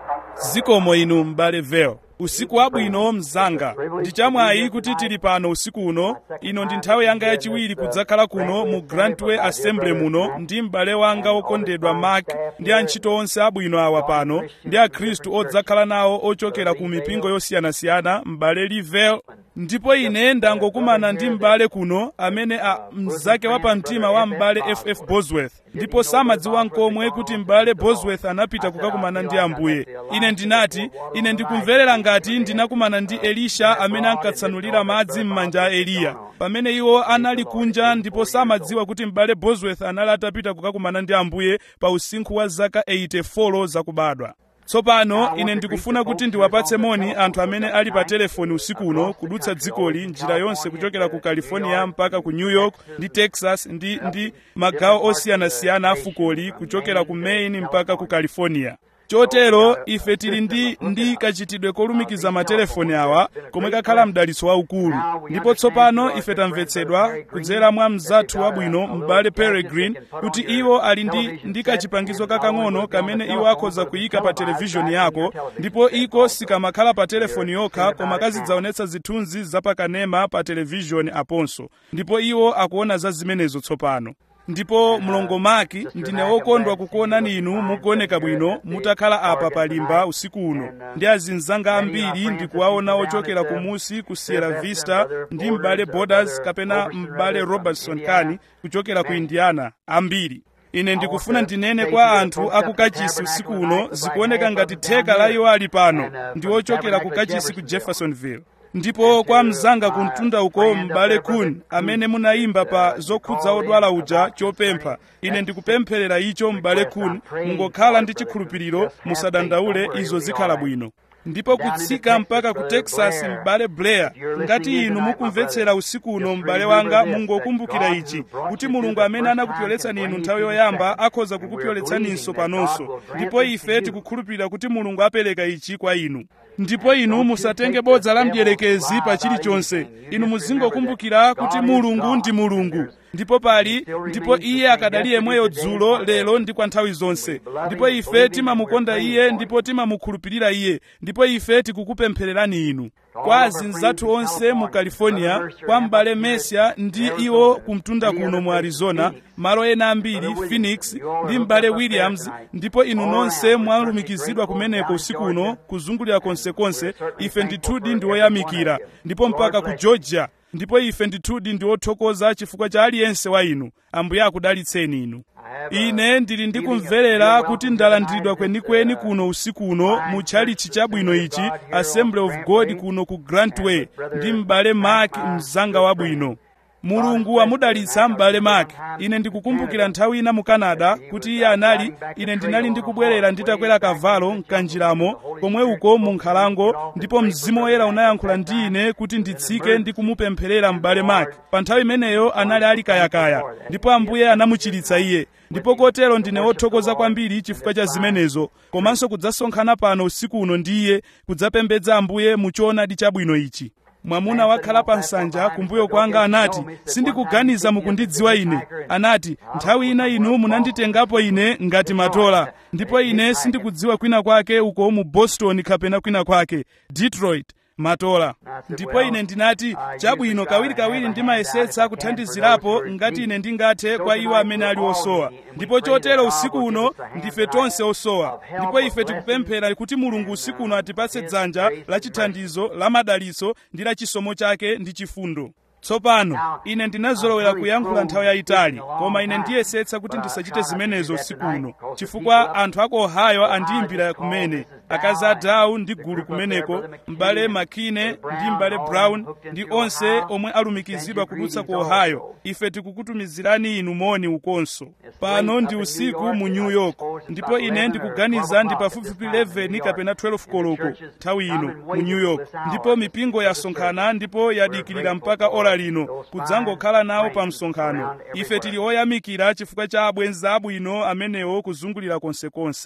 zikomo inu m'bale vel usiku wabwino mzanga ndi chamwayi kuti tili pano usiku uno ino ndi nthawi yanga yachiwiri kudzakhala kuno mu grantway assembly muno ndi m'bale wanga wokondedwa mark ndi antchito onse abwino awa pano ndi akhristu odzakhala nawo ochokera ku mipingo yosiyanasiyana m'bale livel ndipo ine ndangokumana ndi m'bale kuno amene a mzake wapamtima wa m'bale ff bosworth ndipo samadziwa nkomwe kuti m'bale bosworth anapita kukakumana ndi ambuye ine ndinati ine ndikumverera ngati ndinakumana ndi elisha amene ankatsanulira madzi m'manja a eliya pamene iwo anali kunja ndipo samadziwa kuti m'bale bosworth anali atapita kukakumana ndi ambuye pa usinkhu wa zaka 84 zakubadwa tsopano ine ndikufuna kuti ndiwapatse moni anthu amene ali pa telefoni usiku uno kudutsa dzikoli njira yonse kuchokera ku california mpaka ku new york ndi texas ndi ndi magawo osiyanasiyana a fukoli kuchokera ku maine mpaka ku california chotero ife tili ndi ndi kachitidwe kolumikiza matelefoni awa komwe kakhala mdalitso waukulu ndipo tsopano ife tamvetsedwa kudzera mwa mzathu wabwino m'bale peregrine kuti iwo ali ndi ndi kachipangizo kakang'ono kamene iwo akhoza kuyika pa televishoni yako ndipo iko sikamakhala pa telefoni yokha koma kazidzaonetsa zithunzi zapakanema pa televishoni aponso ndipo iwo akuona za zimenezo tsopano ndipo mlongo maki ndine wokondwa kukuonani inu mukuoneka bwino mutakhala apa palimba usiku uno ndi azinzanga ambiri ndikuwaona ochokera kumusi ku sierra vista ndi m'bale borders kapena m'bale robertson kani kuchokera ku indiana ambiri ine ndikufuna ndinene kwa anthu akukachisi usiku uno zikuoneka ngati theka la iwo ali pano ndi ochokera ku kachisi ku jeffersonville ndipo kwa mzanga kumtunda uko m'bale kun amene munayimba pa zokhudza odwala uja chopempha ine ndikupempherera icho m'bale kun mungokhala ndi chikhulupiriro musadandaule izo zikhala bwino ndipo kutsika mpaka ku texas m'bale blair ngati inu mukumvetsera usiku uno m'bale wanga mungokumbukira ichi kuti mulungu amene anakupyoletsani inu nthawi yoyamba akhoza kukupyoletsaninso panonso ndipo ife tikukhulupirira kuti mulungu apereka ichi kwa inu ndipo inu musatenge bodza la mdierekezi pa chilichonse inu muzingokumbukira kuti mulungu ndi mulungu ndipo pali ndipo iye akadali yemweyo dzulo lero ndi kwa nthawi zonse ndipo ife timamukonda iye ndipo timamukhulupirira iye ndipo ife tikukupemphererani inu kwa azinzathu onse mu california kwa m'bale mesia ndi iwo kumtunda kuno mu arizona malo ena ambiri phoenix ndi m'bale williams ndipo inu nonse mwalumikizidwa kumeneko usiku uno kuzungulira konsekonse ife ndithudi ndi oyamikira ndipo mpaka ku georgia ndipo ife ndithudi ndi othokoza chifukwa cha aliyense wa inu ambuye akudalitseni inu ine ndili ndikumverera kuti ndalandiridwa kwenikweni kuno usiku uno mu tchalichi chabwino ichi assembly of god kuno ku grantway ndi m'bale mark mzanga wabwino mulungu wamudalitsa m'bale mark ine ndikukumbukira nthawi ina mu canada kuti iye anali ine ndinali ndikubwerera nditakwera kavalo mkanjiramo komwe uko mu nkhalango ndipo mzimu woyera unayankhula ndi ine kuti nditsike ndi kumupempherera m'bale mark pa nthawi imeneyo anali ali kayakaya ndipo ambuye anamuchiritsa iye ndipo kotero ndine wothokoza kwambiri chifukwa cha zimenezo komanso kudzasonkhana pano usiku uno ndi iye kudzapembedza ambuye mu choonadi chabwino ichi mwamuna wakhala pa nsanja kumbuyo kwanga anati sindikuganiza mukundidziwa ine anati nthawi ina inu munanditengapo ine ngati matola ndipo ine sindikudziwa kwina kwake uko mu boston kapena kwina kwake detroit matola ndipo ine ndinati chabwino kawirikawiri ndimayesetsa kuthandizirapo ngati ine ndingathe kwa iwo amene ali osowa ndipo chotero usiku uno ndife tonse osowa ndipo ife tikupemphera kuti mulungu usiku uno atipatse dzanja la chithandizo la madalitso ndi la chisomo chake ndi chifundo tsopano ine ndinazolowera kuyankhula nthawi yayitali koma ine ndiyesetsa kuti ndisachite zimenezo usiku uno chifukwa anthu aku ohio andiyimbira kumene akazi a dow ndi gulu kumeneko m'bale makine ndi m'bale brown ndi onse omwe alumikizidwa kudutsa ku ohio ife tikukutumizirani inu moni ukonso pano ndi usiku mu new york ndipo ine ndikuganiza ndi pafupifupi 11 kapena 12 koloko nthawi ino mu new york ndipo mipingo yasonkhana ndipo yadikirira mpaka ora lino kudzangokhala nawo pa msonkhano ife tili oyamikira chifukwa cha abwenzi abwino amenewo kuzungulira konsekonse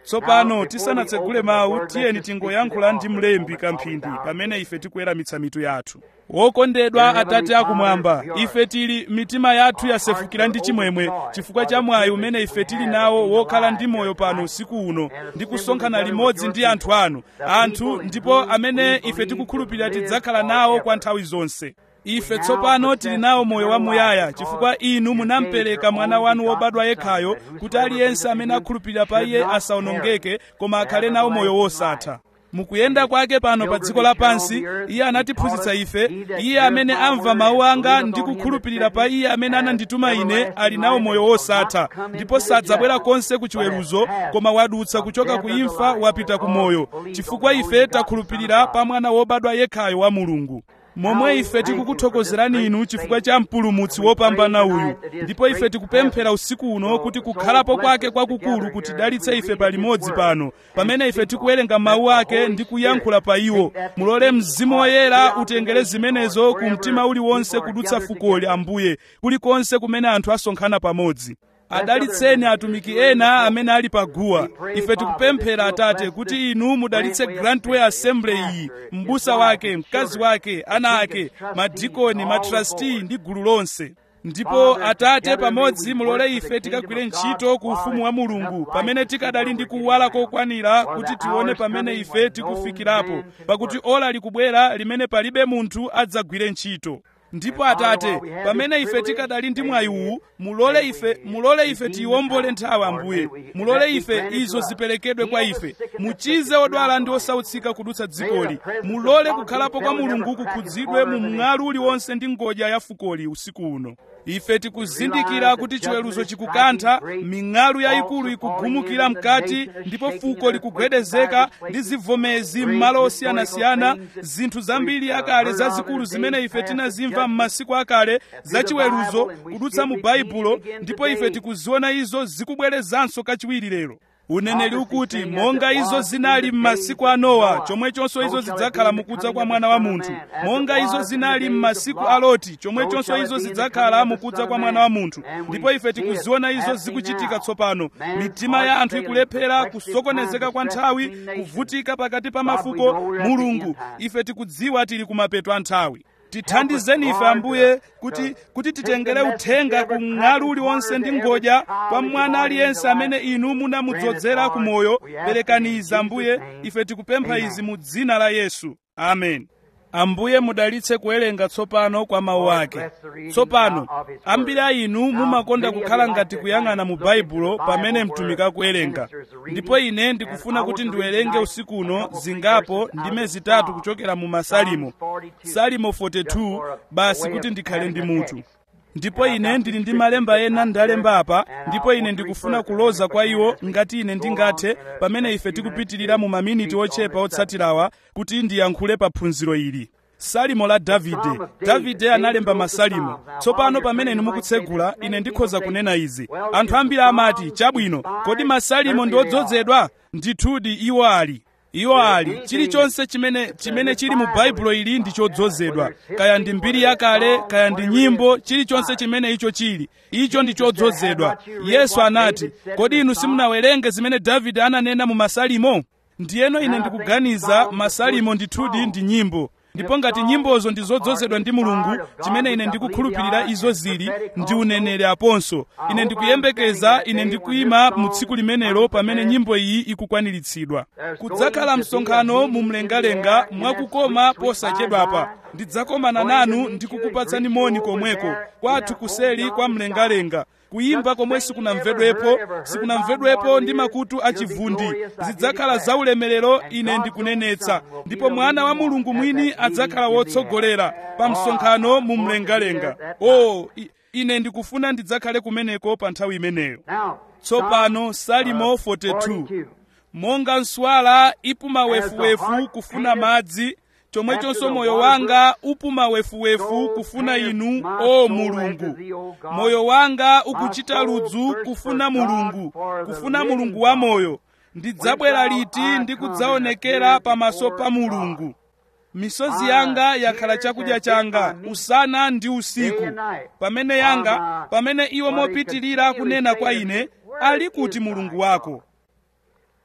tsopano tisanatsegule mawu tiyeni tingoyankhula ndi mlembi kamphindi pamene ife tikuweramitsa mitu yathu wokondedwa atate akumwamba ife tili mitima yathu yasefukira ndi chimwemwe chifukwa cha mwayi umene ife tili nawo wokhala ndi moyo pano usiku uno ndi kusonkhana limodzi ndi anthu anu anthu ndipo amene ife tikukhulupirira tidzakhala nawo kwa nthawi zonse ife tsopano tili nawo moyo wamuyaya chifukwa inu munampereka mwana wanu wobadwa yekhayo kuti aliyense amene akhulupirira pa iye asawonongeke koma akhale nawo moyo wosatha mukuyenda kwake pano pa dziko lapansi iye anatiphunzitsa ife iye amene amva mawu anga ndi kukhulupirira pa iye amene anandituma ine ali nawo moyo wosatha ndipo sadzabwera konse ku chiweruzo koma wadutsa kuchoka ku imfa wapita ku moyo chifukwa ife takhulupirira pa mwana wobadwa yekhayo wa mulungu momwe ife tikukuthokozerani inu chifukwa cha mpulumutsi wopambana uyu ndipo ife tikupemphera usiku uno kuti kukhalapo kwake kwakukulu kutidalitse ife palimodzi pano pamene ife tikuwerenga mawu ake ndi kuyankhula pa iwo mulole mzimu woyera utengere zimenezo ku mtima uliwonse kudutsa fukoli ambuye kulikonse kumene anthu asonkhana pamodzi adalitseni atumiki ena amene ali paguwa ife tikupemphera atate kuti inu mudalitse grantway assembly iyi m'busa wake mkazi wake ana ake madikoni matrasti ndi gulu lonse ndipo atate pamodzi mulole ife tikagwire ntchito ku ufumu wa mulungu pamene tikadali ndi kuwala kokwanira kuti tione pamene ife tikufikirapo pakuti ola likubwera limene palibe munthu adzagwire ntchito ndipo atate pamene ife tikadali ndi mwayi uwu mulole ife mulole ife tiyiwombole nthawi ambuye mulole ife izo ziperekedwe kwa ife muchize odwala ndi osautsika kudutsa dzikoli mulole kukhalapo kwa mulungu kukhudzidwe mu mng'alu uliwonse ndi ngodya ya fukoli usiku uno ife tikuzindikira kuti chiweruzo chikukantha ming'alu yayikulu ikugumukira mkati ndipo fuko likugwedezeka ndi zivomezi m'malo osiyanasiyana zinthu zambiri akale zazikulu zimene ife tinazimva m'masiku akale zachiweruzo kudutsa mu baibulo ndipo ife tikuziona izo zikubwerezanso kachiwiri lero uneneri ukuti monga izo zinali m'masiku a nowa chomwechonso izo zidzakhala mukudza kwa mwana wa munthu monga izo zinali m'masiku a loti chomwechonso izo zidzakhala mukudza kwa mwana wa munthu ndipo ife tikuziona izo zikuchitika tsopano mitima ya anthu ikulephera kusokonezeka kwa nthawi kuvutika pakati pa mafuko mulungu ife tikudziwa tili kumapeto a nthawi tithandizeni ife ambuye kuti kuti titengere uthenga ku mng'alu uliwonse ndi ngodya kwa mwana aliyense amene inu munamudzozera ku moyo perekani izi ambuye ife tikupempha izi mu dzina la yesu amen ambuye mudalitse kuwerenga tsopano kwa mawu ake tsopano ambiri a inu mumakonda kukhala ngati kuyang'ana mu baibulo pamene mtumiki akuwerenga ndipo ine ndikufuna kuti ndiwerenge usiku uno zingapo ndime zitatu kuchokera mu masalimo salimo 42 basi kuti ndikhale ndi mutu ndipo ine ndili ndi malemba ena ndalemba apa ndipo ine ndikufuna kuloza kwa iwo ngati ine ndingathe pamene ife tikupitirira mu maminiti ochepa otsatirawa kuti ndiyankhule pa phunziro ili salimo la davide davide analemba masalimo tsopano pamene inu mukutsegula ine ndikhoza kunena izi anthu ambiri amati chabwino kodi masalimo ndi odzozedwa ndithudi iwo ali iwo ali chilichonse chimene chimene chili mu baibulo ili ndi chodzozedwa kaya ndi mbiri yakale kaya ndi nyimbo chilichonse chimene icho chili icho ndi chodzozedwa yesu anati kodi inu simunawerenge zimene davide ananena mu masalimo ndiyeno ine ndikuganiza masalimo ndithudi ndi nyimbo ndipo ngati nyimbozo ndi zodzozedwa ndi mulungu chimene ine ndikukhulupirira izo zili ndi uneneri aponso ine ndikuyembekeza ine ndikuyima mu tsiku limenelo pamene nyimbo iyi ikukwaniritsidwa kudzakhala msonkhano mu mlengalenga mwakukoma posachedwapa ndidzakomana nanu ndikukupatsani moni komweko kwathu kuseli kwa mlengalenga kuyimba komwe sikunamvedwepo sikunamvedwepo ndi makutu achivundi zidzakhala zaulemerero ine ndikunenetsa ndipo mwana wa mulungu mwini adzakhala wotsogolera pa msonkhano mu mlengalenga o oh, ine ndikufuna ndidzakhale kumeneko pa nthawi imeneyo tsopano salimo 42 monga nswala ipuma wefuwefu kufuna madzi chomwechonso moyo wanga upuma wefuwefu kufuna inu o mulungu moyo wanga ukuchita ludzu kufuna mulungu kufuna mulungu wa moyo ndidzabwera liti ndi kudzaonekera pamaso pa mulungu misozi yanga yakhala chakudya changa usana ndi usiku pamene yanga pamene iwo mopitirira kunena kwa ine ali kuti mulungu wako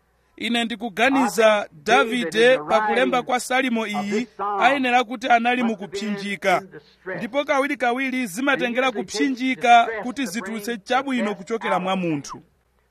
ine ndikuganiza davide pakulemba kwa salimo iyi ayenera kuti anali mukupsinjika ndipo kawirikawiri zimatengera kupsinjika kuti zitulutse chabwino kuchokera mwa munthu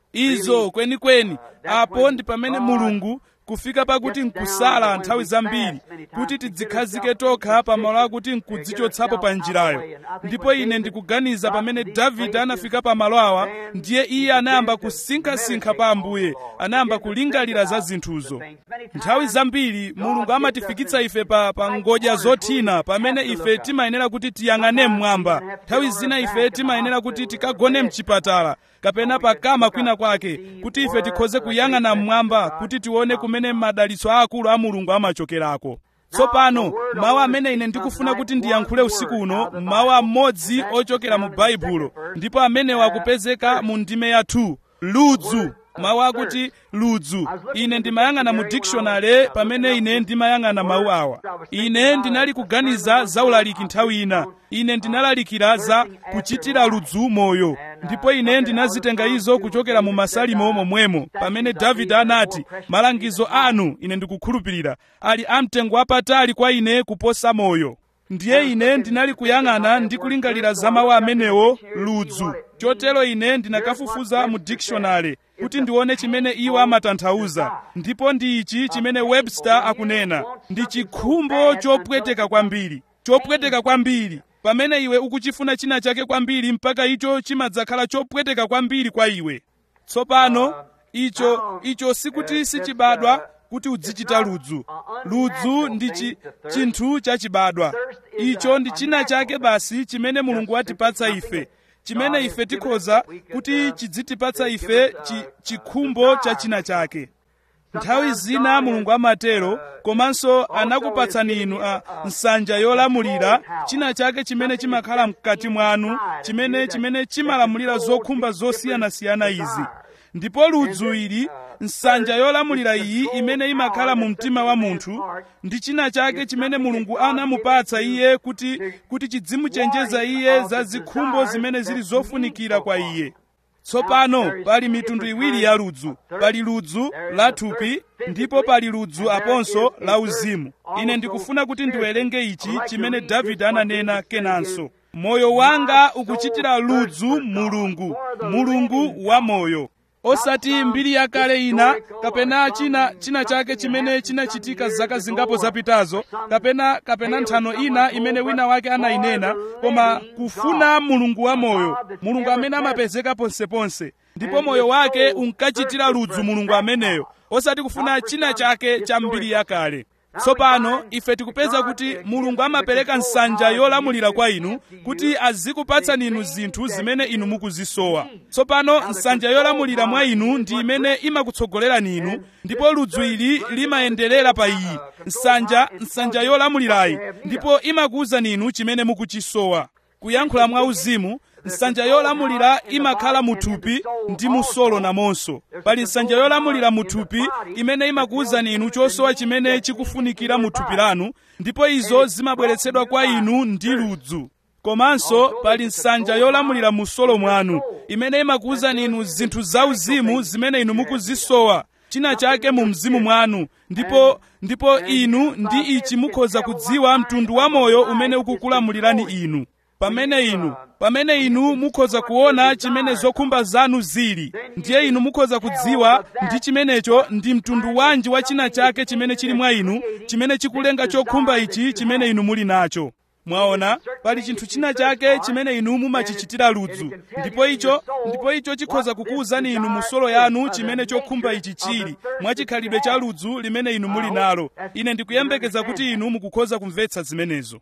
izo kwenikweni apo ndi pamene mulungu kufika pakuti nkusala nthawi zambiri kuti tidzikhazike tokha pamalo akuti nkudzichotsapo pa njirayo ndipo ine ndikuganiza pamene davide anafika pamalo awa ndiye iye anayamba kusinkhasinkha pa ambuye anayamba kulingalira za zinthuzo nthawi zambiri mulungu amatifikitsa ife pa, pa ngodya zothina pamene ife timayenera kuti tiyang'ane mmwamba nthawi zina ife timayenera kuti tikagone mchipatala kapena pakama kwina kwake kuti ife tikhoze kuyang'ana mmwamba kuti tione kumene madalitso aakulu a mulungu amachokerako tsopano mawu amene ine ndikufuna kuti ndiyankhule usiku uno mawu amodzi ochokera mu baibulo ndipo amenewa akupezeka mu ndime ya 2 ludzu mawu akuti ludzu ine ndimayang'ana mu dictionary pamene ine ndimayang'ana mawu awa ine ndinali kuganiza za ulaliki nthawi ina ine ndinalalikira za kuchitira ludzu moyo ndipo ine ndinazitenga izo kuchokera mu masalimo momwemo pamene davide anati malangizo anu ine ndikukhulupirira ali amtengo wapatali kwa ine kuposa moyo ndiye ine ndinali kuyang'ana ndi kulingalira za mawu amenewo ludzu chotero ine ndinakafufuza mu dictionary kuti ndione chimene iwo amatanthauza ndipo ndi ichi chimene webster akunena ndi chikhumbo chopweteka kwambiri chopweteka kwambiri pamene iwe ukuchifuna china chake kwambiri mpaka icho chimadzakhala chopweteka kwambiri kwa iwe tsopano icho icho sikuti sichibadwa kuti udzichita ludzu ludzu ndi chi, chinthu chachibadwa icho ndi china chake basi chimene mulungu watipatsa ife chimene ife tikhoza kuti chidzitipatsa ife chi, chikhumbo cha china chake nthawi zina mulungu amatero komanso anakupatsani inu a nsanja yolamulira china chake chimene chimakhala mkati mwanu chimene chimene chimalamulira zokhumba zosiyanasiyana izi ndipo ludzu ili nsanja yolamulira iyi imene imakhala mu mtima wa munthu ndi china chake chimene mulungu anamupatsa iye kuti kuti chidzimuchenjeza iye za zikhumbo zimene zili zofunikira kwa iye tsopano pali mitundu iwiri ya ludzu pali ludzu la thupi ndipo pali ludzu aponso la uzimu ine ndikufuna kuti ndiwerenge ichi chimene davide ananena kenanso moyo wanga ukuchitira ludzu mulungu mulungu wa moyo osati mbiri yakale ina kapena china china chake chimene chinachitika zaka zingapo zapitazo kapena kapena nthano ina imene wina wake anayinena koma kufuna mulungu wa moyo mulungu amene amapezeka ponseponse ndipo moyo wake unkachitira ludzu mulungu ameneyo osati kufuna china chake cha mbiri yakale tsopano ife tikupeza kuti mulungu amapereka nsanja yolamulira kwa inu kuti azikupatsani inu zinthu zimene inu mukuzisowa tsopano nsanja yolamulira mwa inu ndi imene imakutsogolerani inu ndipo ludzu ili limayenderera pa iyi nsanja nsanja yolamulirayi ndipo imakuwuzani inu chimene mukuchisowa kuyankhula mwa uzimu nsanja yolamulira imakhala muthupi ndi musolo namonso pali nsanja yolamulira muthupi imene imakuwuzani inu chosowa chimene chikufunikira muthupi lanu ndipo izo zimabweretsedwa kwa inu ndi ludzu komanso pali nsanja yolamulira musolo mwanu imene imakuwuzani inu zinthu zauzimu zimene inu mukuzisowa china chake mu mzimu mwanu ndipo ndipo inu ndi ichi mukhoza kudziwa mtundu wa moyo umene ukukulamulirani inu pamene inu pamene inu mukhoza kuona chimene zokhumba zanu zili ndiye inu mukhoza kudziwa ndi chimenecho ndi mtundu wanji wa china chake chimene chili mwa inu chimene chikulenga chokhumba ichi chimene inu muli nacho mwaona pali chinthu china chake chimene inu mumachichitira ludzu ndipo icho ndipo icho chikhoza kukuwuzani inu musolo yanu chimene chokhumba ichi chili mwachikhalidwe cha ludzu limene inu muli nalo ine ndikuyembekeza kuti inu mukukhoza kumvetsa zimenezo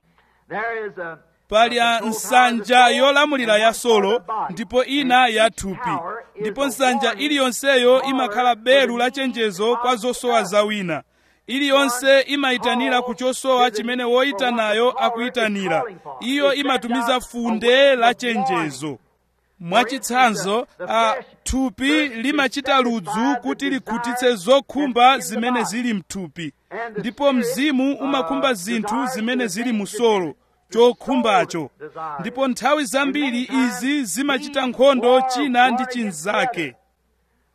pali nsanja yolamulira ya solo ndipo ina ya thupi ndipo nsanja iliyonseyo imakhala belu la chenjezo kwa zosowa za wina iliyonse imayitanira ku chosowa chimene woyitanayo akuyitanira iyo imatumiza funde la chenjezo mwachitsanzo a thupi limachita ludzu kuti likhutitse zokhumba zimene zili mthupi ndipo mzimu umakhumba zinthu zimene zili musolo chokhumbacho ndipo nthawi zambiri izi zimachita nkhondo china ndi chinzake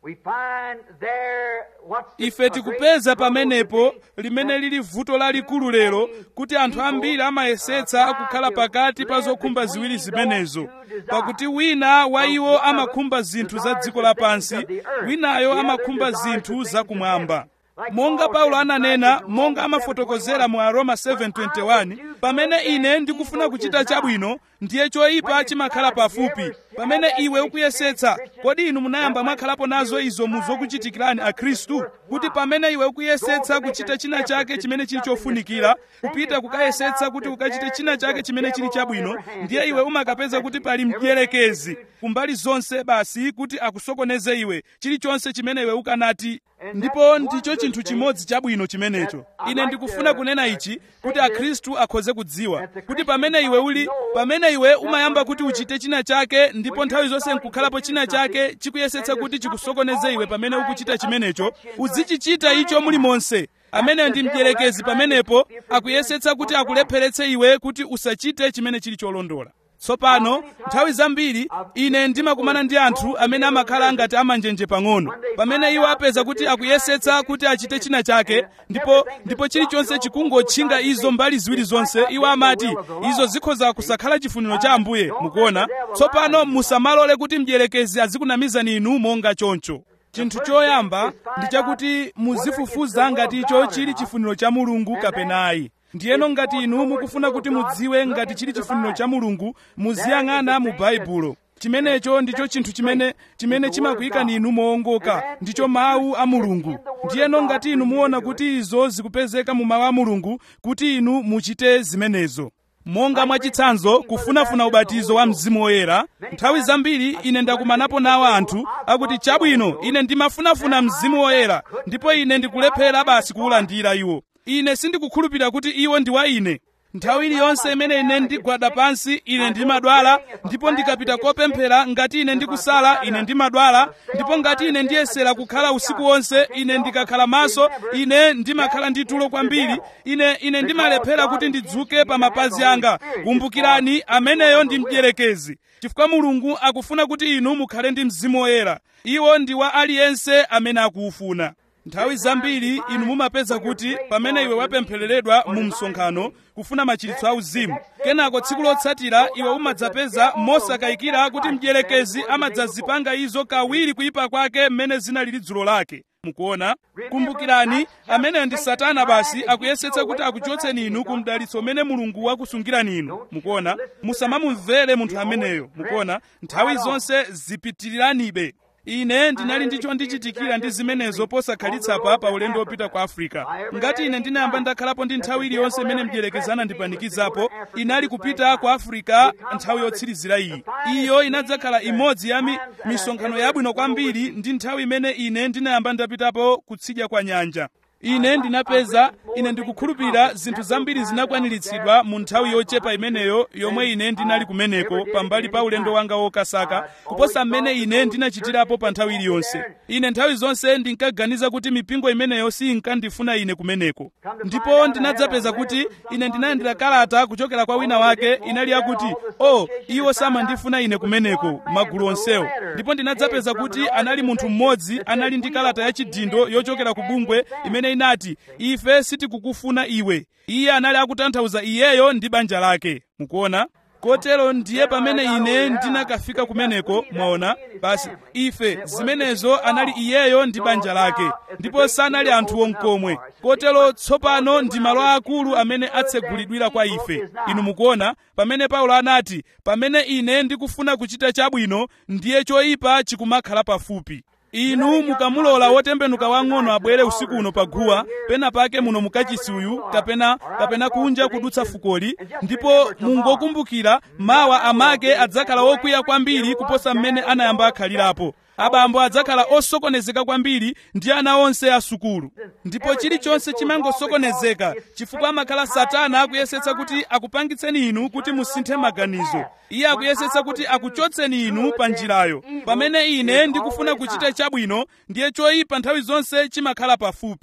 ife tikupeza pamenepo limene lili vuto lalikulu lero kuti anthu ambiri amayesetsa kukhala pakati pa zokhumba ziwiri zimenezo pakuti wina wa iwo amakhumba zinthu za dziko lapansi winayo amakhumba zinthu zakumwamba monga paulo ananena monga amafotokozera mu aroma 7:21 pamene ine ndikufuna kuchita chabwino ndiye choyipa chimakhala pafupi pamene iwe ukuyesetsa kodi inu munayamba mwakhalapo nazo izo mu zokuchitikirani akhristu kuti pamene iwe ukuyesetsa kuchita china chake chimene chili chofunikira kupita kukayesetsa kuti ukachite china chake chimene chili chabwino ndiye iwe umakapeza kuti pali mdierekezi kumbali zonse basi kuti akusokoneze iwe chilichonse chimene iwe ukanati ndipo ndicho chinthu chimodzi chabwino chimenecho ine ndikufuna kunena ichi kuti akhristu akhoze kudziwa kuti pamene iwe uli pamene iwe umayamba kuti uchite china chake ndipo nthawi zonse nkukhalapo china chake chikuyesetsa kuti chikusokoneze iwe pamene ukuchita chimenecho uzichichita icho mulimonse ameneyo ndi mdierekezi pamenepo akuyesetsa kuti akulepheretse iwe kuti usachite chimene chili cholondola tsopano nthawi zambiri ine ndimakumana ndi anthu amene amakhala ngati amanjenje pang'ono pamene iwo apeza kuti akuyesetsa kuti achite china chake ndipo ndipo chilichonse chikungotchinga izo mbali ziwiri zonse iwo amati izo zikhoza kusakhala chifuniro cha ambuye mukuona tsopano musamalole kuti mdierekezi azikunamizani inu monga choncho chinthu choyamba ndi chakuti muzifufuza ngati icho chili chifuniro cha mulungu kapena ayi ndiyeno ngati inu mukufuna kuti mudziwe ngati chili chifuniro cha mulungu muziyang'ana mu baibulo chimenecho ndicho chinthu chimene chimene chimakuyikani inu moongoka ndicho mawu a mulungu ndiyeno ngati inu muona kuti izo zikupezeka mu mawu a mulungu kuti inu muchite zimenezo monga mwachitsanzo kufunafuna ubatizo wa mzimu woyera nthawi zambiri ine ndakumanapo nawo anthu akuti chabwino ine ndimafunafuna mzimu woyera ndipo ine ndikulephera basi kuwulandira iwo ine sindikukhulupirira kuti iwo ndi wa ine nthawi iliyonse imene ine ndigwada pansi ine ndimadwala ndipo ndikapita kopemphera ngati ine ndikusala ine ndimadwala ndipo ngati ine ndiyesera kukhala usiku wonse ine ndikakhala maso ine ndimakhala ndi tulo kwambiri ine ine ndimalephera kuti ndidzuke pa mapazi anga kumbukirani ameneyo ndi mdierekezi chifukwa mulungu akufuna kuti inu mukhale ndi mzimu woyera iwo ndi wa aliyense amene akuwufuna nthawi zambiri inu mumapeza kuti pamene iwe wapemphereredwa mu msonkhano kufuna machiritso auzimu kenako tsiku lotsatira iwe umadzapeza mosakayikira kuti mdierekezi amadzazipanga izo kawiri kuyipa kwake mmene zinalili dzulo lake mukuona kumbukirani ameneyo ndi satana basi akuyesetsa kuti akuchotseni inu ku mdalitso umene mulungu wakusungirani inu mukuona musamamumvere munthu ameneyo mukuona nthawi zonse zipitiriranibe ine ndinali ndicho ndichitikira ndi zimenezo posakhalitsa pa ulendo wopita ku afrika ngati ine ndinayamba ndakhalapo ndi nthawi iliyonse imene mdierekezi anandipanikizapo inali kupita ku afrika nthawi yotsirizira iyi iyo inadzakhala imodzi ya mi, misonkhano yabwino kwambiri ndi nthawi imene ine ndinayamba ndapitapo kutsidya kwa nyanja ine ndinapeza ine ndikukhulupirira zinthu zambiri zinakwaniritsidwa mu nthawi yochepa imeneyo yomwe ine ndinali kumeneko pambali pa ulendo wanga wokasaka kuposa mmene ine ndinachitirapo pa nthawi iliyonse ine nthawi zonse ndinkaganiza kuti mipingo imeneyo sinkandifuna ine kumeneko ndipo ndinadzapeza kuti ine ndinalandira kalata kuchokera kwa wina wake inali yakuti o oh, iwo samandifuna ine kumeneko magulu onsewo ndipo ndinadzapeza kuti anali munthu mmodzi anali ndi kalata yachidindo yochokera ku bungwe imene inati ife sitikukufuna iwe iye anali akutanthauza iyeyo ndi banja lake mukuona kotero ndiye pamene ine ndinakafika kumeneko mwaona basi ife zimenezo anali iyeyo ndi banja lake ndipo sanali anthu wonkomwe kotero tsopano ndi malo akulu amene atsegulidwira kwa ife inu mukuona pamene paulo anati pamene ine ndikufuna kuchita chabwino ndiye choyipa chikumakhala pafupi inu mukamulola wotembenuka wang'ono abwere usiku uno paguwa pena pake muno mukachisi uyu kapena kapena kunja kudutsa fukoli ndipo mungokumbukira mawa amake adzakhala wokwiya kwambiri kuposa mmene anayamba akhalirapo abambo adzakhala osokonezeka kwambiri ndi ana onse asukulu ndipo chilichonse chimangosokonezeka chifukwa amakhala satana akuyesetsa kuti akupangitseni inu kuti musinthe maganizo iye akuyesetsa kuti akuchotseni inu pa njirayo pamene ine ndikufuna kuchita chabwino ndiye choyipa nthawi zonse chimakhala pafupi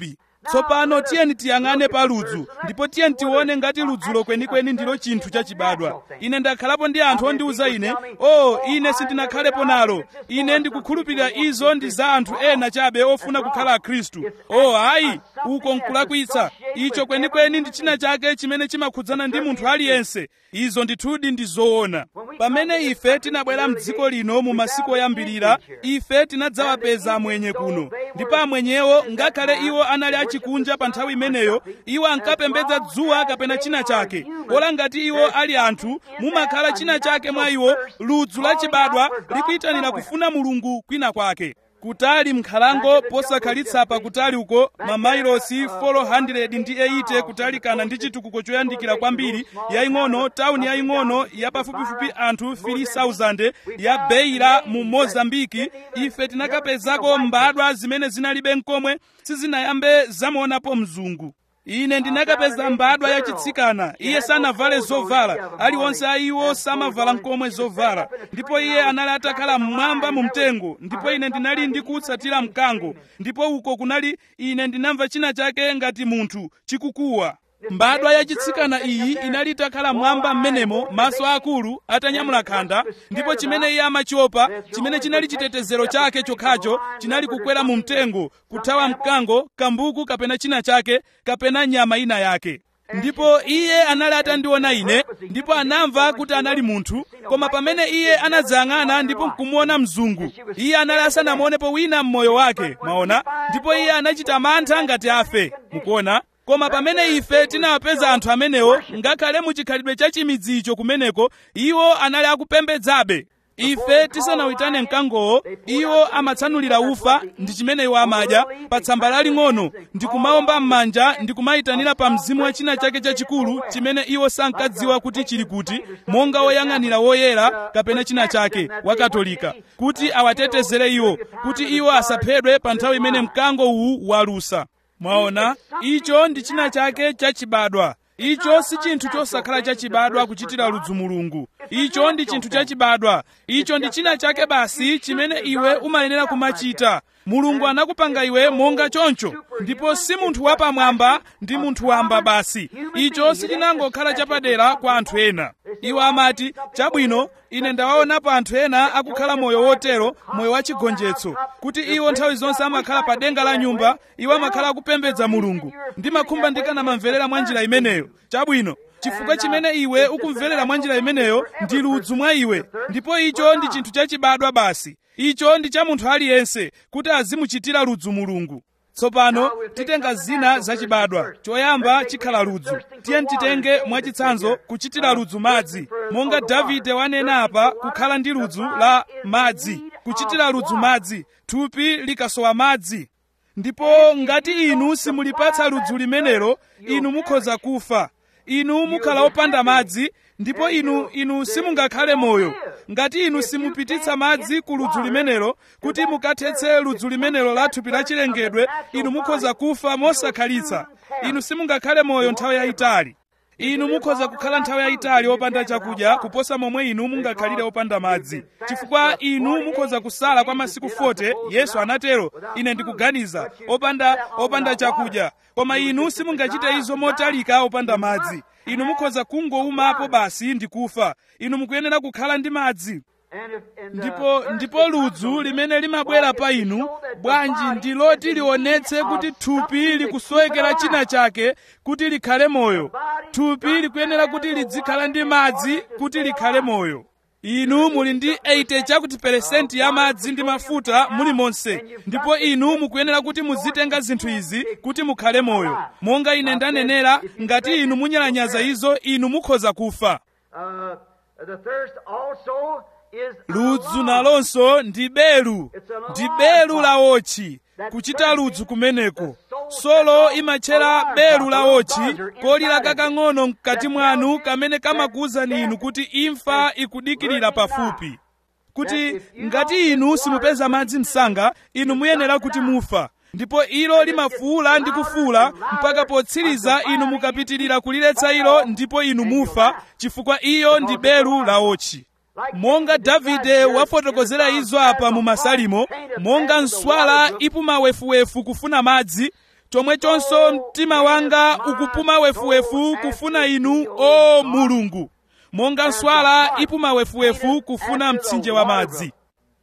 tsopano tiyeni tiyang'ane pa ludzu ndipo tiyeni tione ngati ludzulo kwenikweni ndilo chinthu chachibadwa ine ndakhalapo ndi anthu ondiwuza ine o oh, ine sindinakhalepo nalo ine ndikukhulupirira izo ndi za anthu ena chabe ofuna kukhala akhristu o oh, ayi uko nkulakwitsa icho kwenikweni ndi china chake chimene chimakhudzana ndi munthu aliyense izo ndithudi ndi zoona pamene ife tinabwera mdziko lino mu masiku oyambirira ife tinadzawapeza amwenye kuno ndipo amwenyewo ngakhale iwo anali achikunja pa nthawi imeneyo iwo ankapembedza dzuwa kapena china chake pola ngati iwo ali anthu mumakhala china chake mwa iwo ludzu lachibadwa likuyitanira kufuna mulungu kwina kwake kutali m'nkhalango posakhalitsa pakutali uko mamailosi 400 ndi 80 kutalikana ndi chitukuko choyandikira kwambiri yaying'ono tawuni yaying'ono yapafupifupi anthu 3000 ya beira mu mozambiki ife tinakapezako mbadwa zimene zinalibe nkomwe sizinayambe zamuonapo mzungu ine ndinakapeza mbadwa yachitsikana iye sanavale zovala aliwonse a iwo samavala nkomwe zovala ndipo iye anali atakhala mmwamba mu mtengo ndipo ine ndinali ndikutsatira mkango ndipo uko kunali ine ndinamva china chake ngati munthu chikukuwa mbadwa yachitsikana iyi inali itakhala mwamba m'menemo maso akulu atanyamula khanda ndipo chimene iye amachiopa chimene chinali chitetezero chake chokhacho chinali kukwera mu mtengo kuthawa mkango kambuku kapena china chake kapena nyama ina yake ndipo iye anali atandiona ine ndipo anamva kuti anali munthu koma pamene iye anadzayang'ana ndipo nkumuona mzungu iye anali asanamuonepo wina mmoyo wake mwaona ndipo iye anachita mantha ngati afe mukuona koma pamene ife tinawapeza anthu amenewo ngakhale muchikhalidwe cha chimidzi icho kumeneko iwo anali akupembedzabe ife tisanawitane mkangowo iwo amatsanulira ufa ndi chimene iwo amadya pa tsamba laling'ono ndi kumaomba m'manja ndi kumayitanira pa mzimu wa china chake chachikulu chimene iwo sankadziwa kuti chili kuti monga woyang'anira woyera kapena china chake wakatolika kuti awatetezere iwo kuti iwo asaphedwe pa nthawi imene mkango uwu walusa mwaona icho ndi china chake chachibadwa icho si chinthu chosakhala chachibadwa kuchitira ludzu mulungu icho ndi chinthu chachibadwa icho ndi china chake basi chimene iwe umayenera kumachita mulungu anakupanga iwe monga choncho ndipo si munthu wapamwamba ndi munthu wamba basi icho sichinangokhala chapadera kwa anthu ena iwo amati chabwino ine ndawaonapo anthu ena akukhala moyo wotero moyo wachigonjetso kuti iwo nthawi zonse amakhala pa denga la nyumba iwo amakhala akupembedza mulungu ndimakhumba ndikanamamverera mwa njira imeneyo chabwino chifukwa chimene iwe ukumverera mwa njira imeneyo ndi ludzu mwa iwe ndipo icho ndi chinthu chachibadwa basi icho ndi cha munthu aliyense kuti azimuchitira ludzu mulungu tsopano titenga zina zachibadwa choyamba chikhala ludzu tiyeni titenge mwachitsanzo kuchitira ludzu madzi monga davide wanena apa kukhala ndi ludzu la madzi kuchitira ludzu madzi thupi likasowa madzi ndipo ngati inu simulipatsa ludzu limenelo inu mukhoza kufa inu mukhala opanda madzi ndipo inu inu simungakhale moyo ngati inu simupititsa madzi ku ludzu limenelo kuti mukathetse ludzu limenelo la thupi lachilengedwe inu mukhoza kufa mosakhalitsa inu simungakhale moyo nthawi yayitali inu mukhoza kukhala nthawi yayitali opanda chakudya kuposa momwe inu mungakhalire opanda madzi chifukwa inu mukhoza kusala kwa masiku 40 yesu anatero ine ndikuganiza opanda opanda chakudya koma inu simungachite izo motalika opanda madzi inu mukhoza kungoumapo basi ndi kufa inu mukuyenera kukhala ndi madzi ndipo ndipo ludzu limene limabwera pa inu bwanji ndi loti lionetse kuti thupi likusowekera china chake kuti likhale moyo thupi likuyenera kuti lidzikhala ndi madzi kuti likhale moyo inu muli ndi 80 chakuti peresenti ya madzi ndi mafuta muli monse ndipo inu mukuyenera kuti muzitenga zinthu izi kuti mukhale moyo monga ine ndanenera ngati inu munyalanyaza izo inu mukhoza kufa ludzu nalonso ndi belu ndi belu la wotchi kuchita ludzu kumeneko solo imatchera belu la wotchi kolira kakang'ono mkati mwanu kamene kamakuwuzani inu kuti imfa ikudikirira pafupi kuti ngati inu simupeza madzi msanga inu muyenera kuti mufa ndipo ilo limafuula ndi kufuula mpaka potsiriza inu mukapitirira kuliletsa ilo ndipo inu mufa chifukwa iyo ndi belu la wotchi monga davide wafotokozera izo apa mu masalimo monga nswala ipuma wefuwefu kufuna madzi chomwechonso mtima wanga ukupuma wefuwefu kufuna inu o mulungu monga nswala ipuma wefuwefu kufuna mtsinje wa madzi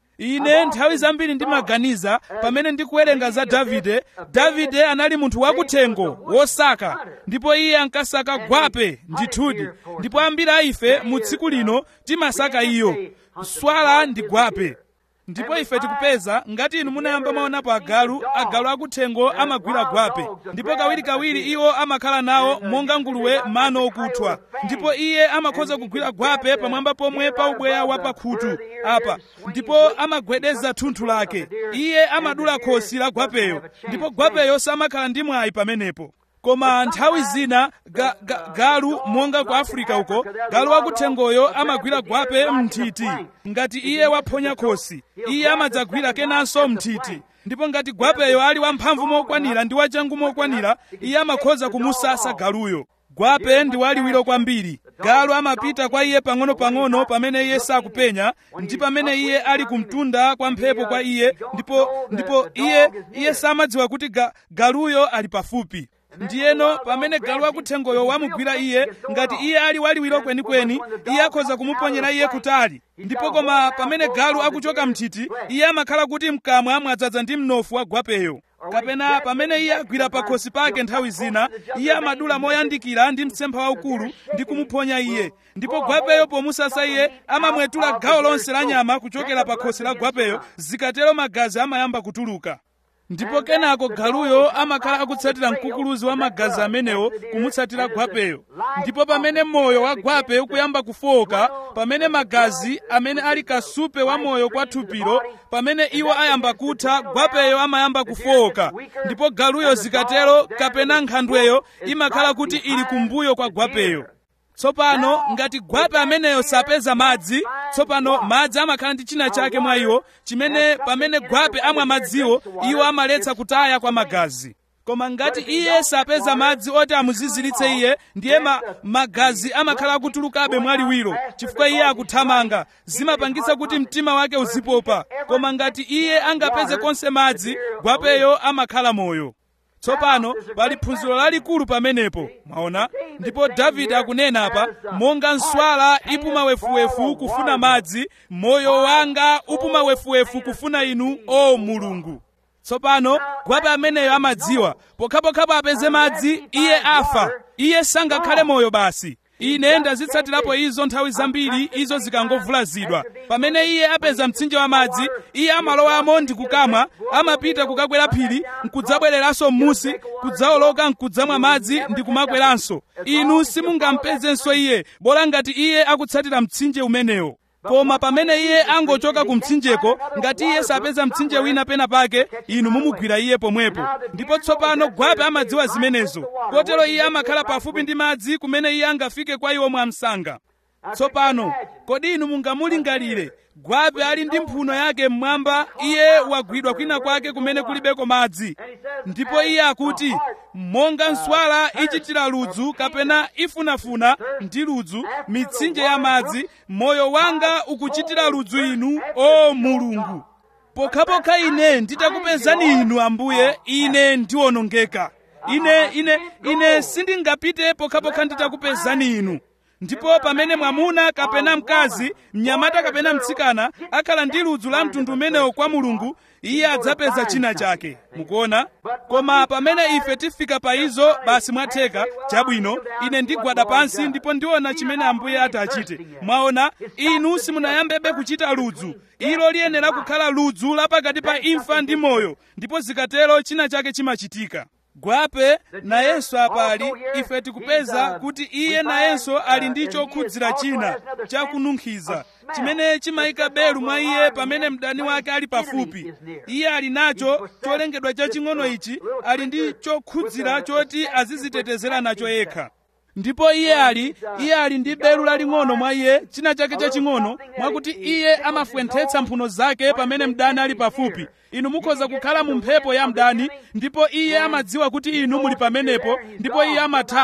ine nthawi zambiri ndimaganiza pamene ndikuwerenga za davide davide anali munthu wakuthengo wosaka ndipo iye ankasaka gwape ndithudi ndipo ambiri a ife mu tsiku lino timasaka iyo nswala ndi gwape ndipo ife tikupeza ngati inu munayamba mwaonapo agalu agalu akuthengo amagwira gwape ndipo kawirikawiri iwo amakhala nawo monga nguluwe mano okuthwa ndipo iye amakhoza kugwira gwape pamwamba pomwe pa ubweya wa pakhutu apa ndipo amagwedeza thunthu lake iye amadula khosi la gwapeyo ndipo gwapeyo samakhala ndi mwayi pamenepo koma nthawi zina ga, ga, galu monga ku afrika uko galu wakuthengoyo amagwira gwape mnthiti ngati iye waphonya khosi iye amadzagwira kenanso mnthiti ndipo ngati gwapeyo ali wamphamvu mokwanira ndi wachangu mokwanira iye amakhoza kumusasa galuyo gwape ndi waliwiro kwambiri galu amapita kwa iye pang'ono-pang'ono pamene iye sakupenya ndi pamene iye ali kumtunda kwa mphepo kwa iye ndipo ndipo iye iye samadziwa kuti ga, galuyo ali pafupi ndiyeno pamene galu wakuthengoyo wamugwira iye ngati iye ali waliwiro kwenikweni iye akhoza kumuponyera iye kutali ndipo koma pamene galu akuchoka mthiti iye amakhala kuti mkamwa mwadzaza ndi mnofu wa gwapeyo kapena pamene iye agwira pakhosi pake nthawi zina iye amadula moyandikira ndi mtsempha waukulu ndi kumuphonya iye ndipo gwapeyo pomusasa iye amamwetula gawo lonse la nyama kuchokera pakhosi la gwapeyo zikatero magazi amayamba kutuluka ndipo kenako galuyo amakhala akutsatira mkukuluzi wa magazi amenewo kumutsatira gwapeyo ndipo pamene moyo wa gwape ukuyamba kufowoka pamene magazi amene ali kasupe wa moyo kwa thupilo pamene iwo ayamba kutha gwapeyo amayamba kufowoka ndipo galuyo zikatero kapena nkhandweyo imakhala kuti ili kumbuyo kwa gwapeyo tsopano ngati gwape ameneyo sapeza madzi tsopano madzi amakhala ndi china chake mwa iwo chimene pamene gwape amwa madziwo iwo amaletsa kutaya kwa magazi koma ngati iye sapeza madzi oti amuziziritse iye ndiye ma, magazi amakhala akutulukabe mwaliwiro chifukwa iye akuthamanga zimapangitsa kuti mtima wake uzipopa koma ngati iye angapeze konse madzi gwapeyo amakhala moyo tsopano pali phunziro lalikulu pamenepo mwaona ndipo davide akunena apa monga nswala ipuma wefuwefu kufuna madzi moyo wanga upuma wefuwefu kufuna inu o mulungu tsopano gwape ameneyo amadziwa pokhapokhapo apeze madzi iye afa iye sangakhale moyo basi ine ndazitsatirapo izo nthawi zambiri izo zikangovulazidwa pamene iye apeza mtsinje wa madzi iye amalowamo ndi kukamwa amapita kukakwera phiri nkudzabwereranso m'musi kudzawoloka nkudzamwa madzi ndi kumakweranso inu simungampezenso iye bola ngati iye akutsatira mtsinje umenewo koma pamene iye angochoka ku mtsinjeko ngati iye sapeza mtsinje wina pena pake inu mumugwira iye pomwepo ndipo tsopano gwape amadziwa zimenezo kotero iye amakhala pafupi ndi madzi kumene iye angafike kwa iwo mwamsanga tsopano kodi inu mungamulingalire gwape ali ndi mphuno yake mmwamba iye wagwidwa kwina kwake kumene kulibeko madzi ndipo iye akuti monga nswala ichitira ludzu kapena ifunafuna ndi ludzu mitsinje ya madzi moyo wanga ukuchitira ludzu inu o mulungu pokhapokha ine nditakupezani inu ambuye ine ndiwonongeka ine ine ine sindingapite pokhapokha nditakupezani inu ndipo pamene mwamuna kapena mkazi mnyamata kapena mtsikana akhala ndi ludzu la mtundu umenewo kwa mulungu iye adzapeza china chake mukuona koma pamene ife tifika pa izo basi mwatheka chabwino ine ndigwada pansi ndipo ndiona chimene ambuye ati achite mwaona inu simunayambebe kuchita ludzu ilo liyenera kukhala ludzu lapakati pa imfa ndi moyo ndipo zikatero china chake chimachitika gwape nayenso apali ife tikupeza kuti iye nayenso ali ndi chokhudzira china chakununkhiza chimene chimayika belu mwa iye pamene mdani wake ali pafupi iye ali nacho cholengedwa chaching'ono ichi ali ndi chokhudzira choti azizitetezera nacho yekha ndipo iye ali iye ali ndi belu laling'ono mwa iye china chake chaching'ono mwakuti iye amafwenthetsa mphuno zake pamene mdani ali pafupi inu mukhoza kukhala mu mphepo ya mdani ndipo iye amadziwa kuti inu muli pamenepo ndipo iye amathawa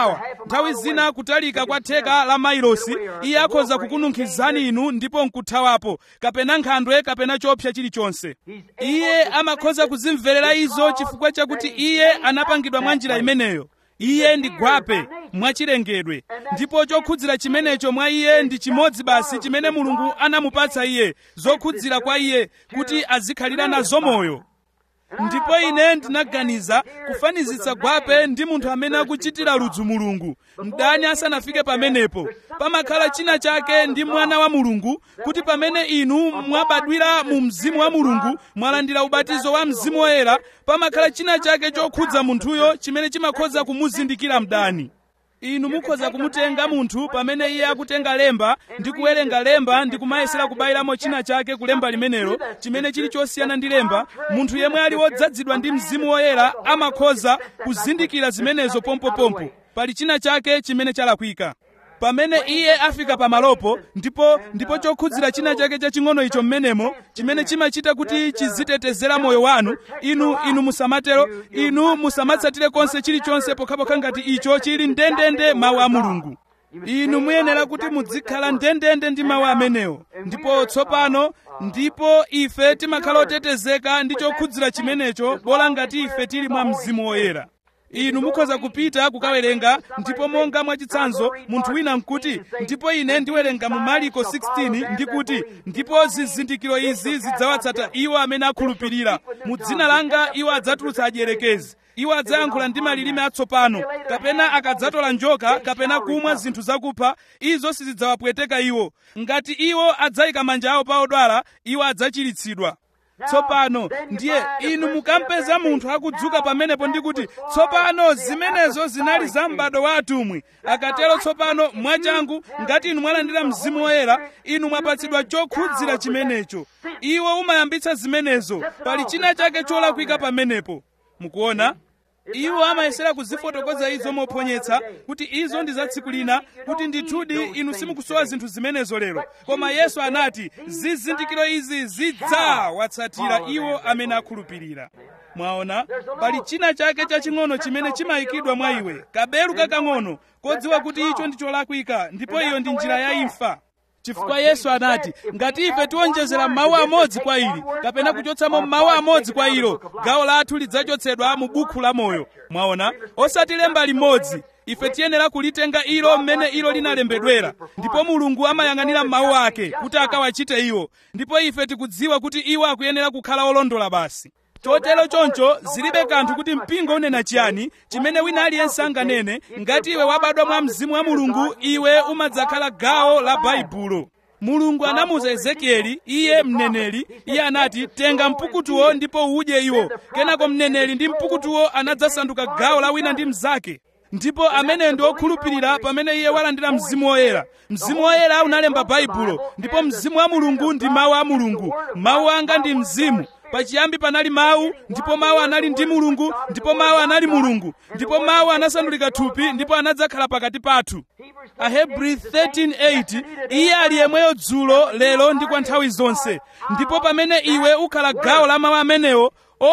nthawi zina kutalika kwa theka la mailosi iye akhoza kukununkhizani inu ndipo nkuthawapo kapena nkhandwe kapena chopsa chilichonse iye amakhoza kuzimverera izo chifukwa chakuti iye anapangidwa mwa njira imeneyo iye ndi gwape mwachilengedwe ndipo chokhudzira chimenecho mwa iye ndi chimodzi basi chimene mulungu anamupatsa iye zokhudzira kwa iye kuti azikhalira nazo moyo ndipo ine ndinaganiza kufanizitsa gwape ndi munthu amene akuchitira ludzu mulungu mdani asanafike pamenepo pamakhala china chake ndi mwana wa mulungu kuti pamene inu mwabadwira mu mzimu wa mulungu mwalandira ubatizo wa mzimu woyera pamakhala china chake chokhudza munthuyo chimene chimakhoza kumuzindikira mdani inu mukhoza kumutenga munthu pamene iye akutenga lemba ndi kuwerenga lemba ndi kumayesera kubayiramo china chake kulemba limenelo chimene chili chosiyana ndi lemba munthu yemwe ali wodzazidwa ndi mzimu woyera amakhoza kuzindikira zimenezo pompopompo pali china chake chimene chalakwika pamene iye afika pamalopo ndipo ndipo chokhudzira china chake chaching'ono icho mmenemo chimene chimachita kuti chizitetezera moyo wanu inu inu musamatero inu musamatsatire konse chilichonse pokhapokha ngati icho chili ndendende mawu a mulungu inu muyenera kuti muzikhala ndendende ndi mawu amenewo ndipo tsopano ndipo ife timakhala otetezeka ndi chokhudzira chimenecho bola ngati ife tili mwa mzimu woyera inu mukhoza kupita kukawerenga ndipo monga mwachitsanzo munthu wina nkuti ndipo ine ndiwerenga mu mariko 16 ndikuti ndipo zizindikiro izi zidzawatsata iwo amene akhulupirira mu dzina langa iwo adzatulutsa adierekezi iwo adzayankhula ndi malilime atsopano kapena akadzatola njoka kapena kumwa zinthu zakupha izo sizidzawapweteka iwo ngati iwo adzayika manja awo pa odwala iwo adzachiritsidwa tsopano ndiye inu mukampeza munthu akudzuka pamenepo ndikuti tsopano zimenezo zinali za m'bado wa atumwi akatero tsopano mwachangu ngati inu mwalandira mzimu woyera inu mwapatsidwa chokhudzira chimenecho iwo umayambitsa zimenezo pali china chake cholakwika pamenepo mukuona iwo amayesera kuzifotokoza izo mophonyetsa kuti izo ndi za tsiku lina kuti ndithudi inu simukusowa zinthu zimenezo lero koma yesu anati zizindikiro izi zidzawatsatira iwo amene akhulupirira mwaona pali china chake chaching'ono chimene chimayikidwa mwa iwe kabelu kakang'ono kodziwa kuti icho ndi cholakwika ndipo iyo ndi njira ya imfa chifukwa yesu anati ngati ife tiwonjezera mawu amodzi kwa ili kapena kuchotsamo mawu amodzi kwa ilo gawo lathu lidzachotsedwa mu bukhu la moyo mwaona osati lemba limodzi ife tiyenera kulitenga ilo mmene ilo linalembedwera ndipo mulungu amayang'anira mawu ake kuti akawachite iwo ndipo ife tikudziwa kuti iwo akuyenera kukhala olondola basi chotero choncho zilibe kanthu kuti mpingo unena chiyani chimene wina aliyense anganene ngati iwe wabadwa mwa mzimu wa mulungu iwe umadzakhala gawo la baibulo mulungu anamuza ezekieli iye mneneri iye anati tenga mpukutuwo ndipo udye iwo kenako mneneri ndi mpukutuwo anadzasanduka gawo la wina ndi mnzake ndipo ameneyo ndi okhulupirira pamene iye walandira mzimu woyera mzimu woyera unalemba baibulo ndipo mzimu wa mulungu ndi mawu a mulungu mawu anga ndi mzimu pachiyambi panali mawu ndipo mawu anali ndi mulungu ndipo mawu anali mulungu ndipo mawu anasandulika thupi ndipo anadzakhala pakati pathu ahebri 13:8 iye ali yemweyo dzulo lero ndi kwa nthawi zonse ndipo pamene iwe ukhala gawo la mawu amenewo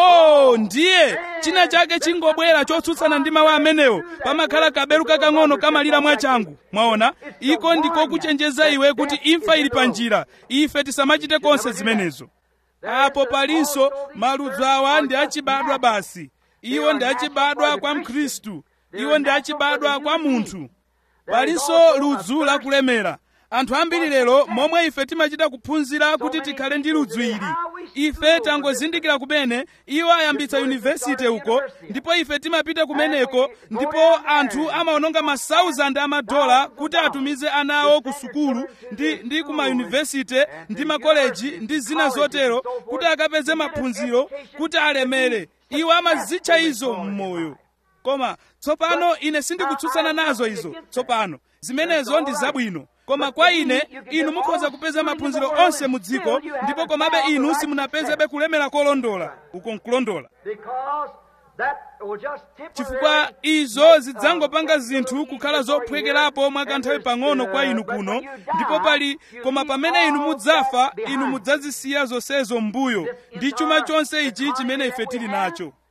oh ndiye china chake chingobwera chotsutsana ndi mawu amenewo pamakhala kabelu kakang'ono kamalira mwachangu mwaona iko ndiko kuchenjeza iwe kuti imfa ili pa njira ife tisamachite konse zimenezo apo palinso maludzu awa ndi achibadwa basi iwo ndi achibadwa kwa mkhristu iwo ndi achibadwa kwa munthu palinso ludzu lakulemera anthu ambiri lero momwe ife timachita kuphunzira kuti tikhale ndi ludzu ili ife tangozindikira kumene iwo ayambitsa yunivesite uko ndipo ife timapita kumeneko ndipo anthu amaononga masauzandi amadola kuti atumize ana awo ku sukulu ndi, ndi ku mayunivesite ndi makoleji ndi zina zotero kuti akapeze maphunziro kuti alemere iwo amazitcha izo m'moyo koma tsopano ine sindikutsutsana nazo izo tsopano zimenezo ndi zabwino koma kwa ine inu mukhoza kupeza maphunziro onse mu dziko ndipo komabe inu simunapezebe kulemera kolondola uko nkulondola chifukwa izo zidzangopanga zinthu kukhala zophwekerapo mwa kanthawi pang'ono kwa inu kuno ndipo pali koma pamene inu mudzafa inu mudzazisiya zonsezo m'mbuyo ndi chuma chonse ichi chimene ife tili nacho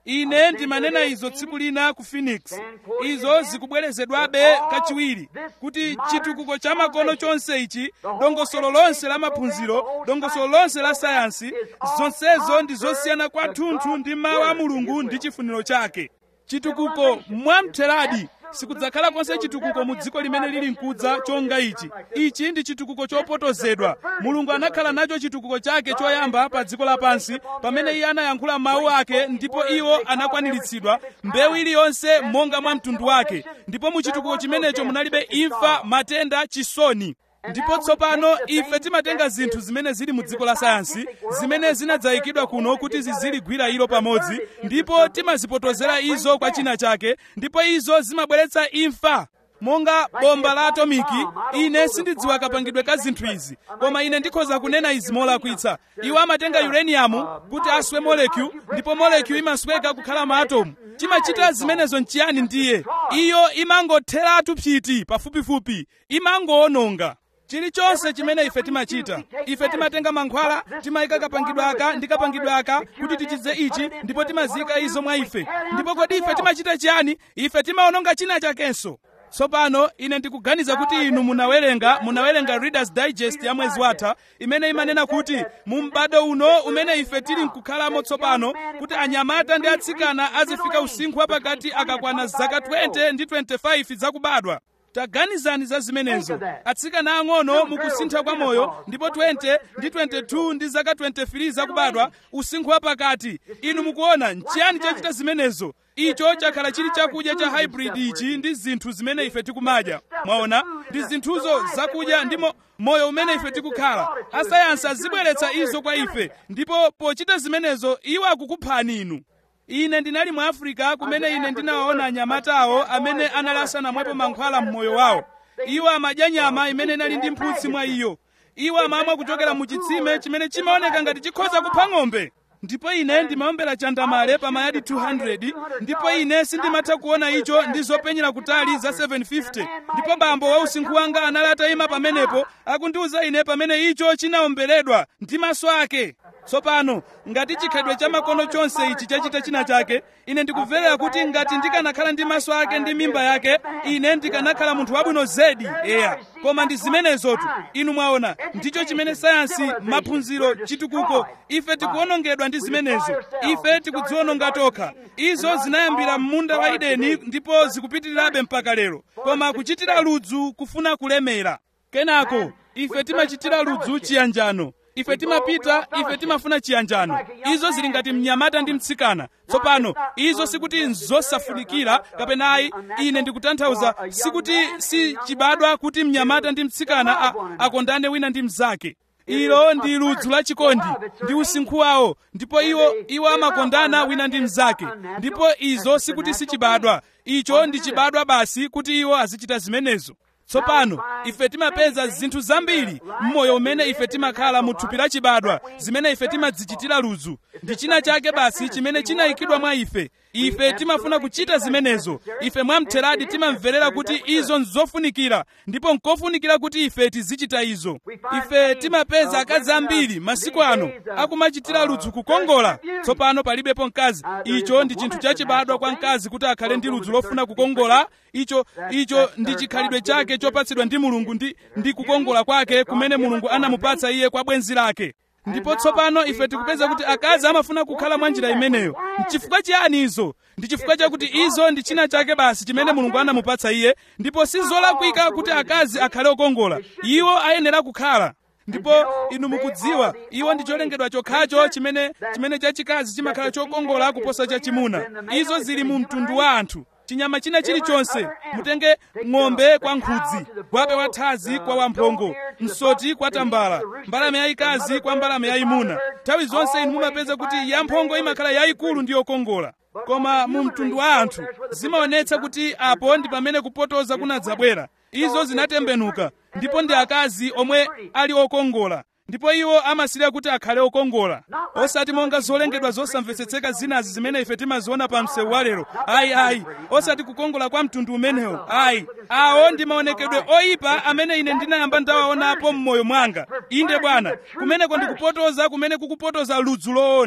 ine ndimanena izo tsiku lina ku phoenix izo zikubwerezedwabe kachiwiri kuti chitukuko cha makono chonse ichi dongosolo lonse la maphunziro dongosolo lonse la sayansi zonsezo ndi zosiyana kwathunthu ndi mawu a mulungu ndi chifuniro chake chitukuko mwamtheradi sikudzakhala konse chitukuko mu dziko limene lili mkudza chonga ichi ichi ndi chitukuko chopotozedwa mulungu anakhala nacho chitukuko chake choyamba pa dziko lapansi pamene iye anayankhula mawu ake ndipo iwo anakwaniritsidwa mbewu iliyonse monga mwa mtundu wake ndipo mu chitukuko chimenecho munalibe imfa matenda chisoni ndipo tsopano ife timatenga zinthu zimene zili mu dziko la sayansi zimene zinadzayikidwa kuno kuti ziziligwira ilo pamodzi ndipo timazipotozera izo kwa china chake ndipo izo zimabweretsa imfa monga bomba la atomiki ine sindidziwa kapangidwe ka zinthu izi koma ine ndikhoza kunena izi molakwitsa iwo amatenga uranium kuti aswe molecule ndipo molecule imasweka kukhala maatomu timachita zimenezo nchiyani ndiye iyo imangotheratu phiti pafupifupi imangoononga chilichonse chimene ife timachita ife timatenga mankhwala timayika kapangidwe aka ndi kapangidwe aka kuti tichize ichi ndipo timazika izo mwa ife ndipo kodi ife timachita chiyani ife timaononga china chakenso tsopano ine ndikuganiza kuti inu munawerenga munawerenga readers digest ya mwezi watha imene imanena kuti mu m'bado uno umene ife tili nkukhalamo tsopano kuti anyamata ndi atsikana azifika usinkhu wapakati akakwana zaka 20 ndi 25 zakubadwa taganizani za zimenezo atsikana ang'ono mukusintha kwa moyo ndipo 20 ndi 22 ndi zaka 23 zakubadwa usinkhu wapakati inu mukuona nchiyani chachita zimenezo icho chakhala chili chakudya cha hybrid ichi ndi zinthu zimene ife tikumadya mwaona ndi zinthuzo zakudya ndi mo, moyo umene ife tikukhala asayansi azibweretsa izo kwa ife ndipo pochita zimenezo iwo akukuphani inu ine ndinali mu africa kumene ine ndinawaona anyamatawo amene anali asanamwepo mankhwala mmoyo wawo iwo amadya nyama imene inali ndi mphutsi mwa iyo iwo amamwa kuchokera mu chitsime chimene chimaoneka ngati chikhoza kupha ng'ombe ndipo ine ndimaombera chandamale pa mayadi 200 ndipo ine sindimatha kuona icho ndi zopenyera kutali za 750 ndipo bambo wa usinkhu wanga anali atayima pamenepo akundiwuza ine pamene icho chinaomberedwa ndi maso ake tsopano ngati chikhalidwe cha makono chonse ichi chachita china chake ine ndikubverera kuti ngati ndikanakhala ndi maso ake ndi mimba yake ine ndikanakhala munthu wabwino zedi eya koma ndi zimenezotu inu mwaona ndicho chimene sayansi maphunziro chitukuko ife tikuwonongedwa ndi zimenezo ife tikudziwononga tokha izo zinayambira m'munda wa edeni ndipo zikupitirirabe mpaka lero koma kuchitira ludzu kufuna kulemera kenako ife timachitira ludzu chiyanjano ife timapita ife timafuna chiyanjano izo zili ngati mnyamata ndi mtsikana tsopano izo sikuti nzosafunikira kapena ayi ine ndikutanthauza sikuti si chibadwa kuti mnyamata ndi mtsikana a- akondane wina ndi mnzake ilo ndi ludzu la chikondi ndi usinkhu wawo ndipo iwo iwo amakondana wina ndi mnzake ndipo izo sikuti si chibadwa icho ndi chibadwa basi kuti iwo azichita zimenezo tsopano ife timapeza zinthu zambiri mmoyo umene ife timakhala mu thupi la chibadwa zimene ife timadzichitira ludzu ndi china chake basi chimene chinayikidwa mwa ife ife timafuna kuchita zimenezo ife mwamtheradi timamverera kuti izo nzofunikira ndipo nkofunikira kuti ife tizichita izo ife timapeza akazi ambiri masiku ano akumachitira ludzu kukongola tsopano palibepo mkazi icho ndi chinthu chachibadwa kwa mkazi kuti akhale ndi ludzu lofuna kukongola icho icho ndi chikhalidwe chake chopatsidwa ndi mulungu ndi, ndi kukongola kwake kumene mulungu anamupatsa iye kwa bwenzi lake ndipo tsopano ife tikupeza kuti akazi amafuna kukhala mwa njira imeneyo nchifukwa chiyani izo ndi chifukwa chakuti izo ndi china chake basi chimene mulungu anamupatsa iye ndipo si zolakwika kuti akazi akhale okongola iwo ayenera kukhala ndipo inu mukudziwa iwo ndi cholengedwa chokhacho chimene chimene chachikazi chimakhala chokongola kuposa chachimuna izo zili mu mtundu wa anthu chinyama china chilichonse mutenge ng'ombe kwa nkhudzi gwape wathazi kwa wamphongo msoti kwa tambala mbalame yayikazi kwa mbalame yayimuna nthawi zonse inu mumapeza kuti yamphongo imakhala yayikulu ndi yokongola koma mu mtundu wa anthu zimaonetsa kuti apo ndi pamene kupotoza kunadzabwera izo zinatembenuka ndipo ndi akazi omwe ali okongola ndipo iwo amasirira kuti akhale okongola osati monga zolengedwa zosamvetsetseka zinazi zimene ife timaziona pa msewu walero ayi ayi osati kukongola kwa mtundu umenewo ayi awo ndi maonekedwe oyipa amene ine ndinayamba ndawaonapo m'moyo mwanga inde bwana kumeneko ndikupotoza kumene kukupotoza ludzu loona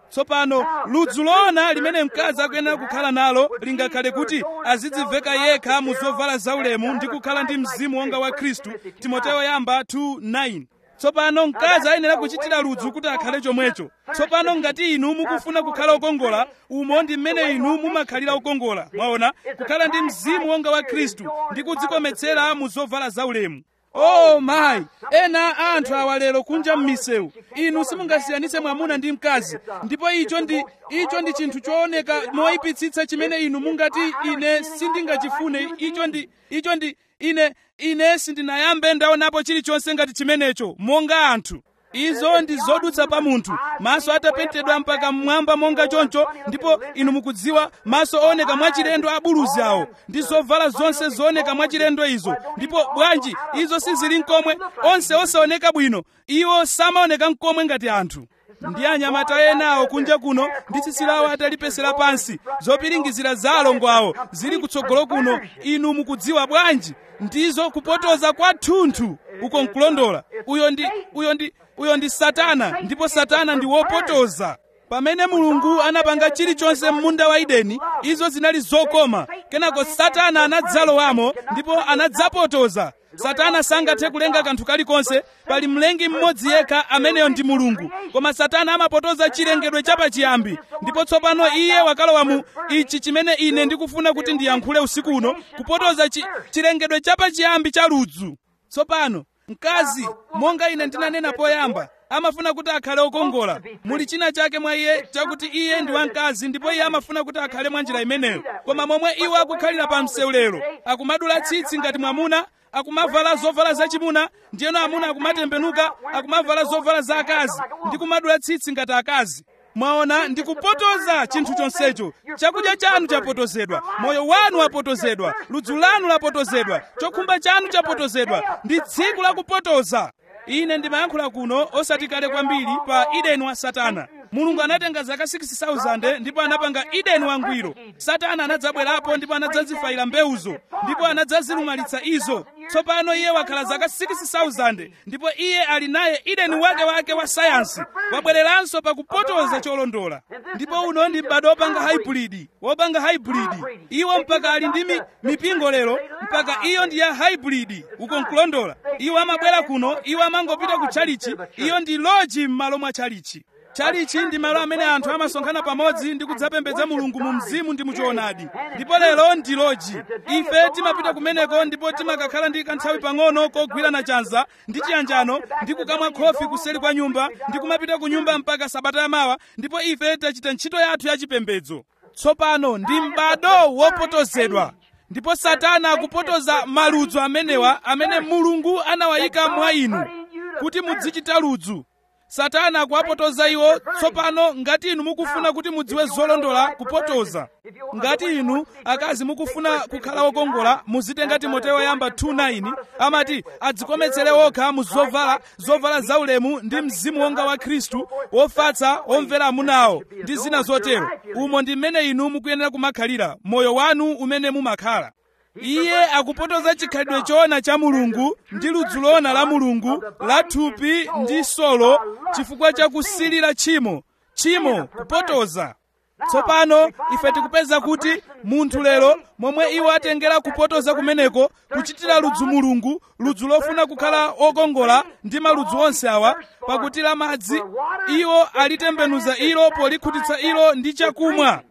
tsopano ludzu loona limene mkazi akuyenera kukhala nalo lingakhale kuti azidziveka yekha mu zovala zaulemu ndi kukhala ndi mzimu wonga wa khristu timoteyo yamba 2:9 tsopano mkazi ayenera kuchitira ludzu kuti akhale chomwecho tsopano ngati inu mukufuna kukhala okongola umo ndi mmene inu mumakhalira okongola mwaona kukhala ndi mzimu wonga wa khristu ndi kudzikometsera mu zovala zaulemu oh mayi ena a anthu awa lero kunja m'misewu inu simungasiyanitse mwamuna ndi mkazi ndipo icho ndi icho ndi chinthu chooneka moyipitsitsa chimene inu mungati ine sindingachifune icho ndi icho ndi ine ine sindinayambe ndaonapo chilichonse ngati chimenecho monga anthu izo ndi zodutsa pa munthu maso atapentedwa mpaka mmwamba monga choncho ndipo inu mukudziwa maso ooneka mwachilendo a buluzi awo ndi zovala zonse zooneka mwachilendo izo ndipo bwanji izo sizili nkomwe onse osaoneka bwino iwo samaoneka nkomwe ngati anthu ndi anyamata enawo kunja kuno ndi tsitsi lawo atalipesera pansi zopiringizira za alongo awo zili kutsogolo kuno inu mukudziwa bwanji ndizo kupotoza kwathunthu uko nkulondola uyo ndi uyo ndi uyo ndi satana ndipo satana ndi wopotoza pamene mulungu anapanga chilichonse m'munda wa edeni izo zinali zokoma kenako satana anadzalowamo ndipo anadzapotoza satana sangathe kulenga kanthu kalikonse pali mlengi mmodzi yekha ameneyo ndi mulungu koma satana amapotoza chilengedwe chapachiyambi ndipo tsopano iye wakalowa mu ichi chimene ine ndikufuna kuti ndiyankhule usiku uno kupotoza chi, chilengedwe chapachiyambi cha ludzu tsopano mkazi monga ine ndinanena poyamba amafuna kuti akhale okongola muli china chake mwa iye chakuti iye ndi wamkazi ndipo iye amafuna kuti akhale mwa njira imeneyo koma momwe iwo akukhalira pa msewu lero akumadula tsitsi ngati mwamuna akumavala zovala zachimuna ndiyeno amuna akumatembenuka akumavala zovala za akazi ndi kumadula tsitsi ngati akazi mwaona ndikupotoza chinthu chonsecho chakudya chanu chapotozedwa moyo wanu wapotozedwa ludzu lanu lapotozedwa chokhumba chanu chapotozedwa ndi tsiku lakupotoza ine ndimayankhula kuno osati kale kwambiri pa edeni wa satana mulungu anatenga zaka 6000 ndipo anapanga edeni wangwiro satana anadzabwerapo ndipo anadzazifayira mbewuzo ndipo anadzazilumalitsa izo tsopano iye wakhala zaka 6000 ndipo iye ali naye edeni wake wake wa sayansi wabwereranso pakupotoza cholondola ndipo uno ndi m'bado wopanga hybrid wopanga hybrid iwo mpaka ali ndi mi, mipingo lero mpaka iyo ndi ya hybrid uko nkulondola iwo amabwera kuno iwo amangopita ku tchalichi iyo ndi loji m'malo mwa tchalichi tchalichi ndi malo amene anthu amasonkhana pamodzi ndi kudzapembedza mulungu mu mzimu ndi muchoonadi ndipo lero ndi loji ife timapita kumeneko ndipo timakakhala ndi kanthawi pang'ono kogwirana chanza ndi chiyanjano ndi kukamwa khofi kuseri kwa nyumba ndi kumapita ku nyumba mpaka sabata yamawa ndipo ife tachita ntchito yathu yachipembedzo tsopano ndi m'bado wopotozedwa ndipo satana akupotoza maludzu amenewa amene mulungu anawayika mwa inu kuti mudzichita ludzu satana akuwapotoza iwo tsopano ngati inu mukufuna kuti mudziwe zolondola kupotoza ngati inu akazi mukufuna kukhala wokongola muzitenga timoteyo yamba 2:9 amati adzikometsere okha mu zovala zovala zaulemu ndi mzimu wonga wa khristu wofatsa womvera amunawo ndi zina zotero umo ndi mmene inu mukuyenera kumakhalira moyo wanu umene mumakhala iye akupotoza chikhalidwe choona cha mulungu ndi ludzu loona la mulungu la thupi ndi solo chifukwa cha kusilira tchimo tchimo kupotoza tsopano ife tikupeza kuti munthu lero momwe iwo atengera kupotoza kumeneko kuchitira ludzu mulungu ludzu lofuna kukhala okongola ndi maludzu onse awa pakuti la madzi iwo alitembenuza ilo polikhutitsa ilo ndi chakumwa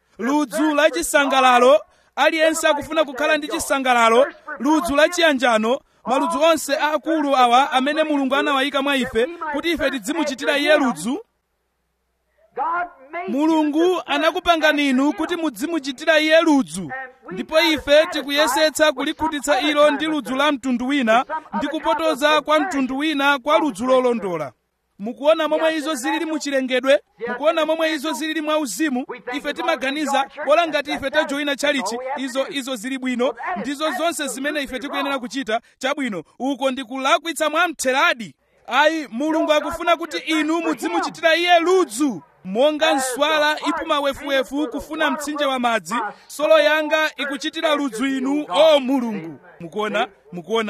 ludzu la chisangalalo aliyense akufuna kukhala ndi chisangalalo ludzu la chiyanjano maludzu onse aakulu awa amene mulungu anawayika mwa ife kuti ife tidzimuchitira iye ludzu mulungu anakupangani inu kuti mudzimuchitira iye ludzu ndipo ife tikuyesetsa kulikhutitsa ilo ndi ludzu la mtundu wina ndi kupotoza kwa mtundu wina kwa ludzu lolondola mukuona momwe izo zilili muchilengedwe mukuona momwe izo zilili mwauzimu ife timaganiza bola ngati ife tajoyina tchalichi izo izo zili bwino ndizo zonse zimene ife tikuyenera kuchita chabwino uko ndikulakwitsa mwamtheradi ayi mulungu akufuna kuti inu mudzimuchitira iye ludzu monga nswala ipuma wefuwefu kufuna mtsinje wa madzi solo yanga ikuchitira ludzu inu o mulungu mukuona mukuona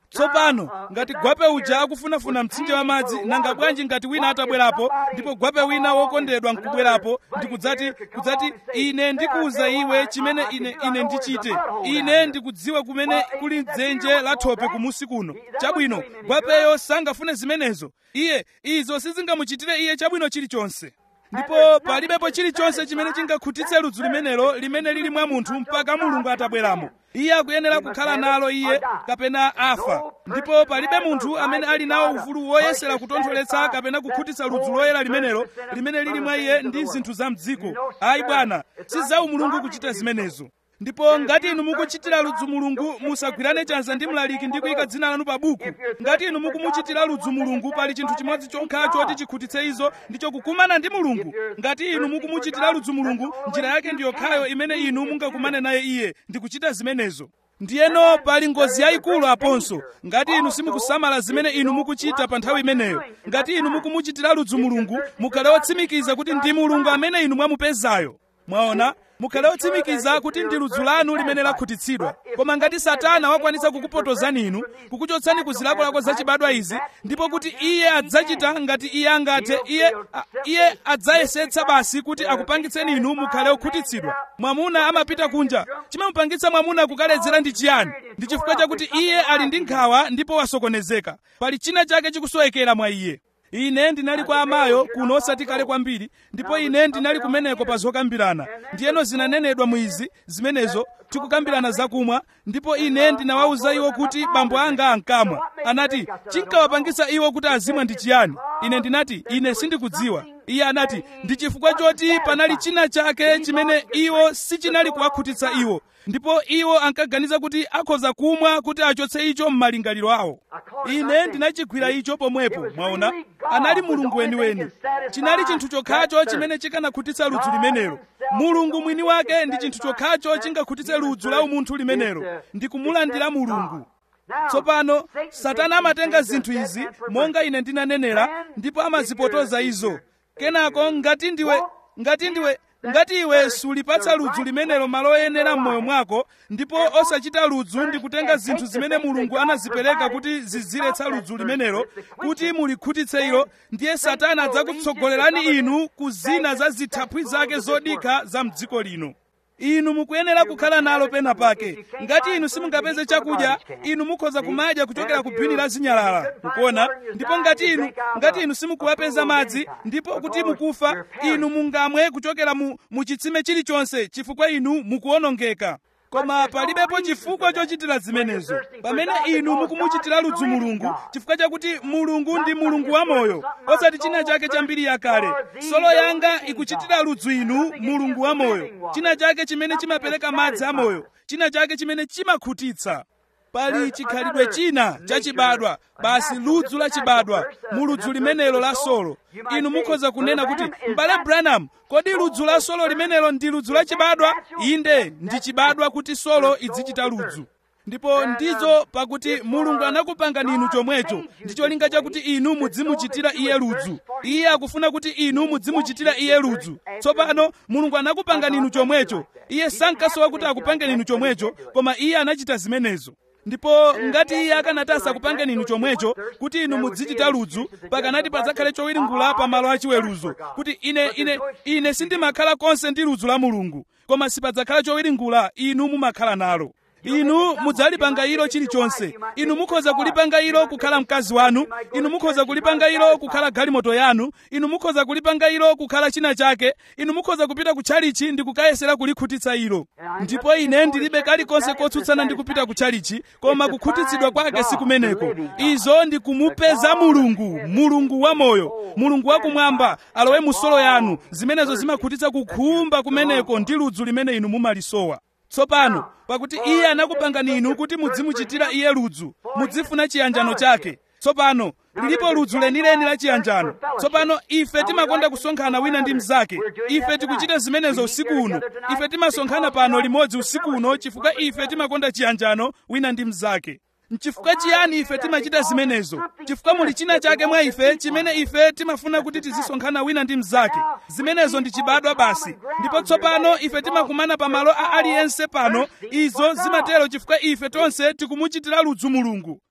tsopano ngati gwape uja akufunafuna mtsinje wa madzi nanga bwanji ngati wina atabwerapo ndipo gwape wina wokondedwa nkubwerapo ndikudzati kudzati ine ndikuwuza iwe chimene ine ine ndichite ine ndikudziwa kumene kuli dzenje la thope kumusi kuno chabwino gwapeyo sangafune zimenezo iye izo sizingamuchitire iye chabwino chilichonse ndipo palibepo chilichonse chimene chingakhutitse ludzu limenelo limene lili mwa munthu mpaka mulungu atabweramo iye akuyenera kukhala nalo iye kapena afa ndipo palibe munthu amene ali nawo ufulu woyesera kutontholetsa kapena kukhutitsa ludzu loyera limenelo limene lili mwa iye ndi zinthu za mdziko ayi bwana si za umulungu kuchita zimenezo ndipo ngati inu mukuchitira ludzu mulungu musagwirane chanza ndi mlaliki ndi kuyika dzina lanu pa buku ngati inu mukumuchitira ludzu mulungu pali chinthu chimodzi chokhacho choti chikhutitse izo ndicho kukumana ndi mulungu ngati inu mukumuchitira ludzu mulungu njira yake ndi yokhayo imene inu mungakumane naye iye ndi kuchita zimenezo ndiyeno pali ngozi yayikulu aponso ngati inu simukusamala zimene inu mukuchita pa nthawi imeneyo ngati inu mukumuchitira ludzu mulungu mukhale otsimikiza kuti ndi mulungu amene inu mwamupezayo mwaona mukhale otsimikiza kuti ndi ludzu lanu limene lakhutitsidwa koma ngati satana wakwanitsa kukupotozani inu kukuchotsani ku zilakolako zachibadwa izi ndipo kuti iye adzachita ngati iye angathe iye a, iye adzayesetsa basi kuti akupangitseni inu mukhale okhutitsidwa mwamuna amapita kunja chimamupangitsa mwamuna kukaledzera ndi chiyani ndi chifukwa chakuti iye ali ndi nkhawa ndipo wasokonezeka pali china chake chikusowekera mwa iye ine ndinali kwa amayo kuno osati kale kwambiri ndipo ine ndinali kumeneko pa zokambirana ndiyeno zinanenedwa mu izi zimenezo tikukambirana zakumwa ndipo ine ndinawawuza iwo kuti bambo anga ankamwa anati chinkawapangisa iwo kuti azimwa ndi chiyani ine ndinati ine sindikudziwa iye anati ndi chifukwa choti panali china chake chimene iwo sichinali kuwakhutitsa iwo ndipo iwo ankaganiza kuti akhoza kumwa kuti achotse icho m'malingaliro awo ine ndinachigwira icho pomwepo mwaona anali mulungu weniweni chinali chinthu chokhacho chimene chikanakhutitsa ludzu limenelo mulungu mwini wake ndi chinthu chokhacho chingakhutitse ludzu la umunthu limenelo ndi kumulandira mulungu tsopano satana amatenga zinthu izi monga ine ndinanenera ndipo amazipotoza izo kenako ngati ndiwe ngati ndiwe ngati iwe sulipatsa ludzu limenelo malo oyenera m'moyo mwako ndipo osachita ludzu ndi kutenga zinthu zimene mulungu anazipereka kuti ziziretsa ludzu limenelo kuti mulikhutitse ilo ndiye satana adzakutsogolerani inu ku zina za zithaphwi zake zodikha za mdziko lino inu mukuyenera kukhala nalo pena pake ngati inu simungapeze chakudya inu mukhoza kumadya kuchokera ku bwini la zinyalala mukuona ndipo ngati inu ngati inu simukuwapeza madzi ndipo kuti mukufa inu mungamwe kuchokera mu, mu chitsime chilichonse chifukwa inu mukuwonongeka koma palibepo chifukwa chochitira zimenezo pamene inu mukumuchitira ludzu mulungu chifukwa chakuti mulungu ndi mulungu wamoyo osati china chake chambiri yakale solo yanga ikuchitira ludzu inu mulungu wamoyo china chake chimene chimapereka madzi amoyo china chake chimene chimakhutitsa pali chikhalidwe china chachibadwa basi ludzu lachibadwa mu ludzu limenelo la solo inu mukhoza kunena kuti m'bale branham kodi ludzu la solo limenelo ndi ludzu lachibadwa inde ndi chibadwa kuti solo idzichita ludzu ndipo ndizo pakuti mulungu anakupangani inu chomwecho ndi cholinga chakuti inu mudzimuchitira iye ludzu iye akufuna kuti inu mudzimuchitira iye ludzu tsopano mulungu anakupangani inu chomwecho iye sankasowa kuti akupangeni inu chomwecho koma iye anachita zimenezo ndipo ngati iye akanati asakupangeni inu chomwecho kuti inu mudzichita ludzu pakanati padzakhale chowiringula pa malo achiweruzo kuti ine ine ine sindimakhala konse ndi ludzu la mulungu koma sipadzakhala chowiringula inu mumakhala nalo inu mudzalipanga ilo chilichonse inu mukhoza kulipanga ilo kukhala mkazi wanu inu mukhoza kulipanga ilo kukhala galimoto yanu inu mukhoza kulipanga ilo kukhala china chake inu mukhoza kupita ku tchalichi ndi kukayesera kulikhutitsa ilo ndipo ine ndilibe kalikonse kotsutsana ndi kupita ku tchalichi koma kukhutitsidwa kwake sikumeneko izo ndi kumupeza mulungu mulungu wamoyo mulungu wakumwamba alowe mu solo yanu zimenezo zimakhutitsa kukhumba kumeneko ndi ludzu limene inu mumalisowa tsopano pakuti iye anakupangani inu kuti mudzimuchitira iye ludzu mudzifuna chiyanjano chake tsopano lilipo ludzu lenileni la chiyanjano tsopano ife timakonda kusonkhana wina ndi mnzake ife tikuchita zimenezo usiku uno ife timasonkhana pano limodzi usiku uno chifukwa ife timakonda chiyanjano wina ndi mnzake nchifukwa chiyani ife timachita zimenezo chifukwa muli china chake mwa ife chimene ife timafuna kuti tizisonkhana wina ndi mnzake zimenezo ndi chibadwa basi ndipo tsopano ife timakumana pa malo a aliyense pano izo zimatero chifukwa ife tonse tikumuchitira ludzu mulungu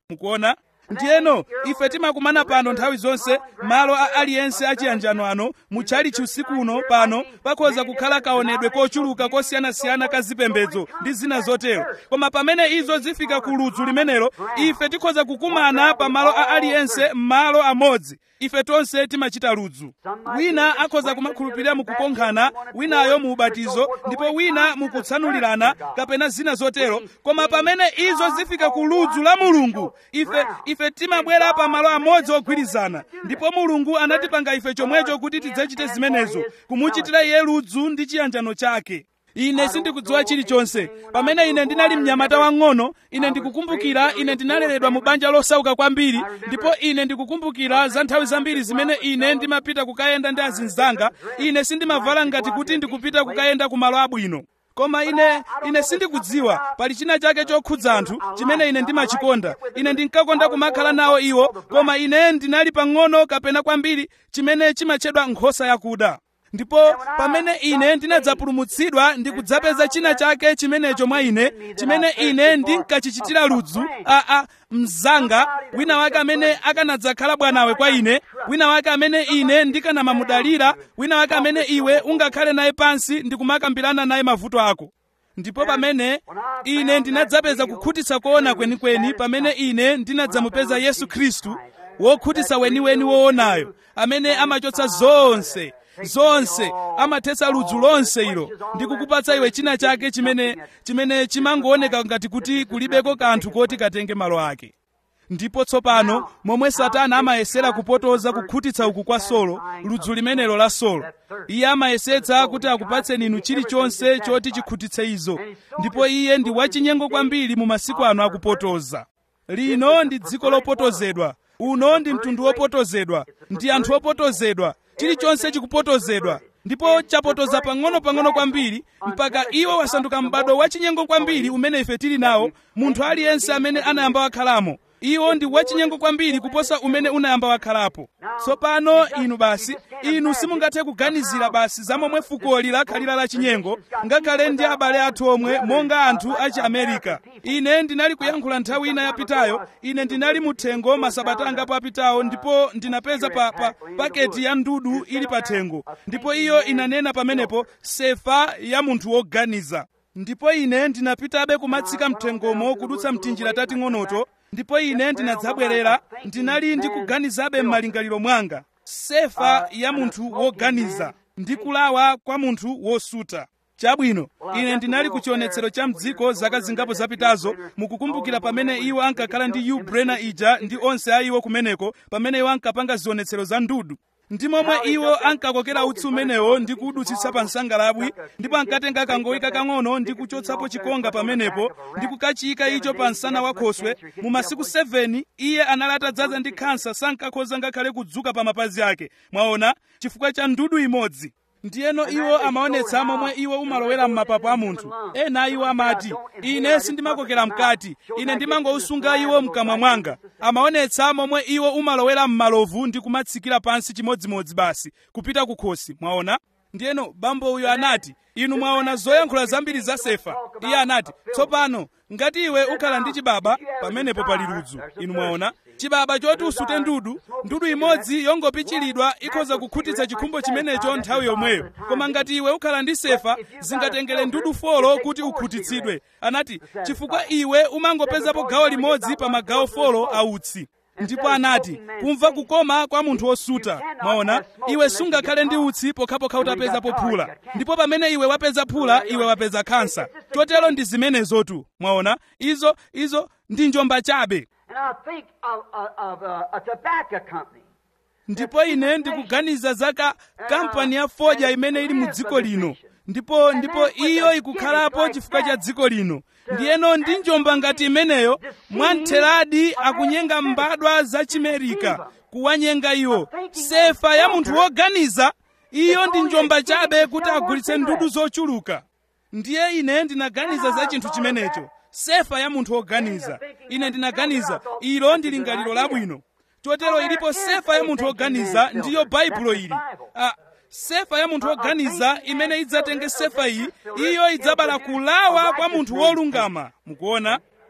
mukuona ndiyeno ife timakumana pano nthawi zonse malo a aliyense achiyanjano ano mutchalichi usiku uno pano pakhoza kukhala kaonedwe kochuluka kosiyanasiyana ka zipembedzo ndi zina zotero koma pamene izo zifika ku ludzu limenelo ife tikhoza kukumana pa malo a aliyense m'malo amodzi ife tonse timachita ludzu wina akhoza kumakhulupirira mukukonkhana winayo mu ubatizo ndipo wina mukutsanulirana kapena zina zotero koma pamene izo zifika ku ludzu la mulungu ife ife timabwera pa malo amodzi ogwirizana ndipo mulungu anatipanga ife chomwecho kuti tidzachite zimenezo kumuchitira iye ludzu ndi chiyanjano chake ine sindikudziwa chilichonse pamene ine ndinali mnyamata wang'ono ine ndikukumbukira ine ndinaleredwa mu banja losauka kwambiri ndipo ine ndikukumbukira za nthawi zambiri zimene ine ndimapita kukayenda ndi azinzanga ine sindimavala ngati kuti ndikupita kukayenda ku malo abwino koma ine ine sindikudziwa pali china chake chokhudza anthu chimene ine ndimachikonda ine ndinkakonda kumakhala nawo iwo koma ine ndinali pang'ono kapena kwambiri chimene chimatchedwa nkhosa yakuda ndipo pamene ine ndinadzapulumutsidwa ndikudzapeza china chake chimenecho mwa ine chimene ine ndinkachichitira ludzu aa mzanga wina wake amene akanadzakhala bwanawe kwa ine wina wake amene ine ndikanamamudalira wina wake amene iwe ungakhale naye pansi ndikumakambirana naye mavuto ako ndipo pamene ine ndinadzapeza kukhutitsa koona kwenikweni pamene ine ndinadzamupeza yesu khristu wokhutitsa weniweni woonayo amene amachotsa zonse zonse amathetsa ludzu lonse ilo ndi kukupatsa iwe china chake chimene chimene chimangooneka ngati kuti kulibeko kanthu koti katenge malo ake ndipo tsopano momwe satana amayesera kupotoza kukhutitsa uku kwa solo ludzu limenelo la solo iye amayesetsa kuti akupatseni inu chilichonse choti chikhutitse izo ndipo iye ndi wachinyengo kwambiri mu masiku ano akupotoza lino ndi dziko lopotozedwa uno ndi mtundu wopotozedwa ndi anthu opotozedwa chilichonse chikupotozedwa ndipo chapotoza pang'ono-pang'ono kwambiri mpaka iwo wasanduka m'bado wachinyengo kwambiri umene ife tili nawo munthu aliyense amene anayamba wakhalamo iwo ndi wachinyengo kwambiri kuposa umene unayamba wakhalapo tsopano inu basi inu simungathe kuganizira basi za momwe fukoli lakhalira la chinyengo ngakhale ndi abale athu omwe monga anthu achi america ine ndinali kuyankhula nthawi ina yapitayo ine ndinali muthengo masabata angapo apitawo ndipo ndinapeza pa, pa paketi ya ndudu ili pa thengo ndipo iyo inanena pamenepo sefa ya munthu woganiza ndipo ine ndinapitabe kumatsika mthengomo kudutsa mtinjira tating'onoto ndipo ine ndinadzabwerera ndinali ndikuganizabe m'malingaliro mwanga sefa ya munthu woganiza ndi kulawa kwa munthu wosuta chabwino ine ndinali ku chionetsero cha mdziko zaka zingapo zapitazo mukukumbukira pamene iwo ankakhala ndi u brena ija ndi onse a iwo kumeneko pamene iwo ankapanga zionetsero za ndudu ndi momwe iwo ankakokera utsi umenewo ndi kuwudutsitsa pa nsangalabwi ndipo ankatenga kangoyi kakang'ono ndi kuchotsapo chikonga pamenepo ndi kukachiyika icho pa msana wa khoswe mu masiku 7 iye anali atadzaza ndi khansa sankakhoza ngakhale kudzuka pa mapazi ake mwaona chifukwa cha ndudu imodzi ndiyeno iwo amaonetsa momwe iwo umalowera m'mapapu a munthu ena iwo amati ine sindimakokera mkati ine ndimangousunga iwo mkamwa mwanga amaonetsa momwe iwo umalowera m'malovu ndi kumatsikira pansi chimodzimodzi basi kupita kukhosi mwaona ndiyeno bambo uyo anati inu mwaona zoyankhula zambiri za sefa iye anati tsopano ngati iwe ukhala ndi chibaba pamenepo pali ludzu inu mwaona chibaba choti usute ndudu ndudu imodzi yongopichiridwa ikhoza kukhutitsa chikhumbo chimenecho nthawi yomweyo koma ngati iwe ukhala ndi sefa zingatengere ndudu folo kuti ukhutitsidwe anati chifukwa iwe umangopezapo gawo limodzi pa magawo folo a utsi ndipo anati kumva kukoma kwa munthu wosuta mwaona iwe sungakhale ndi utsi pokhapokha utapeza pophula ndipo pamene iwe wapeza phula iwe wapeza khansa chotero ndi zimenezotu mwaona izo izo ndi njomba chabe And I think of, of, of uh, a tobacco company. ndipo ine ndikuganiza za ka kampani ya fodya imene ili mu dziko lino ndipo ndipo iyo ikukhalapo chifukwa cha dziko lino ndiyeno ndi njomba ngati imeneyo mwamtheradi akunyenga mbadwa za chimerika kuwanyenga iwo sefa ya munthu woganiza iyo ndi njomba chabe kuti agulitse ndudu zochuluka ndiye ine ndinaganiza za chinthu chimenecho sefa ya munthu woganiza ine ndinaganiza ilo ndi lingaliro labwino chotero ilipo sefa ya munthu woganiza ndiyo baibulo ili ah, sefa ya munthu woganiza imene idzatenge sefa iyi iyo idzabala kulawa kwa munthu wolungama mukuona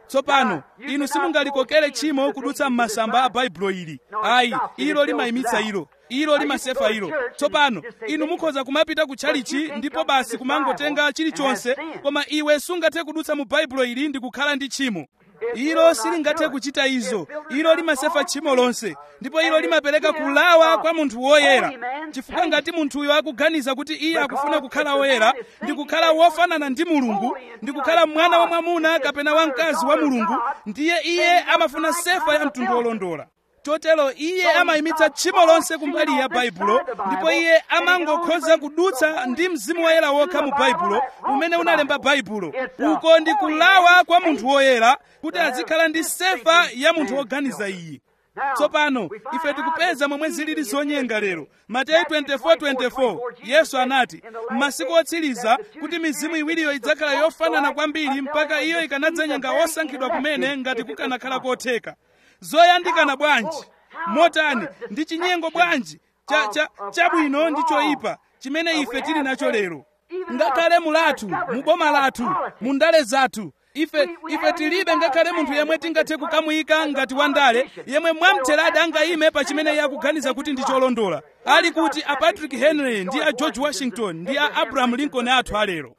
tsopano inu simungalikokere tchimo kudutsa m'masamba a baibulo ili ayi ilo limayimitsa ilo ilo limasefa ilo tsopano inu mukhoza kumapita ku tchalichi ndipo basi kumangotenga chilichonse koma iwe sungathe kudutsa mu baibulo ili ndi kukhala ndi tchimo ilo silingathe kuchita izo ilo limasefa tchimo lonse ndipo ilo limapereka kulawa kwa munthu woyera chifukwa ngati munthuyo akuganiza kuti iye akufuna kukhala woyera ndi kukhala wofanana ndi mulungu ndi kukhala mwana wa mwamuna kapena wamkazi wa mulungu ndiye iye amafuna sefa ya mtundu wolondola chotero iye amayimitsa tchimo lonse kumbali ya baibulo ndipo iye amangokhoza kudutsa ndi mzimu woyera wokha mu baibulo umene unalemba baibulo uko ndi kulawa kwa munthu woyera kuti azikhala ndi sefa ya munthu woganiza iyi tsopano ife tikupeza momwe zilili zonyenga lero mateyu 24:24 yesu anati m'masiku otsiriza kuti mizimu iwiriyo idzakhala yofanana kwambiri mpaka iyo ikanadzanyenga osankhidwa kumene ngati kukanakhala kotheka zoyandikana bwanji motani ndi chinyengo bwanji chabwino cha, cha ndi choyipa chimene ife tili nacho lero ngakhale mulathu mu boma lathu mu ndale zathu ife ife tilibe ngakhale munthu yemwe tingathe kukamuyika ngati wandale yemwe mwamtheradi angayime pa chimene iye akuganiza kuti ndi cholondola ali kuti a patrick henry ndi a george washington ndi a abraham lincoln athu alero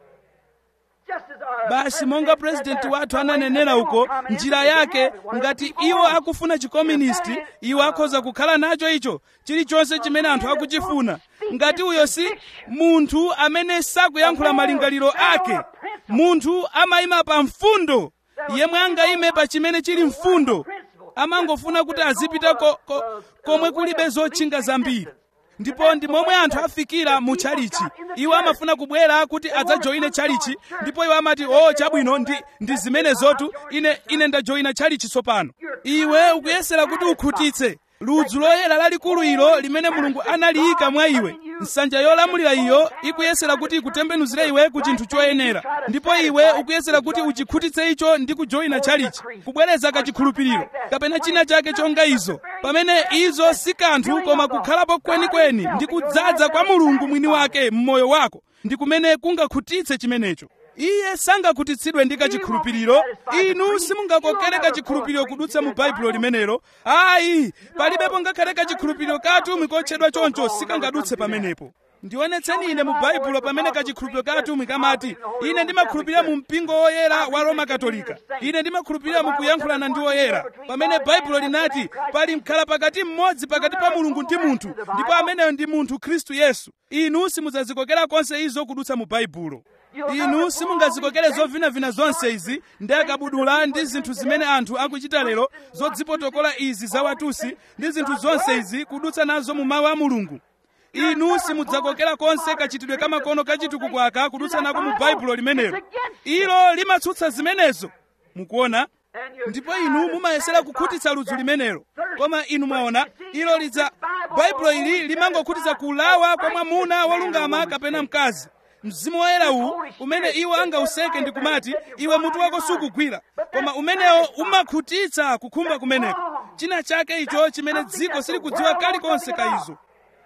basi monga purezidenti wathu ananenera uko njira yake ngati iwo akufuna chikomunisti iwo akhoza kukhala nacho icho chilichonse chimene anthu akuchifuna ngati uyo si munthu amene sakuyankhula malingaliro ake munthu amayima pa mfundo yemwe angayime pa chimene chili mfundo amangofuna kuti azipita ko, ko, komwe kulibe zotchinga zambiri ndipo ndi momwe anthu afikira mu tchalichi iwo amafuna kubwera kuti adzajoyine tchalichi ndipo iwo amati o oh, chabwino ndi, ndi zimenezotu ine ine ndajoyina tchalichi tsopano iwe ukuyesera kuti ukhutitse ludzu loyera lalikulu ilo limene mulungu analiyika mwa iwe nsanja yolamulira iyo ikuyesera kuti ikutembenuzire iwe ku chinthu choyenera ndipo iwe ukuyesera kuti uchikhutitse icho ndi kujoyina tchalichi kubwereza kachikhulupiriro kapena china chake chonga izo pamene izo si kanthu koma kukhalapo kwenikweni ndi kudzaza kwa mulungu mwini wake m'moyo wako ndi kumene kungakhutitse chimenecho iye sangakhutitsidwe ndi kachikhulupiriro inu simungakokere kachikhulupiriro kudutsa mu baibulo limenelo ayi palibepo ngakhale kachikhulupiriro katumwi kotchedwa choncho sikangadutse pamenepo ndionetseni ine mu baibulo pamene kachikhulupiriro katumwi kamati ine ndimakhulupirira mu mpingo woyera wa roma katolika ine ndimakhulupirira mu kuyankhulana ndi woyera pamene baibulo linati pali mkhala pakati mmodzi pakati pa mulungu ndi munthu ndipo ameneyo ndi munthu khristu yesu inu simudzazikokera konse izo kudutsa mu baibulo inu simungazikokere zovinavina zonse izi ndi akabudula ndi zinthu zimene anthu akuchita lero zodzipotokola izi za watusi ndi zinthu zonse izi kudutsa nazo mu mawu a mulungu inu simudzakokera konse kachitidwe kamakono kachitukukwaka kudutsa nako mu baibulo limenelo ilo limatsutsa zimenezo mukuona ndipo inu mumayesera kukhutitsa ludzu limenelo koma inu mwaona ilo lidza baibulo ili limangokhutitsa kulawa kwa mwamuna wolungama kapena mkazi mzimu woyera uwu umene iwo angauseke ndi kumati iwe mutu wako sukugwira koma umenewo umakhutitsa kukhumba kumeneko china chake icho chimene dziko silikudziwa kalikonse ka izo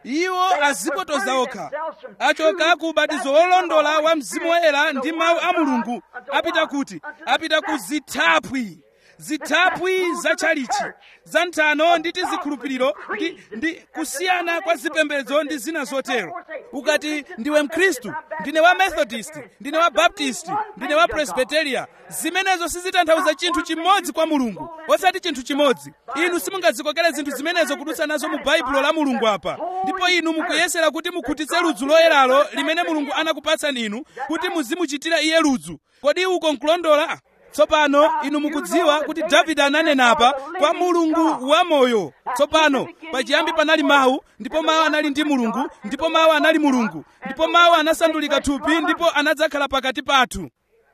iwo azipotoza okha achoka ku ubatizo wolondola wa mzimu woyera ndi mawu a mulungu apita kuti apita ku zithaphwi zithaphwi za tchalichi za nthano ndi tizikhulupiriro ndi, ndi kusiyana kwa zipembedzo ndi zina zotero ukati ndiwe mkhristu ndine wa methodist ndine wa baptist ndine wa presbyteria zimenezo sizitanthauza chinthu chimodzi kwa mulungu osati chinthu chimodzi inu simungazikokere zinthu zimenezo kudutsa nazo mu baibulo la mulungu apa ndipo inu mukuyesera kuti mukhutitse ludzu loyeralo limene mulungu anakupatsani inu kuti muzimuchitira iye ludzu kodi uko nkulondola tsopano inu mukudziwa kuti davide ananenapa kwa mulungu wamoyo tsopano pachiyambi panali mawu ndipo mawu anali ndi mulungu ndipo mawu anali mulungu ndipo mawu anasandulika thupi ndipo anadzakhala pakati pathu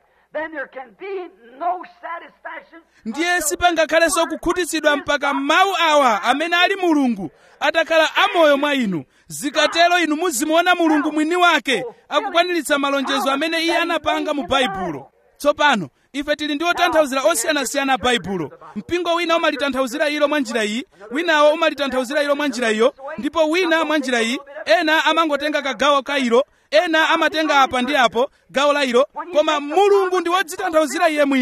ndiye sipangakhalenso kukhutitsidwa mpaka mawu awa amene ali mulungu atakhala amoyo mwa inu zikatero inu muzimuona mulungu mwini wake akukwaniritsa malonjezo amene iye anapanga mu baibulo tsopano ife tili ndi otanthauzira osiyanasiyana baibulo mpingo wina umalitanthauzira ilo mwa njira iyi winawo umalitanthauzira ilo mwa njira iyo ndipo wina mwa njira iyi ena amangotenga kagawo ka ilo ena amatenga apa ndi apo gawo la ilo koma mulungu ndi wodzitanthauzira iye mwini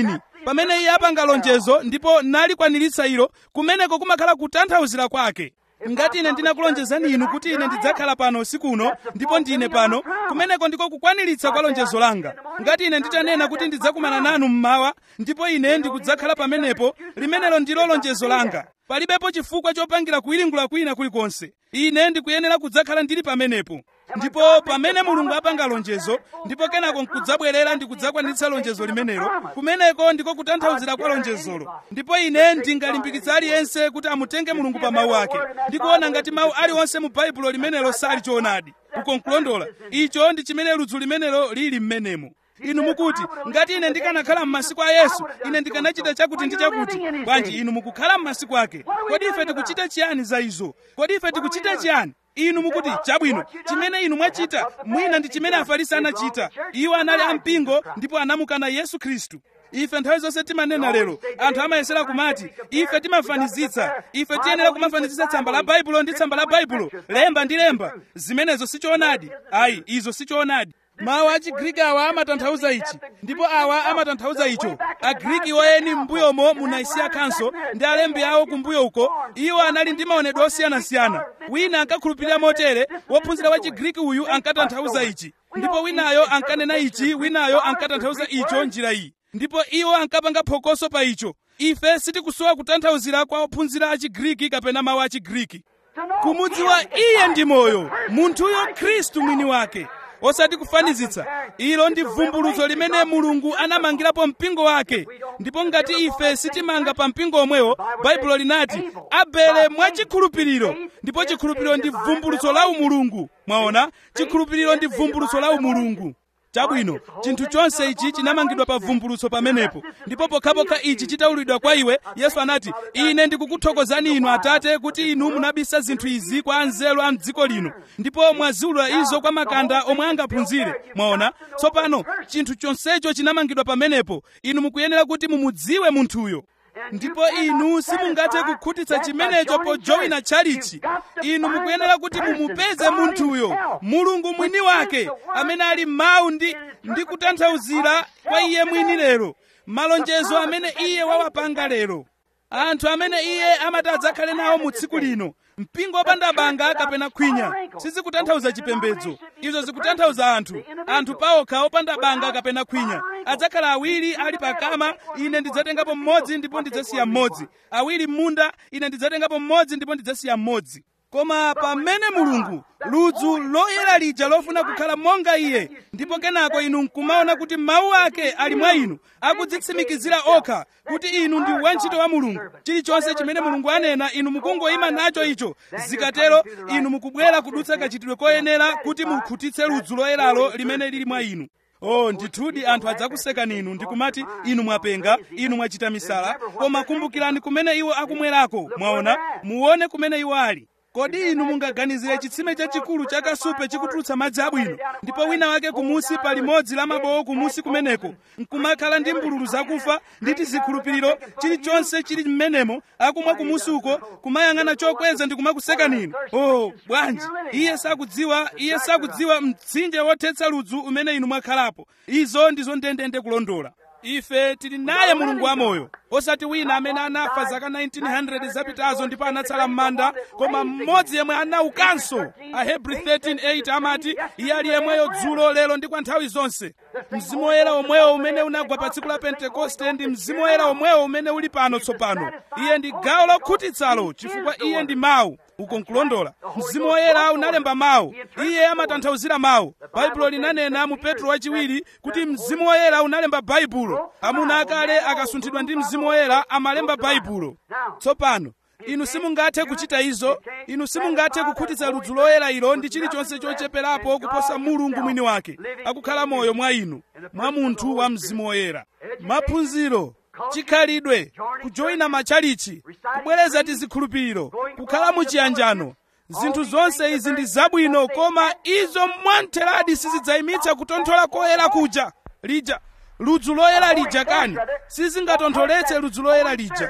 pamene iye apanga lonjezo ndipo nalikwaniritsa ilo kumeneko kumakhala kutanthauzira kwake ngati ine ndinakulonjezani inu kuti ine ndidzakhala pano usiku uno ndipo ndine pano kumeneko ndiko kukwaniritsa kwa lonjezo langa ngati ine nditanena kuti ndidzakumana nanu mmawa ndipo ine ndikudzakhala pamenepo limenelo ndilo lonjezo langa palibepo chifukwa chopangira kuyiringula kwina kulikonse ine ndikuyenera kudzakhala ndili pamenepo ndipo pamene mulungu apanga lonjezo ndipo kenako nkudzabwerera ndikudzakwanitsa lonjezo limenelo kumeneko ndiko kutanthauzira kwa lonjezolo ndipo ine ndingalimbikitsa aliyense kuti amutenge mulungu pa mawu ake ndikuona ngati mawu aliwonse mu baibulo limenelo sali choonadi uko nkulondola icho ndi chimene ludzu limenelo lili mmenemo inu mukuti ngati ine ndikanakhala m'masiku a yesu ine ndikanachita chakuti ndi chakuti bwanji inu mukukhala m'masiku ake kodi ife tikuchita chiyani za izo kodi ife tikuchita chiyani inu mukuti chabwino chimene inu mwachita mwina ndi chimene afarisi anachita iwo anali ampingo ndipo anamukana yesu khristu ife nthawi zonse timanena lero anthu amayesera kumati ife timafanizitsa ife tiyenera kumafanizitsa tsamba la baibulo ndi tsamba la baibulo lemba ndi lemba zimenezo sichoonadi ayi izo sichoonadi mawu a chigriki awa amatanthauza ichi ndipo awa amatanthauza icho agriki woyeni m'mbuyomo mu naisiya council ndi alembi awo kumbuyo uko iwo anali ndi maonedwe osiyanasiyana wina ankakhulupirira motere wophunzira wa chigriki uyu ankatanthauza ichi ndipo winayo ankanena ichi winayo ankatanthauza icho njira iyi ndipo iwo ankapanga phokoso pa icho ife sitikusowa kutanthauzira kwa ophunzira a chigriki kapena mawu a chigriki kumudziwa iye ndi moyo munthuyo khristu mwini wake osati kufanizitsa ilo ndi vumbulutso limene mulungu anamangirapo mpingo wake ndipo ngati ife sitimanga pa mpingo omwewo baibulo linati abele mwachikhulupiriro ndipo chikhulupiriro ndi vumbulutso la umulungu mwaona chikhulupiriro ndi vumbulutso la umulungu chabwino chinthu chonse ichi chinamangidwa pa vumbulutso pamenepo ndipo pokhapokha ichi chitaululidwa kwa iwe yesu anati ine ndikukuthokozani inu atate kuti inu munabisa zinthu izi kwa anzeru a mdziko lino ndipo mwaziulula izo kwa makanda omwe angaphunzire mwaona tsopano chinthu chonsecho chinamangidwa pamenepo inu mukuyenera kuti mumudziwe munthuyo ndipo inu simungathe kukhutitsa chimenecho pojoyina tchalichi inu mukuyenera kuti mumupeze munthuyo mulungu mwini wake amene ali mawu ndi, ndi kutanthauzira kwa iye mwini lero malonjezo amene iye wawapanga lero anthu amene iye amati adzakhale nawo mu tsiku lino mpingo wopanda banga kapena khwinya sizikutanthauza chipembedzo izo zikutanthauza anthu anthu paokha opanda banga kapena khwinya adzakhala awiri ali pakama ine ndidzatengapo mmodzi ndipo ndidzasiya mmodzi awiri m'munda ine ndidzatengapo mmodzi ndipo ndidzasiya mmodzi koma pamene mulungu ludzu loyera lija lofuna kukhala monga iye ndipo kenako inu nkumaona kuti mawu ake ali mwa inu akudzitsimikizira okha kuti inu ndi wantchito wa mulungu chilichonse chimene mulungu anena inu mukungoyima nacho icho zikatero inu mukubwera kudutsa kachitidwe koyenera kuti mukhutitse ludzu loyeralo limene lili mwa inu oh ndithudi anthu adzakusekani inu ndikumati inu mwapenga inu mwachita misala koma kumbukirani kumene iwo akumwerako mwaona muone kumene iwo ali kodi inu mungaganizire chitsime chachikulu cha kasupe chikutulutsa madzi abwino ndipo wina wake kumusi pa limodzi la mabowo kumusi kumeneko nkumakhala ndi mbululu zakufa ndi tizikhulupiriro chilichonse chili m'menemo akumwa kumusi uko kumayang'ana chokweza ndi kumakusekani inu oh bwanji iye sakudziwa iye sakudziwa mtsinje wothetsa ludzu umene inu mwakhalapo izo ndizo ndendende kulondola ife tili naye mulungu wamoyo osati wina amene anafa zaka 1900 zapitazo ndipo anatsala m'manda koma mmodzi yemwe anaukanso ahebri 13:8 amati iye ali yemweyo dzulo lero ndi kwa nthawi zonse mzimu woyera omwewo umene unagwa pa tsiku la pentekoste ndi mzimu woyera omwewo umene uli pano tsopano iye ndi gawo lokhutitsalo chifukwa iye ndi mawu uko nkulondola mzimu woyera unalemba mawu iye amatanthauzira mawu baibulo linanena mu petro wachiwiri kuti mzimu woyera unalemba baibulo amuna akale akasunthidwa ndi mzimu woyera amalemba baibulo tsopano inu simungathe kuchita izo inu simungathe kukhutitsa ludzu loyera ilo ndi chilichonse chocheperapo kuposa mulungu mwini wake akukhala moyo mwa inu mwa munthu wa mzimu woyera maphunziro chikhalidwe kujoyina matchalichi kubwereza tizikhulupiriro kukhala muchiyanjano zinthu zonse izi ndi zabwino koma izo mwamtheradi sizidzayimitsa kutonthola koyera kuja lija ludzu loyera lija kani sizingatontholetse ludzu loyera lija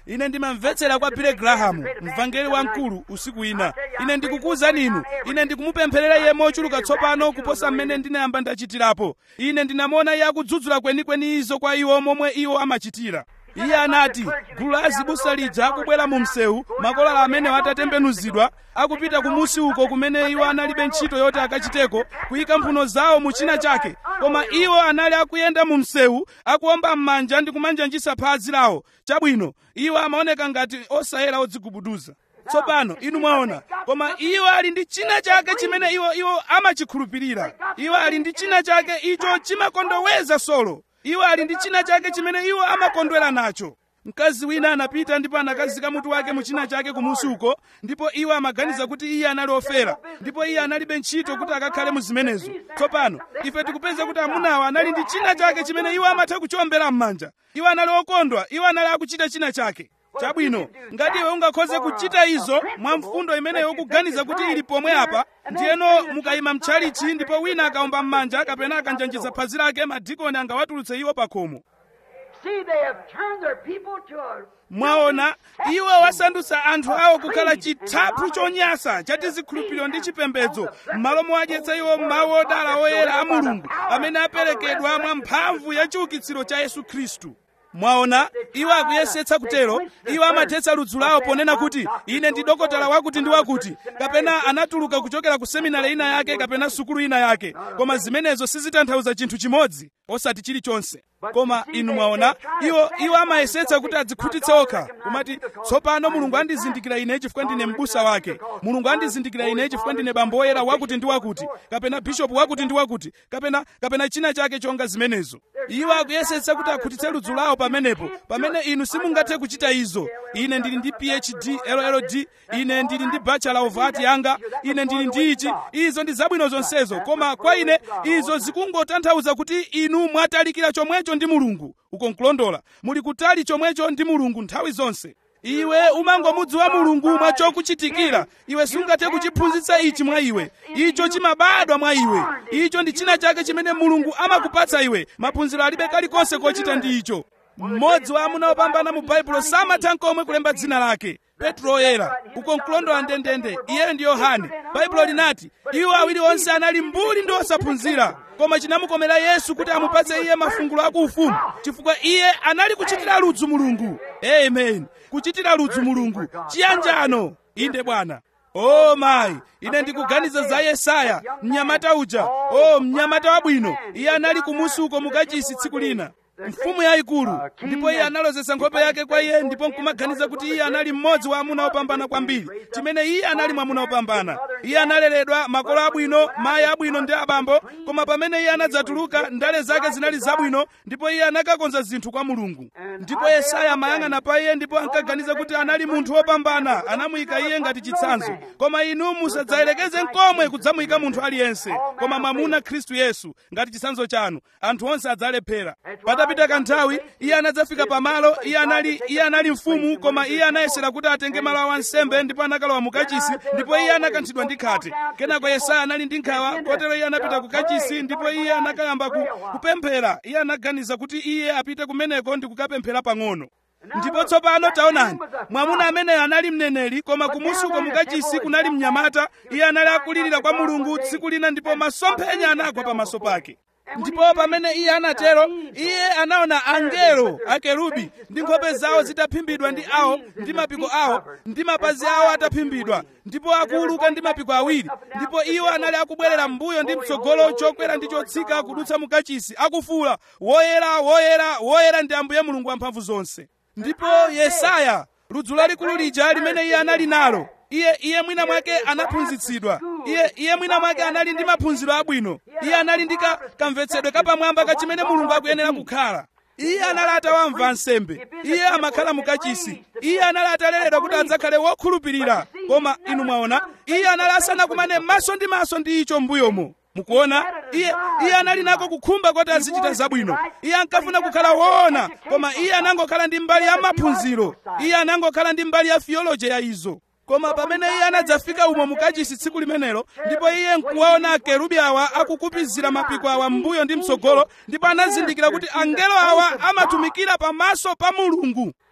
ine ndimamvetsera kwa bile grahamu mvangeli wamkulu usiku ina ine ndikukuwuzani inu ine ndikumupempherera iye mochuluka tsopano kuposa mmene ndinayamba ndachitirapo ine ndinamuona iye akudzudzula kwenikweni izo kwa iwo momwe iwo amachitira iye anati gulu la azibusa lija akubwera mu msewu makolala amene atatembenuzidwa akupita kumusi uko kumene iwo analibe ntchito yoti akachiteko kuyika mphuno zawo mu china chake koma iwo anali akuyenda mu msewu akuwomba m'manja ndi kumanjanjisa phazi lawo chabwino iwo amaoneka ngati osayera odzigubuduza tsopano inu mwaona koma iwo ali ndi china chake chimene iwo iwo amachikhulupirira iwo ali ndi china chake icho chimakondoweza solo iwo ali ndi china chake chimene iwo amakondwera nacho mkazi wina anapita ndipo anakazika mutu wake mu china chake kumusi uko ndipo iwo amaganiza kuti iye anali ofera ndipo iye analibe ntchito kuti akakhale mu zimenezo tsopano ife tikupeza kuti amunawa anali ndi china chake chimene iwo amatha kuchombera m'manja iwo anali okondwa iwo anali akuchita china chake chabwino ngati iwe ungakhoze kuchita izo mwa mfundo imeneyo ukuganiza kuti ili pomwe apa ndiyeno mukayima mtchalichi ndipo wina akawomba m'manja kapena akanjanjiza phazi lake madikoni angawatulutse iwo pa khomo See, they have turned their people to a mwaona iwo wasandutsa anthu awo kukhala chithaphwi chonyansa cha tizikhulupiriro ndi chipembedzo m'malo mowadyetsa iwo mawu odala oyera a mulungu amene aperekedwa mwa mphamvu ya chiukitsiro cha yesu khristu mwaona iwo akuyesetsa kutero iwo amathetsa ludzu lawo ponena kuti ine ndi dokotala wakuti ndi wakuti kapena anatuluka kuchokera ku seminari ina yake kapena sukulu ina yake koma zimenezo sizitanthauza chinthu chimodzi osati chilichonse koma inu mwaona iwo iwo amayesetsa kuti adzikhutitse okha kumati tsopano mulungu andizindikira ine chifukwa ndine m'busa wake mulungu andizindikira ine chifukwa ndine bambo woyera wakuti ndi wakuti kapena bishopu wakuti ndi wakuti kapena kapena china chake chonga zimenezo iwo akuyesetsa kuti akhutitse ludzu lawo pamenepo pamene inu simungathe kuchita izo ine ndili ndi phd lld ine ndili ndi bachelor of art yanga ine ndili ndi ichi izo ndi zabwino zonsezo koma kwa ine izo zikungotanthauza kuti inu mwatalikira chomwecho ndi mulungu uko nkulondola muli kutali chomwecho ndi mulungu nthawi zonse iwe umangomudziwa mulungu mwa chokuchitikira iwe sungathe kuchiphunzitsa ichi mwa iwe icho chimabadwa mwa iwe icho ndi china chake chimene mulungu amakupatsa iwe maphunziro alibe kalikonse kochita ndi icho mmodzi wa amuna opambana mu baibulo samatha nkomwe kulemba dzina lake petro oyera uko nkulondola ndendende iyeyo ndi yohane baibulo linati iwo awiri onse anali mbuli ndi osaphunzira koma chinamukomera yesu kuti amupatse iye mafungulo akuufumu chifukwa iye anali kuchitira ludzu mulungu amen kuchitira ludzu mulungu chiyanjano inde bwana o oh, mayi ine ndikuganiza za yesaya mnyamata uja o oh, mnyamata wabwino iye anali kumusi uko mukachisi tsiku lina mfumu yayikulu ndipo iye analozesa nkhope yake kwa iye ndipo nkumaganiza kuti iye anali mmodzi wa amuna opambana kwambiri chimene iye anali mwamuna opambana iye analeredwa makolo abwino mayi abwino ndi abambo koma pamene iye anadzatuluka ndale zake zinali zabwino ndipo iye anakakonza zinthu kwa mulungu ndipo yesaya amayang'ana pa iye ndipo ankaganiza kuti anali munthu wopambana anamuyika iye ngati chitsanzo koma inu musadzayelekeze nkomwe kudzamuyika munthu aliyense koma mwamuna khristu yesu ngati chitsanzo chanu anthu onse adzalephera patapita kanthawi iye anadzafika pamalo iye anali iye anali mfumu koma iye anayesera kuti atenge malo a wansembe ndipo anakalowa mu kachisi ndipo iye anakanthidwa ndi khate kenako yesaya anali ndi nkhawa kotero iye anapita ku kachisi ndipo iye anakayamba ku, kupemphera iye anaganiza kuti iye apite kumeneko ndi kukapemphera pang'ono ndipo tsopano taonani mwamuna ameneyo anali mneneri koma kumusi uko mukachisi kunali mnyamata iye anali akulirira kwa mulungu tsiku lina ndipo masomphenya anagwa pamaso pake ndipo pamene iye anatero iye anaona angelo akerubi ndi nkhope zawo zitaphimbidwa ndi awo ndi mapiko awo ndi mapazi awo ataphimbidwa ndipo akuuluka ndi mapiko awiri ndipo iwo anali akubwerera m'mbuyo ndi mtsogolo chokwera ndi chotsika kudutsa mukachisi akufuula woyera woyera woyera ndi ambuye mulungu wamphamvu zonse ndipo yesaya ludzu lalikulu lija limene iye anali nalo iye iye mwina mwake anaphunzitsidwa iye iye mwina mwake anali ndi maphunziro abwino iye anali ndi ka kamvetsedwe kapamwamba ka chimene mulungu akuyenera kukhala iye anali atawamva nsembe iye amakhala mukachisi iye anali ataleredwa kuti adzakhale wokhulupirira koma inu mwaona iye anali asanakumane maso ndi maso ndi icho m'mbuyomo mukuona iye iye anali nako kukhumba kuti azichita zabwino iye ankafuna kukhala woona koma iye anangokhala ndi mbali ya maphunziro iye anangokhala ndi mbali ya theology ya izo koma pamene iye anadzafika umo mukachisi tsiku limenelo ndipo iye nkuwaona akerubi awa akukupizira mapiko awa m'mbuyo ndi mtsogolo ndipo anazindikira kuti angelo awa amatumikira pamaso pa mulungu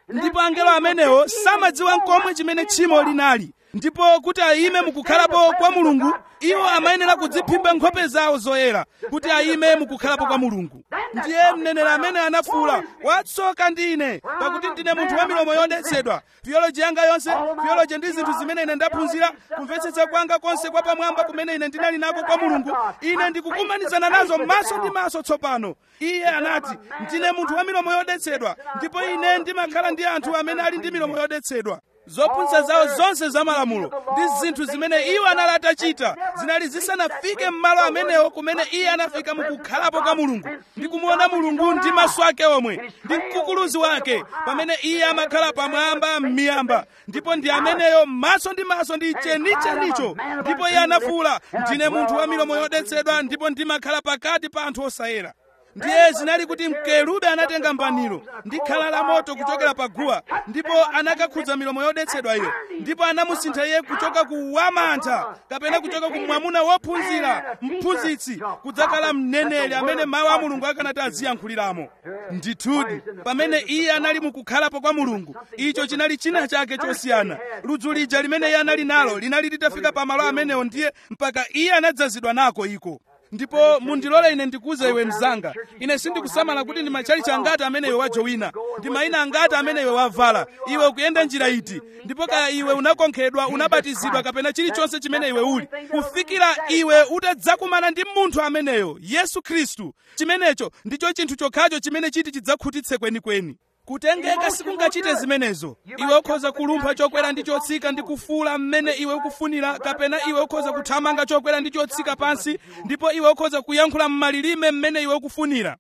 ndipo angelo amenewo samadziwa nkomwe chimene tchimo linali ndipo kuti ayime mukukhalapo kwa mulungu iwo amayenera kudziphimba nkhope zawo zoyera kuti ayime mukukhalapo kwa mulungu ndiye mneneri amene anafuwula watsoka ndine pakuti ndine munthu wa milomo yodetsedwa theology yanga yonse theology ndi zinthu zimene ine ndaphunzira kumvetsetsa kwanga konse kwa pamwamba kumene ine ndinali nako kwa mulungu ine ndikukumanizana nazo maso ndi maso tsopano iye anati ndine munthu wa milomo yodetsedwa ndipo ine ndimakhala ndi anthu amene ali ndi milomo yodetsedwa zophunzitsa zawo zonse za malamulo ndi zinthu zimene iwo anali atachita zinali zisanafike m'malo amenewo kumene iye anafika mukukhalapo kwa mulungu ndi kumuona mulungu ndi maso ake omwe ndi mkukuluzi wake pamene iye amakhala pamwamba m'miyamba ndipo ndi ameneyo maso ndi maso ndi chenichenicho ndipo iye anafuwula ndine munthu wa milomo yodetsedwa ndipo ndimakhala pakati pa anthu osayera ndiye zinali kuti mkerubi anatenga mbaniro ndi khala la moto kuchokera pa guwa ndipo anakakhudza milomo yodetsedwa iyo ndipo anamusintha iye kuchoka ku wamantha kapena kuchoka ku mwamuna wophunzira mphunzitsi kudzakhala mneneri amene mawu a mulungu akanati aziyankhuliramo ndithudi pamene iye anali mukukhalapo kwa mulungu icho chinali china chake chosiyana ludzu lija limene iye anali nalo linali litafika pamalo amenewo ndiye mpaka iye anadzazidwa nako iko ndipo mundilole ine ndikuuze iwe mzanga ine sindikusamala kuti ndi matchalichi angati amene iwe wajowina ndi mayina angati amene iwe wavala iwe ukuyenda njira iti ndipo kaya iwe unakonkhedwa unabatizidwa kapena chilichonse chimene iwe uli kufikira iwe utadzakumana ndi munthu ameneyo yesu khristu chimenecho ndicho chinthu chokhacho chimene chiti chidzakhutitse kwenikweni kutengeka sikungachite zimenezo iwe ukhoza kulumpha chokwera ndi chotsika ndi kufuula mmene iwe ukufunira kapena iwe ukhoza kuthamanga chokwera ndi chotsika pansi ndipo iwe ukhoza kuyankhula m'malilime mmene iwe ukufunira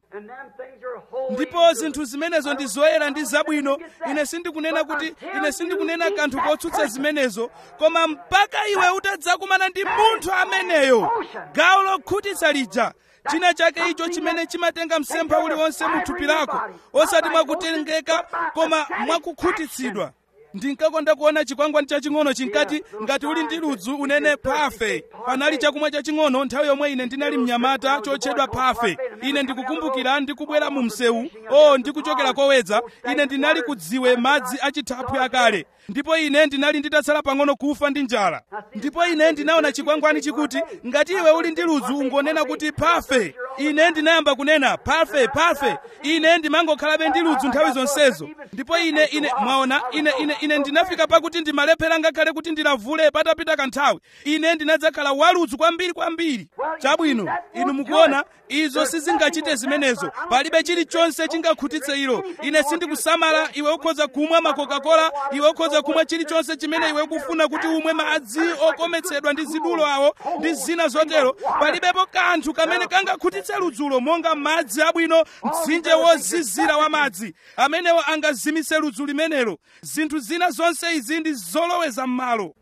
ndipo zinthu zimenezo ndi zoyera ndi zabwino ine sindikunena kuti ine sindikunena kanthu kotsutsa zimenezo koma mpaka iwe utadzakumana ndi munthu ameneyo gawo lokhutitsa lija china chake icho chimene chimatenga msempha uliwonse mu thupi lako osati mwakutengeka koma mwakukhutitsidwa ndinkakonda kuona chikwangwani chaching'ono chinkati ngati uli ndi ludzu unene pafe panali chakumwa chaching'ono nthawi yomwe ine ndinali mnyamata chotchedwa pafe ine ndikukumbukira ndikubwera mu msewu o ndikuchokera kowedza ine ndinali kudziwe madzi achithaphwi akale ndipo ine ndinali nditatsala pang'ono kufa ndi njala ndipo ine ndinaona chikwangwani chikuti ngati iwe uli ndi ludzu ungonena kuti pafe ine ndinayamba kunena pafe pafe ine ndimangokhalabe ndi ludzu nthawi zonsezo ndipo ine ine mwaona ine ine ine ndinafika pakuti ndimalephera ngakhale kuti ndilavule patapita kanthawi ine ndinadzakhala waludzu kwambiri kwambiri chabwino inu mukuona izo sizingachite zimenezo palibe chilichonse chingakhutitse ilo ine sindikusamala iwe ukhoza kumwa macoca-cola iwe ukhoza kumwa chilichonse chimene iwe ukufuna kuti umwe madzi okometsedwa ndi zidulo awo ndi zina zotero palibepo kanthu kamene kangakhutitse ludzulo monga madzi abwino mtsinje wozizira wa madzi amenewo angazimise ludzu limenelo zinthu zina zonse izi ndi zoloweza m'malo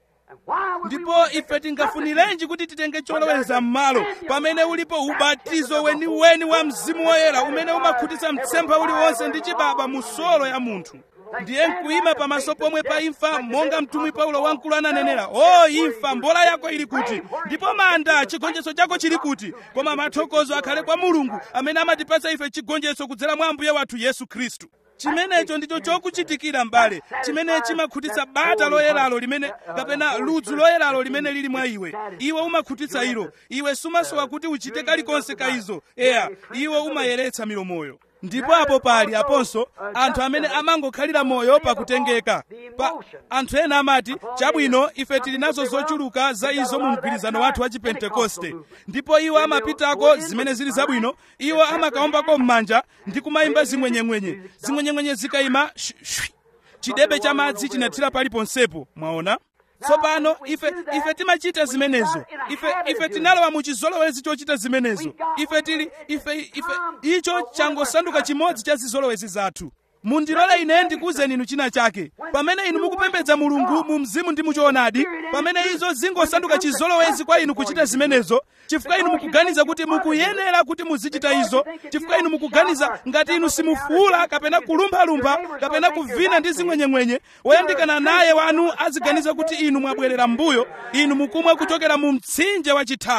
ndipo ife tingafunirenji kuti titenge choloweza m'malo pamene ulipo ubatizo weniweni wa mzimu woyera umene umakhutitsa mtsempha uliwonse ndi chibaba mu solo ya munthu ndiye nkuyima pamaso pomwe pa imfa monga mtumwi paulo wamkulu ananenera o imfa mbola yako ili kuti ndipo manda chigonjetso chako chili kuti koma mathokozo akhale kwa mulungu amene amatipatsa ife chigonjetso kudzera mwa ambuye wathu yesu khristu chimenecho ndicho chokuchitikira m'bale chimene chimakhutitsa bata loyeralo limene kapena ludzu loyeralo limene lili mwa iwe iwe umakhutitsa ilo iwe sumasowa kuti uchite kalikonse ka izo eya iwe umayeretsa milomoyo ndipo apo pali aponso anthu amene amangokhalira moyo pakutengeka pa anthu ena amati chabwino ife tili nazo zochuluka za izo mu mgwirizano wathu wa chipentekoste ndipo iwo amapitako zimene zili zabwino iwo amakaombako m'manja ndi kumayimba zimwenyemwenye zimwenyemwenye zikayima shwi chidebe cha madzi chinathira paliponsepo mwaona tsopano ife ife timachita zimenezo ife ife tinalowa mu chizolowezi chochita zimenezo ife tili ife ife icho changosanduka chimodzi cha zizolowezi zathu mundilole ine ndikuwuzeni inu china chake pamene inu mukupembedza mulungu mu mzimu ndi muchoonadi pamene izo zingosanduka chizolowezi kwa inu kuchita zimenezo chifukwa inu mukuganiza kuti mukuyenera kuti muzichita izo chifukwa inu mukuganiza ngati inu simufuula kapena kulumphalumpha kapena kuvina ndi zimwenyemwenye woyandikana naye wanu aziganiza kuti inu mwabwerera m'mbuyo inu mukumwa kuchokera mu mtsinje wa chithaphwi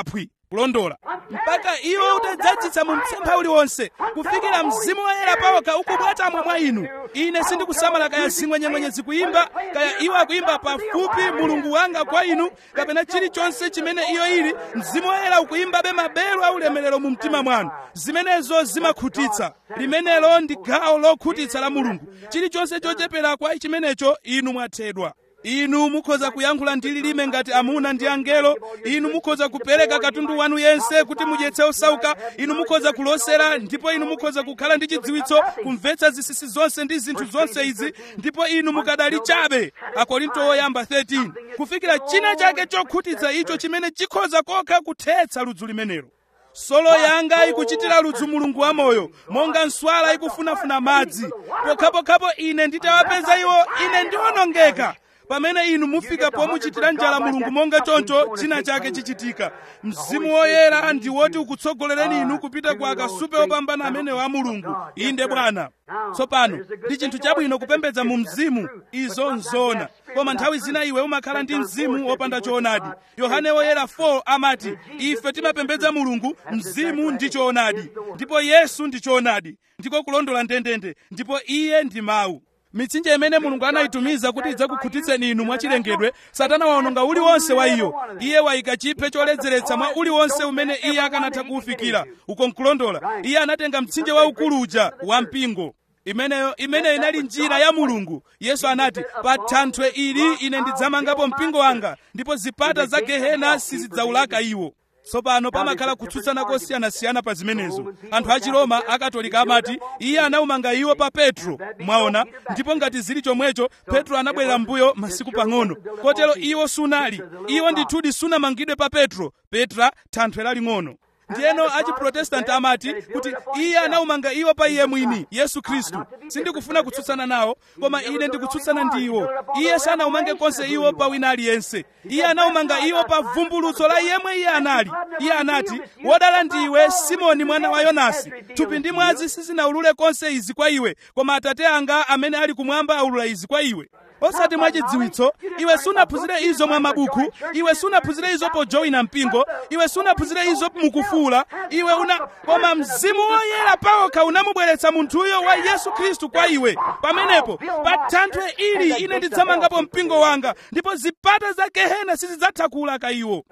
kulondola mpaka iwo utadzadzitsa mu mtsempha uliwonse kufikira mzimu woyera pawokha ukubwatamwa mwa inu ine sindikusamala kaya zing'wenyeng'wenye zikuyimba kaya iwo akuyimba pafupi mulungu wanga kwa inu kapena chilichonse chimene iyo ili mzimu woyera ukuyimbabe maberu aulemerero mu mtima mwanu zimenezo zimakhutitsa limenelo ndi gawo lokhutitsa la mulungu chilichonse chochepera kwa chimenecho inu mwathedwa inu mukhoza kuyankhula ndi lilime ngati amuna ndi angelo inu mukhoza kupereka katundu wanu yense kuti mudyetse osauka inu mukhoza kulosera ndipo inu mukhoza kukhala ndi chidziwitso kumvetsa zisisi zonse ndi zinthu zonse izi ndipo inu mukadali chabe akorinto oyamba 13 kufikira china chake chokhutitsa icho chimene chikhoza kokha kuthetsa ludzu limenelo solo yanga ikuchitira ludzu mulungu wamoyo monga nswala ikufunafuna madzi pokhapokhapo ine nditawapeza iwo ine ndiwonongeka pamene inu mufika pomuchitira njala mulungu monga choncho china chake chichitika mzimu woyera ndi woti ukutsogolereni inu kupita kwa akasupe opambana amenewo a mulungu inde bwana tsopano ndi chinthu chabwino kupembedza mu mzimu izo nzona koma nthawi zina iwe umakhala ndi mzimu wopanda choonadi yohane woyera 4 amati ife timapembedza mulungu mzimu ndi choonadi ndipo yesu ndi choonadi ndiko kulondola ndendende ndipo iye ndi mawu mitsinje imene mulungu anayitumiza kuti idzakukhutitseni inu mwachilengedwe satana waononga uliwonse wa iyo iye wayika chiphe choledzeretsa mwa uliwonse umene iye akanatha kuwufikira uko nkulondola iye anatenga mtsinje waukulu uja wa mpingo imeneyo imene inali njira ya mulungu yesu anati pa thanthwe ili ine ndidzamangapo mpingo wanga ndipo zipata za gehena sizidzaulaka iwo tsopano pamakhala kutsutsana kosiyanasiyana pa zimenezo anthu achiroma akatolika amati iye anawumanga iwo pa petro mwaona ndipo ngati zili chomwecho petro anabwerera mbuyo masiku pang'ono kotero iwo sunali iwo ndithudi sunamangidwe pa petro petra thanthwe laling'ono ndiyeno achiprotestanti amati kuti iye anawumanga iwo pa iye mwini yesu khristu sindikufuna kutsutsana nawo koma ine ndikutsutsana ndi iwo iye sanawumange konse iwo pa wina aliyense iye anawumanga iwo pa vumbulutso la yemwe iye anali iye anati wodala ndiwe simoni mwana wa yonasi thupi ndi mwazi sizinawulule konse izi kwa iwe koma atate anga amene ali kumwamba awulula izi kwa iwe osati mwachidziwitso iwe sunaphunzire izo mwa mabuku iwe sunaphunzire izo pojoyina mpingo iwe sunaphunzire izo mukufuula iwe una koma mzimu woyera pawokha unamubweretsa munthuyo wa yesu khristu kwa iwe pamenepo pa thanthwe ili ine ndidzamangapo mpingo wanga ndipo zipata za gehena sizidzatha kuwulaka iwo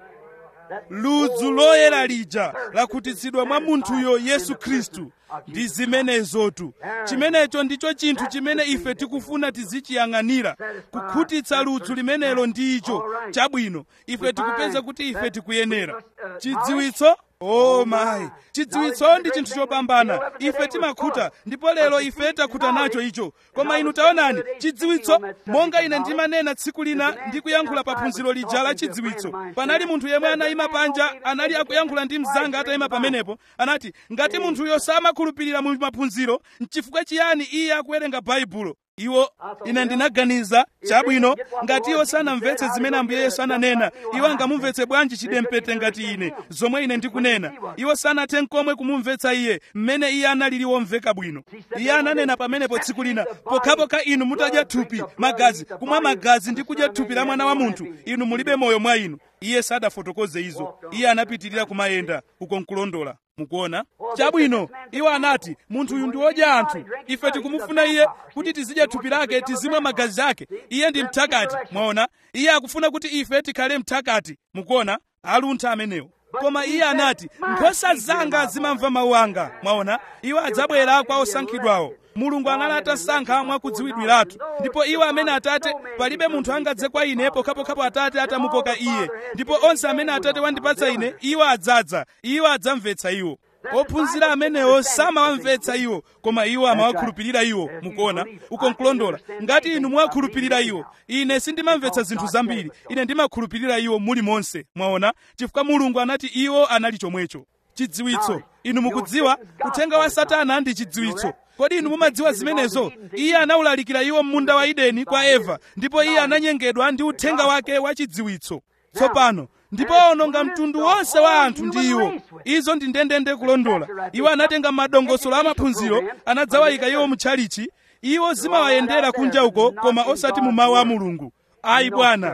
ludzu loyera lija lakhutitsidwa mwa munthuyo yesu khristu ndi zimenezotu chimenecho ndicho chinthu chimene ife tikufuna tizichiyang'anira kukhutitsa ludzu limenelo ndi icho chabwino ife tikupeza kuti ife tikuyenera chidziwitso o mayi chidziwitso ndi chinthu chopambana ife timakhuta ndipo lero ife takhuta nacho icho koma inu taonani chidziwitso monga ine ndimanena tsiku lina ndikuyankhula pa phunziro lija la chidziwitso panali munthu yemwe anayima panja anali akuyankhula ndi mzanga atayima pamenepo anati ngati munthuyo samakhulupirira mu maphunziro nchifukwa chiyani iye akuwerenga baibulo iwo ine ndinaganiza chabwino ngati iwo sanamvetse zimene ambuye yesu ananena iwo angamumvetse bwanji chidempete ngati ine zomwe ine ndikunena iwo sanathe nkomwe kumumvetsa iye mmene iye analili womveka bwino iye ananena pamenepo tsiku lina pokhapokha inu mutadya thupi magazi kumwa magazi ndi kudya thupi la mwana wa munthu inu mulibe moyo mwa inu iye sadafotokoze izo iye anapitirira kumayenda uko nkulondola mukuona chabwino iwo anati munthu uyu ndi wodya anthu ife tikumufuna iye kuti tizidya thupi lake tizimwa magazi ake iye ndi mthakati mwaona iye akufuna kuti ife tikhale mthakati mukuona aluntha amenewo koma iye anati nkhosa zanga zimamva mawu anga mwaona iwo adzabwera kwa osankhidwawo mulungu anali atasankha mwakudziwidwiratu ndipo iwo amene atate palibe munthu angadze kwa ine pokhapokhapo atate atamukoka iye ndipo onse amene atate wandipatsa ine iwo adzadza iwo adzamvetsa iwo ophunzira amenewo samawamvetsa iwo koma iwo amawakhulupirira iwo mukuona uko nkulondola ngati inu muwakhulupirira iwo ine sindimamvetsa zinthu zambiri ine ndimakhulupirira iwo muli monse mwaona chifukwa mulungu anati iwo anali chomwecho chidziwitso inu mukudziwa uthenga wa satana ndi chidziwitso kodi inu mumadziwa zimenezo iye anawulalikira iwo m'munda wa edeni kwa eva ndipo iye ananyengedwa ndi uthenga wake wa chidziwitso tsopano ndipo awononga mtundu wonse wa anthu ndi iwo izo ndi ndendende kulondola iwo anatenga madongosolo amaphunziro anadzawayika iwo mutchalichi iwo zimawayendera kunja uko koma osati mu mawu a mulungu ayi bwana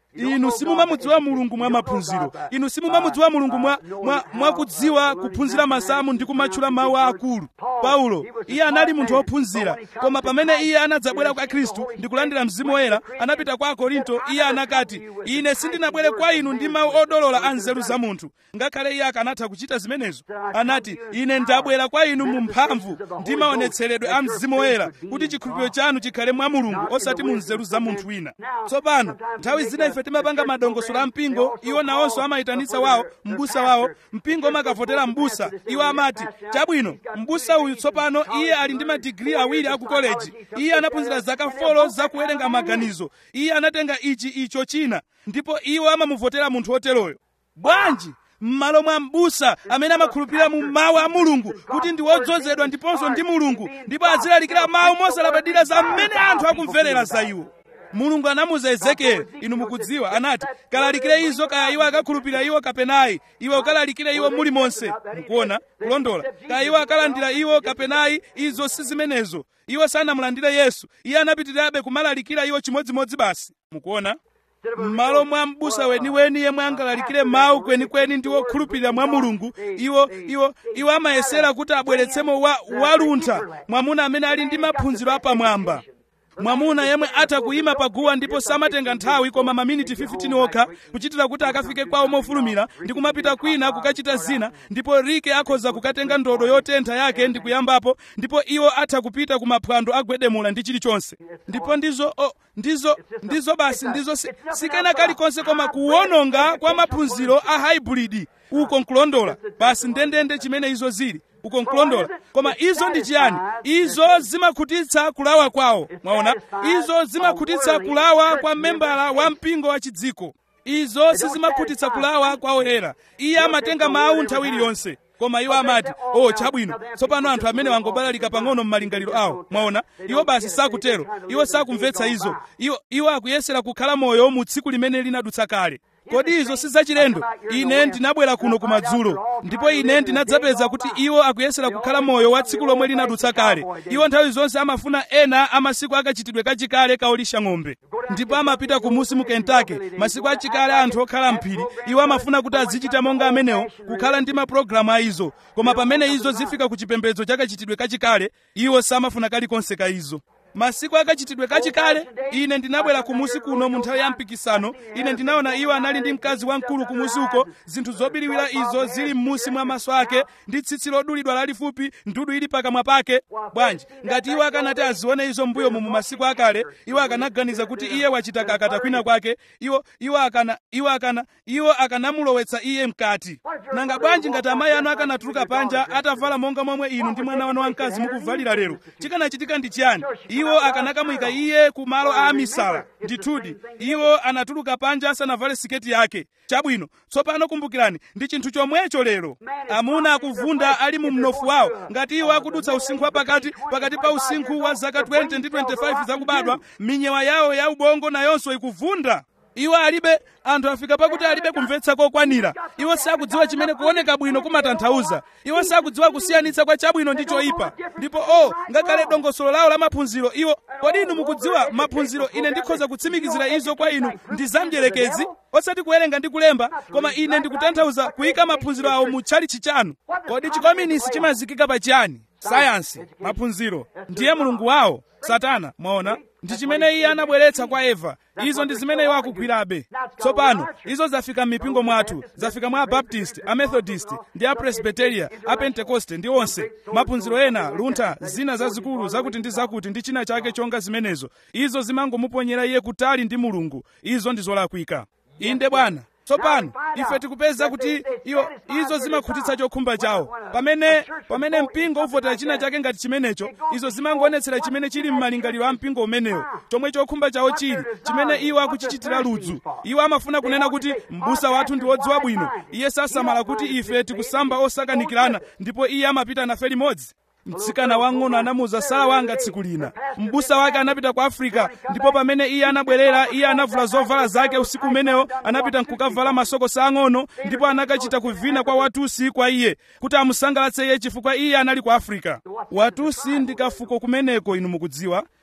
inu simumamudziwa mulungu mwa maphunziro inu simumamudziwa mulungu mwa, mwa, mwa kudziwa kuphunzira masamu ndi kumatchula mawu aakulu paulo iye anali munthu wophunzira koma pamene iye anadzabwera kwa khristu ndi kulandira mzimu woyera anapita kwa akorinto iye anakati ine sindinabwere kwa inu ndi mawu odolola a nzeru za munthu ngakhale iye akanatha kuchita zimenezo anati ine ndabwera kwa inu mu mphamvu ndi maonetseredwe a mzimu woyera kuti chikhulupiriro chanu chikhale mwa mulungu osati mu nzeru za munthu wina tsopano nthawi zina ife timapanga madongosolo a mpingo iwo nawonso amayitanitsa wawo m'busa wawo mpingo umakavotera m'busa iwo amati chabwino m'busa uyu tsopano iye ali ndi madigiri awiri aku koleji iye anaphunzira zaka folo zakuwerenga maganizo iye anatenga ichi icho china ndipo iwo amamuvotera munthu woteroyo bwanji m'malo mwa m'busa amene amakhulupirira mu mawu a mulungu kuti ndi wodzozedwa ndiponso ndi mulungu ndipo azilalikira mawu mosalabadira za mmene anthu akumverera za iwo mulungu anamuza ezekieli inu mukudziwa anati kalalikire izo kaya iwo akakhulupirira iwo kapenayi iwe ukalalikire iwo muli monse mukuona kulondola kaya iwo akalandira iwo kapenayi izo si zimenezo iwo sanamulandire yesu iye anapitirirabe kumalalikira iwo chimodzimodzi basi mukuona m'malo mwa m'busa weniweni yemwe angalalikire mawu kwenikweni ndi wokhulupirira mwa mulungu iwo iwo iwo amayesera kuti abweretsemo wa, waluntha mwamuna amene ali ndi maphunziro apamwamba mwamuna yemwe atha kuyima paguwa ndipo samatenga nthawi koma maminiti 15 okha kuchitira kuti akafike kwawo mofulumira ndi kumapita kwina kukachita zina ndipo rike akhoza kukatenga ndodo yotentha yake ndi kuyambapo ndipo iwo atha kupita kumaphwando agwedemula ndi chilichonse ndipo ndizo oh, ndizo ndizo basi ndizo si, sikena kalikonse koma kuwononga kwa maphunziro a hybrid uko nkulondola basi ndendende chimene izo zili uko nkulondola koma izo ndi chiyani izo zimakhutitsa kulawa kwawo mwaona izo zimakhutitsa kulawa kwa membala wa mpingo wa chidziko izo sizimakhutitsa kulawa kwa oyera iye amatenga mawu nthawi iliyonse koma iwo amati oh chabwino tsopano anthu amene wangobalalika pang'ono m'malingaliro awo mwaona iwo basi sakutero iwo sakumvetsa izo iwo, iwo akuyesera kukhala moyo mu tsiku limene linadutsa kale kodi izo si zachilendo ine ndinabwera kuno kumadzulo ndipo ine ndinadzapeza kuti iwo akuyesera kukhala moyo wa tsiku lomwe linadutsa kale iwo nthawi zonse amafuna ena amasiku akachitidwe kachikale kaolisha ng'ombe ndipo amapita kumusi mu kentucky masiku achikale anthu okhala mphiri iwo amafuna kuti azichita monga amenewo kukhala ndi mapulogalamu a izo koma pamene izo zifika ku chipembedzo chakachitidwe kachikale iwo samafuna kalikonse ka izo masiku akachitidwe kachikale ine ndinabwera kumusi kuno mu nthawi ya mpikisano ine ndinaona iwo anali ndi mkazi wamkulu kumusi uko zinthu zobiriwira izo zili m'musi mwa maso ake ndi tsitsi lodulidwa lalifupi ndudu ili pakamwa pake bwanji ngati iwo akanati azione izo mbuyo mu masiku akale iwo akanaganiza kuti iye wachita kakata kwina kwake iwo iwo akana iwo akana iwo akanamulowetsa iye mkati nanga bwanji ngati amayi anu akanatuluka panja atavala monga momwe inu ndi mwana wanu wamkazi mukuvalira lero chikanachitika ndi chiyani iwo akanakamwika iye ku malo a misala ndithudi iwo anatuluka panja asanavale siketi yake chabwino tsopano kumbukirani ndi chinthu chomwecho lero amuna akuvunda ali mu mnofu wawo ngati iwo akudutsa usinkhu wapakati pakati pa usinkhu wa zaka 20 ndi 25 zakubadwa minyewa yawo ya ubongo nayonso ikuvunda iwo alibe anthu afika pakuti alibe kumvetsa kokwanira iwo sakudziwa chimene kuoneka bwino kumatanthauza iwo sakudziwa kusiyanitsa kwa chabwino ndi choyipa ndipo o oh, ngakhale dongosolo lawo la maphunziro iwo kodi inu mukudziwa maphunziro ine ndikhoza kutsimikizira izo kwa inu ndi zamdyerekezi osati kuwerenga ndi kulemba koma ine ndikutanthauza kuyika maphunziro awo mu tchalitchi chanu kodi chikominisi chimazikika pa chiyani sayansi maphunziro ndiye mulungu wawo satana mwaona ndi chimene iye anabweretsa kwa eva izo ndi zimene iwo akugwirabe tsopano izo zafika m'mipingo mwathu zafika mwa abaptist amethodist ndi apresbiteria apentekoste ndi onse maphunziro ena luntha zina zazikulu zakuti ndi zakuti ndi china chake chonga zimenezo izo zimangomuponyera iye kutali ndi mulungu izo ndi zolakwika inde bwana tsopano ife tikupeza kuti iwo izo zimakhutitsa chokhumba chawo pamene pamene mpingo uvotera china chake ngati chimenecho izo zimangoonetsera chimene chili m'malingaliro a mpingo umenewo chomwe chokhumba chawo chili chimene iwo akuchichitira ludzu iwo amafuna kunena kuti m'busa wathu ndi wodziwa bwino iye sasamala kuti ife tikusamba osakanikirana ndipo iye amapita nafe limodzi mtsikana wang'ono anamuza sala wanga tsiku lina m'busa wake anapita ku afrika ndipo pamene iye anabwerera iye anavula zovala zake usiku umenewo anapita nkukavala masokosi ang'ono ndipo anakachita kuvina kwa watusi kwa iye kuti amusangalatse iye chifukwa iye anali ku afrika watusi ndi kafuko kumeneko inu mukudziwa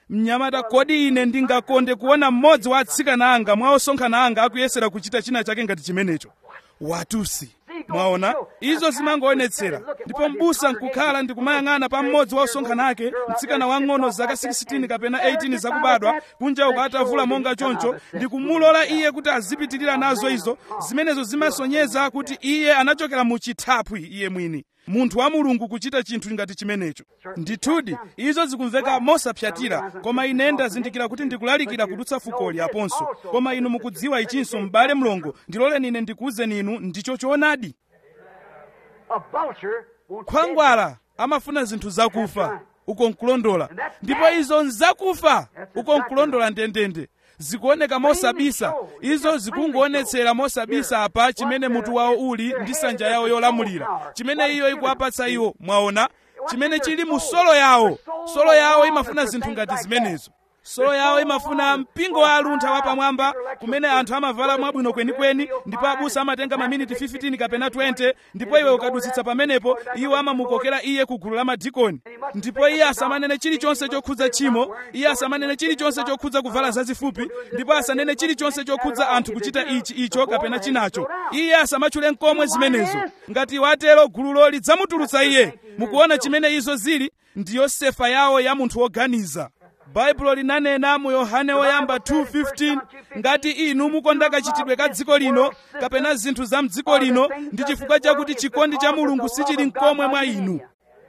mnyamata kodi ine ndingakonde kuona mmodzi wa atsikana anga mwa osonkhana anga akuyesera kuchita china chake ngati chimenecho watusi mwaona izo zimangoonetsera ndipo mbusa nkukhala ndikumayang'ana pa mmodzi wa osonkhana ake mtsikana wang'ono zaka 16 kapena 18 zakubadwa kunja uko atavula monga choncho ndikumulola iye kuti azipitirira nazo izo zimenezo zimasonyeza kuti iye anachokera mu chithaphwi iye mwini munthu wa mulungu kuchita chinthu ngati chimenecho ndithudi izo zikumveka mosapyatira koma ine ndazindikira kuti ndikulalikira kudutsa fukoli aponso koma inu mukudziwa ichinso m'bale mlongo ndiloleni ine ndikuwuzeni inu ndicho choonadi A vulture won't khwangwala amafuna zinthu zakufa uko nkulondola ndipo izo nzakufa uko nkulondola ndendende zikuoneka mosabisa izo zikungoonetsera mosabisa apa chimene mutu wawo uli ndi sanja yawo yolamulira chimene iyo ikuwapatsa iwo mwaona chimene chili mu solo yawo solo yawo imafuna zinthu ngati zimenezo solo yawo imafuna mpingo wa aluntha wapamwamba kumene anthu amavala mwabwino kwenikweni ndipo abusa amatenga maminiti 15 kapena 20 ndipo iwe ukadutsitsa pamenepo iwo amamukokera iye ku gulu la madikoni ndipo iye asamanene chilichonse chokhudza tchimo iye asamanene chilichonse chokhudza kuvala zazifupi ndipo asanene chilichonse chokhudza anthu kuchita ichi icho kapena chinacho iye asamatchule nkomwe zimenezo ngati watero gululo lidzamutulutsa iye mukuona chimene izo zili ndiyo sefa yawo ya munthu woganiza baibulo linanena mu yohane woyamba 2:15 ngati inu mukonda kachitidwe ka dziko lino kapena zinthu za mdziko lino ndi chifukwa chakuti chikondi cha mulungu sichili mkomwe mwa inu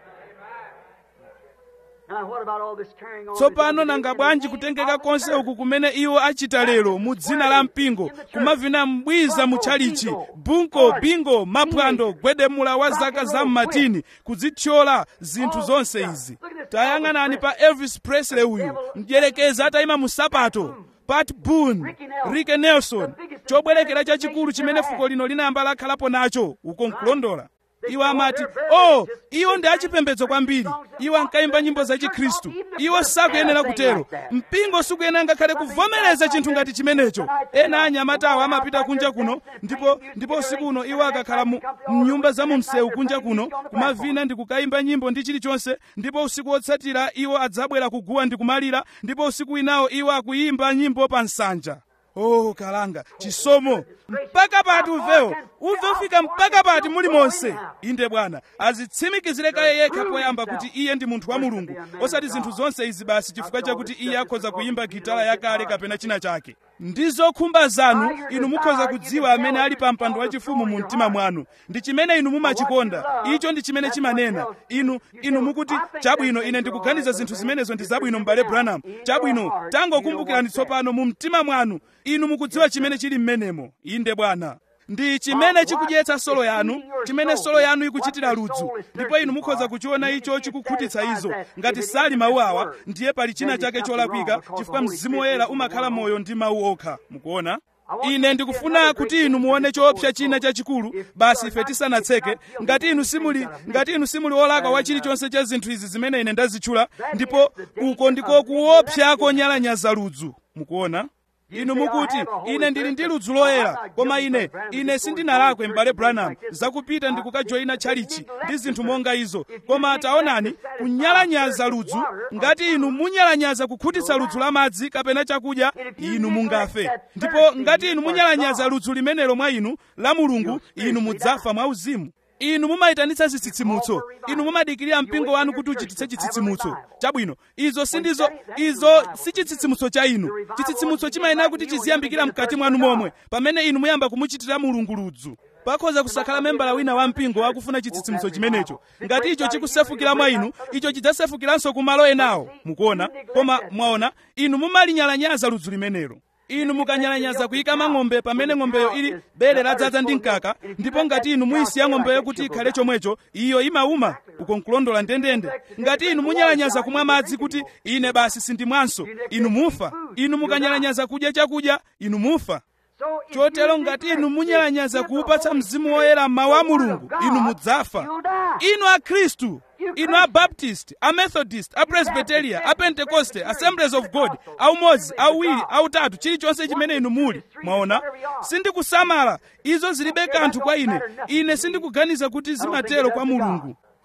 Now, what about all this carrying on? tsopano nanga bwanji kutengeka konse uku kumene iwo achita lero mu dzina la mpingo kumavina mbwiza mutchalichi bunko bingo maphwando gwedemula wa zaka za mmatini kudzithyola zinthu zonse izi tayang'anani pa elvis presley uyu mdyerekezi atayima mu sapato pat boone rick nelson chobwerekera chachikulu chimene fuko lino linayamba lakhalapo nacho uko nkulondola iwo amati oh iwo ndi achipembedzo kwambiri iwo ankayimba nyimbo za chikhristu iwo sakuyenera kutero mpingo sukuyenera ngakhale kuvomereza chinthu ngati chimenecho ena anyamatawo amapita kunja kuno ndipo ndipo usiku uno iwo akakhala mu mnyumba za mu msewu kunja kuno kumavina ndi kukayimba nyimbo ndi chilichonse ndipo usiku wotsatira iwo adzabwera kuguwa ndi kumalira ndipo usiku winawo iwo akuyimba nyimbo pa nsanja oh kalanga chisomo mpaka pati uvewo uve ufika mpaka pati muli monse inde bwana azitsimikizire kaye yekha poyamba kuti iye ndi munthu wa mulungu osati zinthu zonse izi basi chifukwa chakuti iye akhoza kuyimba gitala yakale kapena china chake ndi zokhumba zanu inu mukhoza kudziwa amene ali pa mpando wachifumu mu mtima mwanu ndi chimene inu mumachikonda icho ndi chimene chimanena inu inu mukuti chabwino ine ndikuganiza zinthu zimenezo ndi zabwino m'bale branham chabwino tangokumbukirani tsopano mu mtima mwanu inu mukudziwa chimene chili m'menemo inde bwana ndi chimene chikudyetsa solo yanu chimene solo yanu ikuchitira ludzu ndipo inu mukhoza kuchiona icho chikukhutitsa izo ngati sali mawu awa ndiye pali china chake cholakwika chifukwa mzimu woyera umakhala moyo ndi mawu okha mukuona ine ndikufuna kuti inu muone choopsa china chachikulu basi ife tisanatseke ngati inu simuli ngati inu simuli wolakwa wa chilichonse cha zinthu izi zimene ine ndazitchula ndipo uko ndiko kuopsa konyalanyaza ludzu mukuona inu mukuti ine ndili ndi ludzu loyera koma ine ine sindinalakwe m'bale branham zakupita ndi kukajoyina tchalichi ndi zinthu monga izo koma taonani kunyalanyaza ludzu ngati inu munyalanyaza kukhutitsa ludzu la madzi kapena chakudya inu mungafe ndipo ngati inu munyalanyaza ludzu limenelo mwa inu la mulungu inu mudzafa mwauzimu inu mumayitanitsa zitsitsimutso inu mumadikirira mpingo wanu kuti uchititse chitsitsimutso chabwino izo sindizo izo si chitsitsimutso cha inu chitsitsimutso chimayenera kuti chiziyambikira mkati mwanu momwe pamene inu muyamba kumuchitira mulungu ludzu pakhoza kusakhala membala wina wa mpingo akufuna chitsitsimutso chimenecho ngati icho chikusefukira mwa inu icho chidzasefukiranso kumalo enawo mukuona koma mwaona inu mumalinyalanyaza ludzu limenelo inu mukanyalanyaza kuyika mang'ombe pamene ng'ombeyo ili bere ladzaza ndi mkaka ndipo ngati inu muyisiya ng'ombeyo kuti ikhale chomwecho iyo imauma uko nkulondola ndendende ngati inu munyalanyaza kumwa madzi kuti ine basi sindimwanso inu mufa inu mukanyalanyaza kudya chakudya inu mufa chotero ngati inu munyalanyaza kuupatsa mzimu woyera mawu a mulungu inu mudzafa inu akhristu inu abaptist amethodist apresbiteria apentekoste assemblies of god aumodzi awiri autatu chilichonse chimene inu muli mwaona sindikusamala izo zilibe kanthu kwa ine ine sindikuganiza kuti zimatero kwa mulungu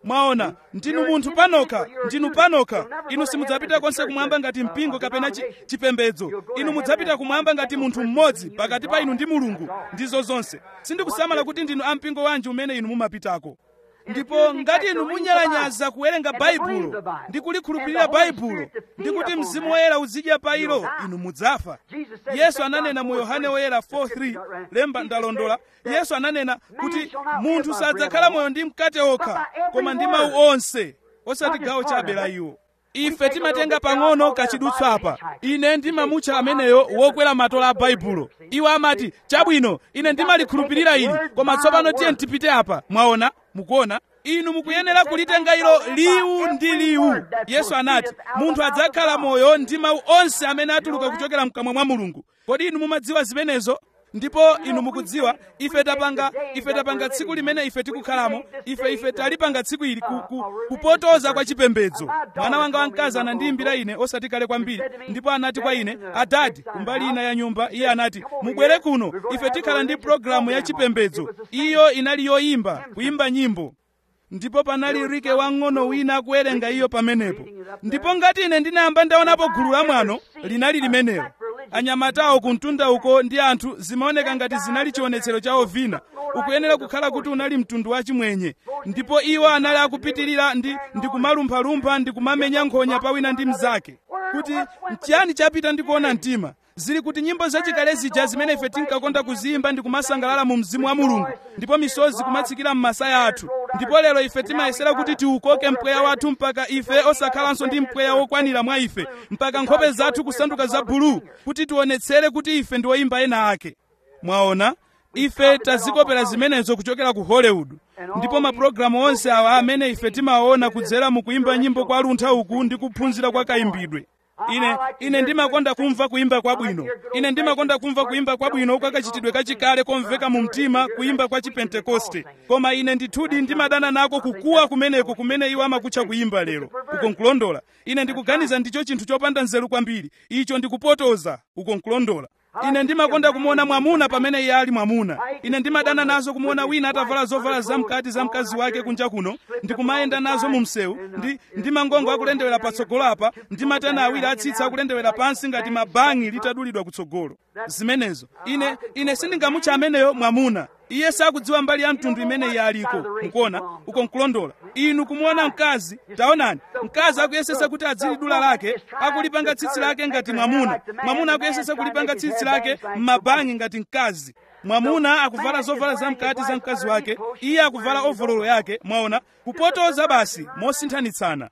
mwaona ndinu munthu panokha ndinu panokha inu simudzapita konse kumwamba ngati mpingo kapena chi, chipembedzo inu mudzapita kumwamba ngati munthu mmodzi pakati pa inu ndi mulungu ndizo zonse sindikusamala kuti ndinu ampingo wanji umene inu mumapitako ndipo ngati inu munyalanyaza kuwerenga baibulo ndi kulikhulupirira baibulo ndi kuti mzimu woyera uzidya pa ilo inu mudzafa yesu ananena mu yohane woyera 4:3 lemba ndalondola yesu ananena kuti munthu sadzakhala moyo ndi mkate okha koma ndi mawu onse osati gawo chabe la iwo ife timatenga pang'ono kachidutswa apa ine ndimamutcha ameneyo wokwera matola a baibulo iwo amati chabwino ine ndimalikhulupirira ili koma tsopano tiye tipite apa mwaona mukuona inu mukuyenera kulitenga ilo liwu ndi liwu yesu anati munthu adzakhala moyo ndi mawu onse amene atuluka kuchokera mkamwa mwa mulungu kodi inu mumadziwa zimenezo ndipo inu mukudziwa ife tapanga ife tapanga tsiku limene ife tikukhalamo ife ife talipanga tsiku ili ku, ku, kupotoza kwa chipembedzo mwana wanga wamkazi anandiyimbira ine osati kale kwambiri ndipo anati kwa ine adadi kumbali ina ya nyumba iye anati mubwere kuno ife tikhala ndi programu ya chipembedzo iyo inali yoyimba kuyimba nyimbo ndipo panali rike wang'ono wina akuwerenga iyo pamenepo ndipo ngati ine ndinayamba ndaonapo gulu la mwano linali limenelo anyamatawo kumtunda uko ndi anthu zimaoneka ngati zinali chionetsero cha ovina ukuyenera kukhala kuti unali mtundu wa chimwenye ndipo iwo anali akupitirira ndi, ndi kumalumphalumpha ndi kumamenya nkhonya pawina ndi mnzake kuti nchiyani chapita ndi kuona mtima zili kuti nyimbo zachikale zija zimene ife tinkakonda kuziyimba ndi kumasangalala mu mzimu wa mulungu ndipo misozi kumatsikira m'masaya athu ndipo lero ife timayesera kuti tiukoke mpweya wathu mpaka ife osakhalanso ndi mpweya wokwanira mwa ife mpaka nkhope zathu kusanduka za buluu kuti tionetsere kuti ife ndi oyimba ena ake mwaona ife tazikopera zimenezo kuchokera ku hollywood ndipo mapulogalamu onse awa amene ife timawaona kudzera mu kuyimba nyimbo kwa luntha uku ndi kuphunzira kwa kayimbidwe ine ine ndimakonda kumva kuyimba kwabwino ine ndimakonda kumva kuyimba kwabwino kwa kachitidwe kachikale komveka mu mtima kuyimba kwa chipentekoste koma ine ndithudi ndimadana nako kukuwa kumeneko kumene iwo amakutcha kuyimba lero uko nkulondola ine ndikuganiza ndicho chinthu chopanda nzeru kwambiri icho ndikupotoza uko nkulondola ine ndimakonda kumuona mwamuna pamene iye ali mwamuna ine ndimadana nazo kumuona wina atavala zovala zamkati za mkazi wake kunja kuno ndikumayenda nazo mu msewu ndi, ndi mangongo akulendewera patsogolo apa ndi matana awiri atsitsa akulendewera pansi ngati mabangi litadulidwa kutsogolo zimenezo ine ine sindingamutcha ameneyo mwamuna iye sakudziwa mbali ya mtundu imene iye aliko mukuona uko nkulondola inu kumuona mkazi taonani mkazi akuyesesa kuti adzili dula lake akulipanga tsitsi lake ngati mwamuna mwamuna akuyesesa kulipanga tsitsi lake m'mabangi ngati mkazi mwamuna akuvala zovala zamkati za mkazi wake iye akuvala ovololo yake mwaona kupotoza basi mosinthanitsana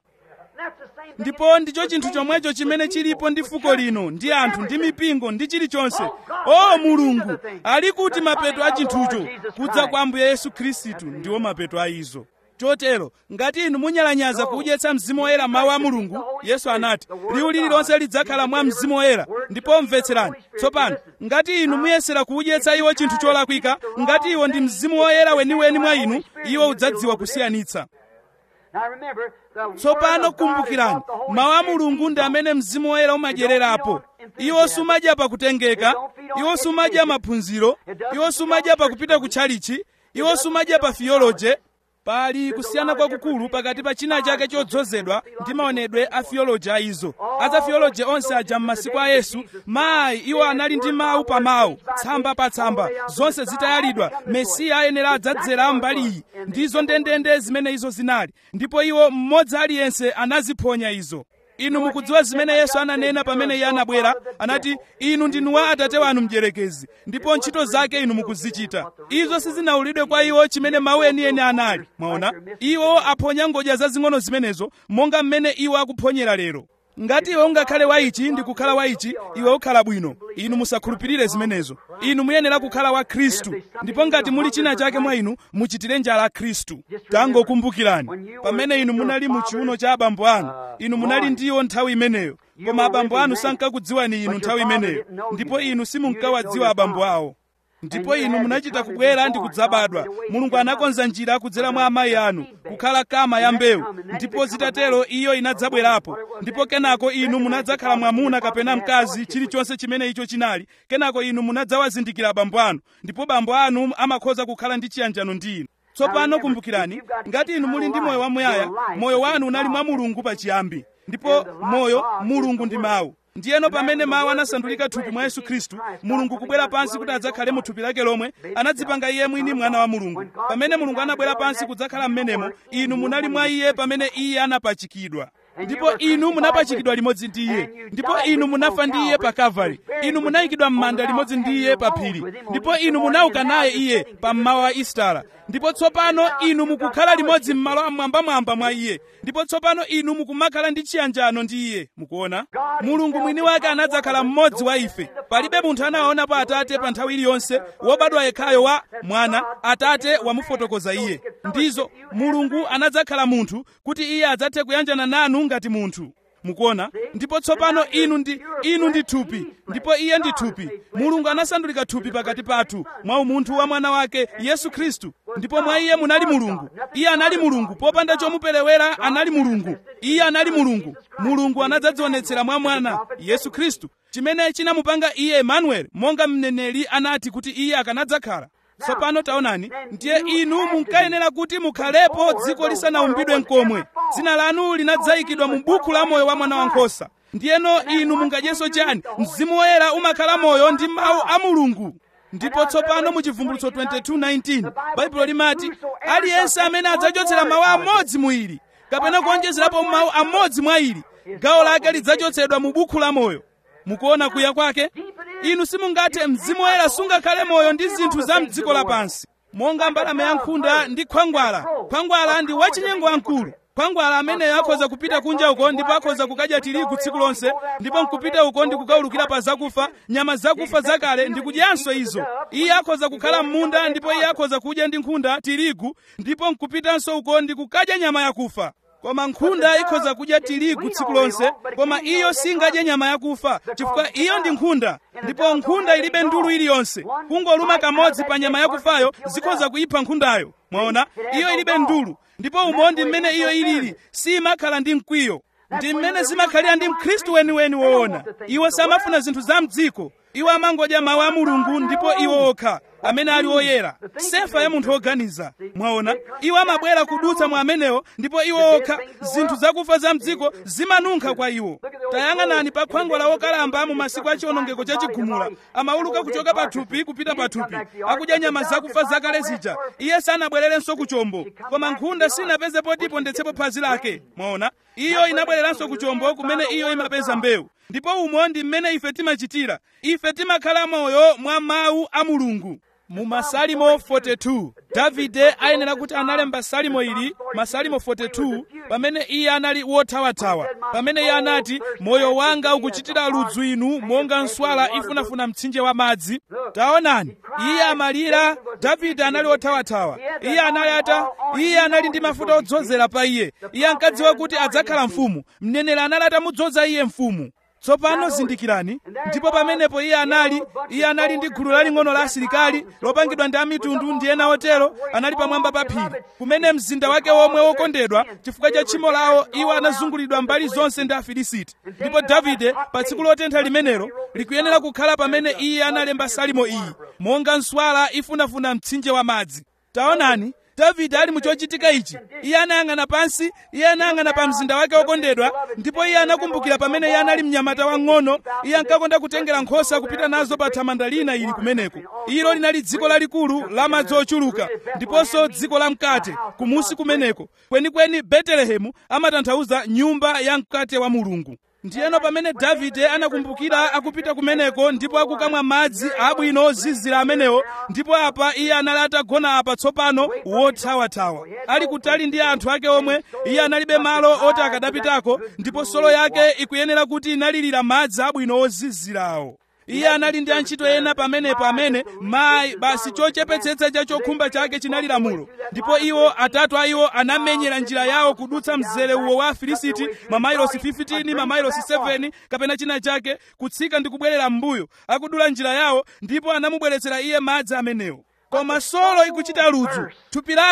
ndipo ndicho chinthu chomwecho chimene chilipo ndi fuko lino ndi anthu ndi mipingo ndi chilichonse o mulungu ali kuti mapeto a chinthucho kudza kwa ambuye yesu khristu ndiwo mapeto a izo chotero ngati inu munyalanyaza kudyetsa mzimu woyera mawu a mulungu yesu anati liwu lililonse lidzakhala mwa mzimu woyera ndipo mvetserani tsopano ngati inu muyesera kuudyetsa iwo chinthu cholakwika ngati iwo ndi mzimu woyera weniweni mwa inu iwo udzadziwa kusiyanitsa tsopano kumbukirani mawu a mulungu ndi amene mzimu woyera umadyererapo iwo sumadya pakutengeka iwo sumadya maphunziro iwo sumadya pakupita ku tchalichi iwo sumadya pa theology pali kusiyana kwakukulu pakati pa china chake chodzozedwa ndi maonedwe a theology a izo aza theology onse aja m'masiku a yesu mayi iwo anali ndi mawu pa mawu tsamba pa tsamba zonse zitayalidwa mesiya ayenera adzadzera mbali iyi ndizo ndendende zimene izo zinali ndipo iwo mmodzi aliyense anaziphonya izo inu mukudziwa zimene yesu ananena pamene iye anabwera anati inu ndinu wa atate wanu mdierekezi ndipo ntchito zake inu mukuzichita izo sizinawulidwe kwa iwo chimene mawu enieni anali mwaona iwo aphonya ngodya zazing'ono zimenezo monga mmene iwo akuphonyera lero ngati iwe ungakhale wa ichi ndi kukhala wa ichi iwe ukhala bwino inu musakhulupirire zimenezo inu muyenera kukhala wa khristu ndipo ngati muli china chake mwa inu muchitire njala khristu tangokumbukirani pamene inu munali mu chiuno cha abambo anu inu munali ndiwo nthawi imeneyo koma abambo anu sankakudziwani inu nthawi imeneyo ndipo inu simunkawadziwa abambo awo ndipo inu munachita kubwera ndi kudzabadwa mulungu anakonza njira kudzera mwa amayi anu kukhala kama ya mbewu ndipo zitatero iyo inadzabwerapo ndipo kenako inu munadzakhala mwamuna kapena mkazi chilichonse chimene icho chinali kenako inu munadzawazindikira abambo anu ndipo bambo anu amakhoza kukhala ndi chiyanjano ndi inu tsopano kumbukirani ngati inu muli ndi moyo wamuyaya moyo wanu unali mwa mulungu pachiyambi ndipo moyo mulungu ndi mawu ndiyeno pamene mawu anasandulika thupi mwa yesu khristu mulungu kubwera pansi kuti adzakhale mu thupi lake lomwe anadzipanga iye mwini mwana wa mulungu pamene mulungu anabwera pansi kudzakhala m'menemo inu munali mwa iye pamene iye anapachikidwa ndipo inu munapachikidwa limodzi ndi iye ndipo inu munafa ndi iye pa kalvari inu munayikidwa m'manda limodzi ndi iye pa phiri ndipo inu munauka naye iye pa mmawa wa istara ndipo tsopano inu mukukhala limodzi m'malo amwambamwamba mwa iye ndipo tsopano inu mukumakhala ndi chiyanjano ndi iye mukuona mulungu mwini wake anadzakhala mmodzi wa ife palibe munthu anawaonapo atate pa nthawi iliyonse wobadwa yekhayo wa mwana atate wamufotokoza iye ndizo mulungu anadzakhala munthu kuti iye adzathe kuyanjana nanu ngati munthu mukuona ndipo tsopano inu ndi inu ndi thupi ndipo iye ndi thupi mulungu anasandulika thupi pakati pathu mwa umunthu wa mwana wake yesu khristu ndipo mwa iye munali mulungu iye anali mulungu popanda chomuperewera anali mulungu iye anali mulungu mulungu anadzadzionetsera mwa mwana yesu khristu chimene chinamupanga iye emanueli monga mneneri anati kuti iye akanadzakhala tsopano taonani ndiye inu munkayenera kuti mukhalepo dziko lisanaumbidwe mkomwe dzina lanu linadzayikidwa mu buku la moyo wa mwana wankhosa ndiyeno inu mungadyenso chani mzimu woyera umakhala moyo ndi mawu a mulungu ndipo tsopano mu chivumbulutso 22:19 baibulo limati aliyense amene adzachotsera mawu amodzi mu ili kapena kuonjezerapo mawu amodzi mwa ili gawo lake lidzachotsedwa mu buku la moyo mukuona kuya kwake inu simungathe mzimu woyera sungakhale moyo ndi zinthu za mdziko lapansi monga mbalame yankhunda ndi khwangwala khwangwala ndi wachinyengo wamkulu khwangwala ameneyo akhoza kupita kunja uko ndipo akhoza kukadya tirigu tsiku lonse ndipo nkupita uko ndi kukaulukira pa zakufa nyama zakufa zakale ndi kudyanso izo iye akhoza kukhala m'munda ndipo iye akhoza kudya ndi nkhunda tirigu ndipo nkupitanso uko ndi kukadya nyama yakufa koma nkhunda ikhoza kudya tirigu tsiku lonse koma iyo singadye nyama yakufa chifukwa iyo ndi nkhunda ndipo nkhunda ilibe ndulu iliyonse kungoluma kamodzi pa nyama yakufayo zikhoza kuyipha nkhundayo mwaona iyo ilibe ndulu ndipo umondi mmene iyo ilili simakhala ndi mkwiyo ndi mmene zimakhalira ndi mkhristu weniweni woona iwo samafuna zinthu za mdziko iwo amangodya mawu a mulungu ndipo iwo okha amene ali oyera sefa ya munthu woganiza mwaona iwo amabwera kudutsa mwa amenewo ndipo iwo okha zinthu zakufa za mdziko zimanunkha kwa iwo tayang'anani pa khwangwala wokalamba mu masiku a chiwonongeko cha chigumula amauluka kuchoka pa thupi kupita pa thupi akudya nyama zakufa zakale zija iye sanabwererenso ku chombo koma nkhunda sinapeze poti ipondetsepo phazi lake mwaona iyo inabwereranso ku chombo kumene iyo imapeza mbewu ndipo umo ndi mmene ife timachitira ife timakhala moyo mwa mawu a mulungu mu masalimo 42 davide ayenera kuti analemba salimo ili masalimo 42 pamene iye anali wothawathawa pamene iye anati moyo wanga ukuchitira ludzu inu monga nswala ifunafuna mtsinje wa madzi taonani iye amalira davide anali wothawathawa iye anali ata iye anali ndi mafuta odzozera pa iye iye ankadziwa kuti adzakhala mfumu mneneri anali atamudzoza iye mfumu tsopano zindikirani ndipo pamenepo iye anali iye anali ndi gulu laling'ono la asilikali lopangidwa ndi amitundu ndi ena otero anali pamwamba pa phiri kumene mzinda wake womwe wokondedwa chifukwa cha tchimo lawo iwo anazungulidwa mbali zonse ndi afilisiti ndipo davide pa tsiku lotentha limenelo likuyenera kukhala pamene iye analemba salimo iyi monga nswala ifunafuna mtsinje wa madzi taonani davide ali muchochitika ichi iye anayang'ana pansi iye anayang'ana pa mzinda wake wokondedwa ndipo iye anakumbukira pamene iye anali mnyamata wang'ono iye ankakonda kutengera nkhosa kupita nazo pa thamanda lina ili kumeneko ilo linali dziko lalikulu la madzi ochuluka ndiponso dziko la mkate kumusi kumeneko kwenikweni betelehemu amatanthauza nyumba ya mkate wa mulungu ndiyeno pamene davide anakumbukira akupita kumeneko ndipo akukamwa madzi abwino ozizira amenewo ndipo apa iye anali atagona apa tsopano wothawathawa ali kutali ndi anthu ake omwe iye analibe malo oti akadapitako ndipo solo yake ikuyenera kuti inalirira madzi abwino ozizirawo iye anali ndi antchito ena pamenepo amene mayi basi chochepetsetsa cha chokhumba chake chinali lamulo ndipo iwo atatu a iwo anamenyera njira yawo kudutsa mzere uwo wa afilisiti mamailosi 15 mamailosi 7 kapena china chake kutsika ndi kubwerera m'mbuyo akudula njira yawo ndipo anamubweretsera iye madzi amenewo koma solo ikuchita ludzu thupi lake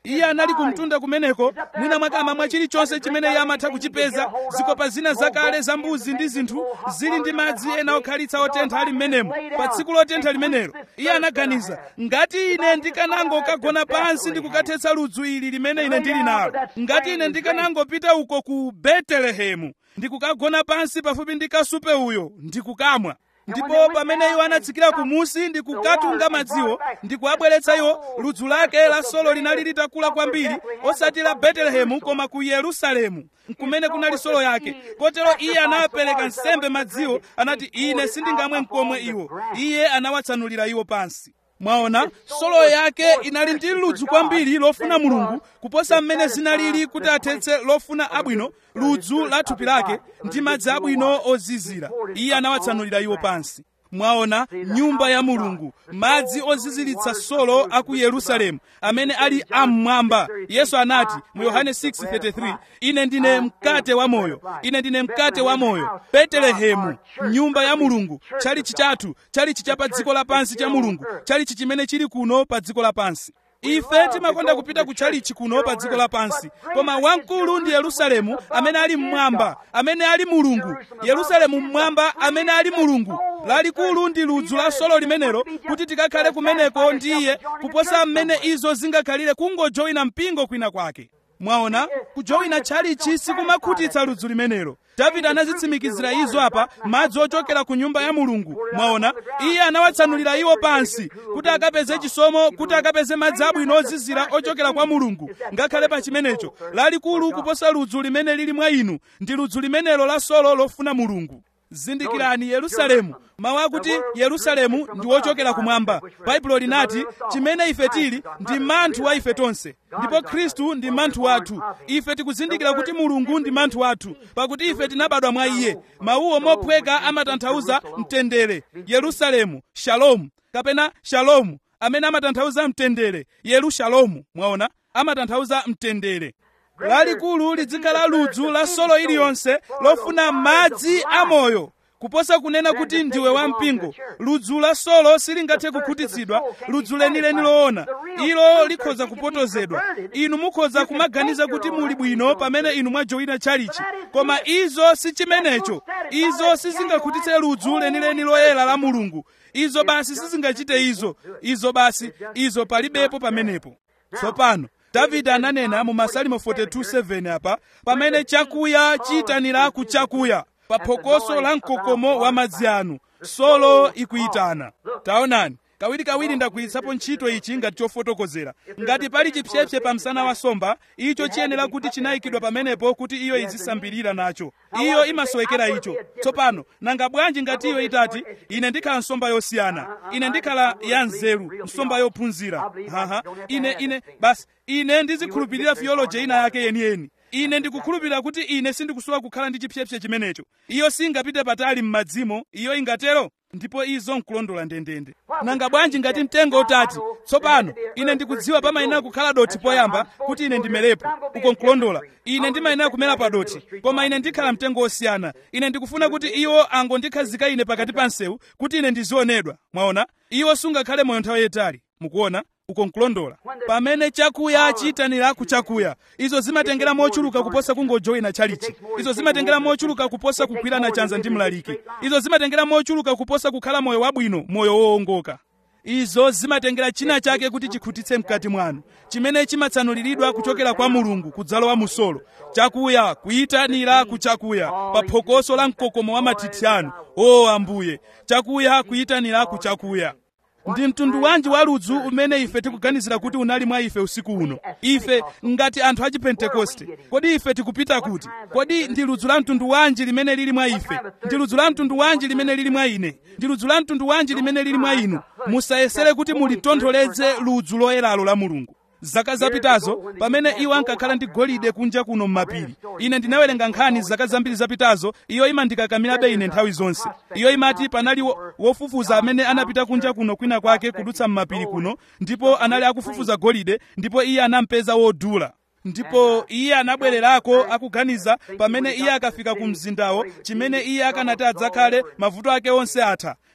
iye anali kumtunda kumeneko mwina mwakama mwa chilichonse chimene iye amatha kuchipeza zikopa zina zakale za mbuzi ndi zinthu zili ndi madzi ena okhalitsa otentha ali m'menemo pa tsiku lotentha limenelo iye anaganiza ngati ine ndikanangokagona pansi ndi kukathetsa ludzu ili limene ine ndili nalo ngati ine ndikanangopita uko ku betelehemu ndikukagona pansi pafupi ndi kasupe uyo ndikukamwa ndipo pamene iwo anatsikira kumusi ndi kukatunga madziwo ndi kuabweretsa iwo ludzu lake la solo linali litakula kwambiri osati la betelehemu koma ku yerusalemu kumene kunali solo yake kotero iye anawapereka nsembe madziwo anati ine sindingamwe mkomwe iwo iye anawatsanulira iwo pansi mwaona solo yake inali ndi ludzu kwambiri lofuna mulungu kuposa mmene zinalili kuti athetse lofuna abwino ludzu la thupi lake ndi madzi abwino ozizira iye anawatsanulira iwo pansi mwaona nyumba ya mulungu madzi oziziritsa solo a ku yerusalemu amene ali am'mwamba yesu anati mu yohane 6:33 ine ndine mkate wa moyo ine ndine mkate wa moyo betelehemu nyumba ya mulungu chalichi chathu chalichi cha pa dziko lapansi cha mulungu chalichi chimene chili kuno pa dziko lapansi ife timakonda kupita ku chalichi kuno pa dziko lapansi koma wamkulu ndi yerusalemu amene ali mmwamba amene ali mulungu yerusalemu mmwamba amene ali mulungu lalikulu ndi ludzu la solo limenelo kuti tikakhale kumeneko ndi iye kuposa mmene izo zingakhalire kungojoyina mpingo kwina kwake mwaona kujoyina tchalichi sikumakhutitsa ludzu limenelo davide anazitsimikizira izo apa madzi ochokera ku nyumba ya mulungu mwaona iye anawatsanulira iwo pansi kuti akapeze chisomo kuti akapeze madzi abwino ozizira ochokera kwa mulungu ngakhale pa chimenecho lalikulu kuposa ludzu limene lili mwa inu ndi ludzu limenelo la solo lofuna mulungu zindikirani yerusalemu mawu akuti yerusalemu ndi wochokera kumwamba baibulo linati chimene ife tili ndi manthu wa ife tonse ndipo khristu ndi manthu wathu ife tikuzindikira kuti mulungu ndi manthu wathu pakuti ife tinabadwa mwa iye mawuwo mophweka amatanthauza mtendere yerusalemu shalomu kapena shalomu amene amatanthauza mtendere yerushalomu mwaona amatanthauza mtendere lalikulu lidzikhala ludzu la solo iliyonse lofuna madzi amoyo kuposa kunena kuti ndiwe wampingo ludzu la solo silingathe kukhutitsidwa ludzu lenileni loona ilo likhoza kupotozedwa inu mukhoza kumaganiza kuti muli bwino pamene inu mwajoyina tchalichi koma izo si chimenecho izo sizingakhutitse ludzu lenileni loyera la mulungu izo basi sizingachite izo izo basi izo palibepo pamenepo tsopano davide ananena mu masalimo 42:7 apa pamene chakuya chiyitanira ku chakuya pa phokoso la mkokomo wa madzi anu solo ikuyitana taonani kawirikawiri ndagwiritsapo ntchito ichi ngati chofotokozera ngati pali chipsepse pa msana wa nsomba icho chiyenera kuti chinayikidwa pamenepo kuti iyo izisambirira nacho iyo imasowekera icho tsopano nanga bwanji ngati iyo itati ine ndikhala nsomba yosiyana ine ndikhala ya nzeru nsomba yophunzira haha ine ine basi ine ndizikhulupirira theology ina yake yeniyeni ine ndikukhulupirira kuti ine sindikusowa kukhala ndi chipsepse chimenecho iyo singapite patali m'madzimo iyo ingatero ndipo izo nkulondola ndendende nanga bwanji ngati mtengo utati tsopano ine ndikudziwa pamayenera kukhala doti poyamba kuti ine ndimelepo uko nkulondola ine ndimayenera kumera pa doti koma ine ndikhala mtengo osiyana ine ndikufuna kuti iwo angondikhazika ine pakati pa msewu kuti ine ndizionedwa mwaona iwo sungakhale moyo nthawi yayitali mukuona uko nkulondola pamene chakuya chiyitanira ku chakuya izo zimatengera mochuluka kuposa kungojoyina chalichi izo zimatengera mochuluka kuposa kugwirana chanza ndi mlaliki izo zimatengera mochuluka kuposa kukhala moyo wabwino moyo wowongoka izo zimatengera china chake kuti chikhutitse mkati mwanu chimene chimatsanuliridwa kuchokera kwa mulungu kudzalowa musolo chakuya kuyitanira ku chakuya pa phokoso la mkokomo wa mathithi anu o ambuye chakuya kuyitanira ku chakuya ndi mtundu wanji wa ludzu umene ife tikuganizira kuti unali mwa ife usiku uno ife ngati anthu a chipentekoste kodi ife tikupita kuti kodi ndi ludzu la mtundu wanji limene lili mwa ife ndi ludzu la mtundu wanji limene lili mwa ine ndi ludzu la mtundu wanji limene lili mwa inu musayesere kuti mulitontholeze ludzu loyeralo la mulungu zaka zapitazo pamene iwo ankakhala ndi golide kunja kuno m'mapiri ine ndinawerenga nkhani zaka zambiri zapitazo iyo imandikakamirabe ine nthawi zonse iyo imati panali wo- wofufuza amene anapita kunja kuno kwina kwake kudutsa m'mapiri kuno ndipo anali akufufuza golide ndipo iye anampeza wodula ndipo iye anabwererako akuganiza pamene iye akafika ku mzindawo chimene iye akanati adzakhale mavuto ake onse atha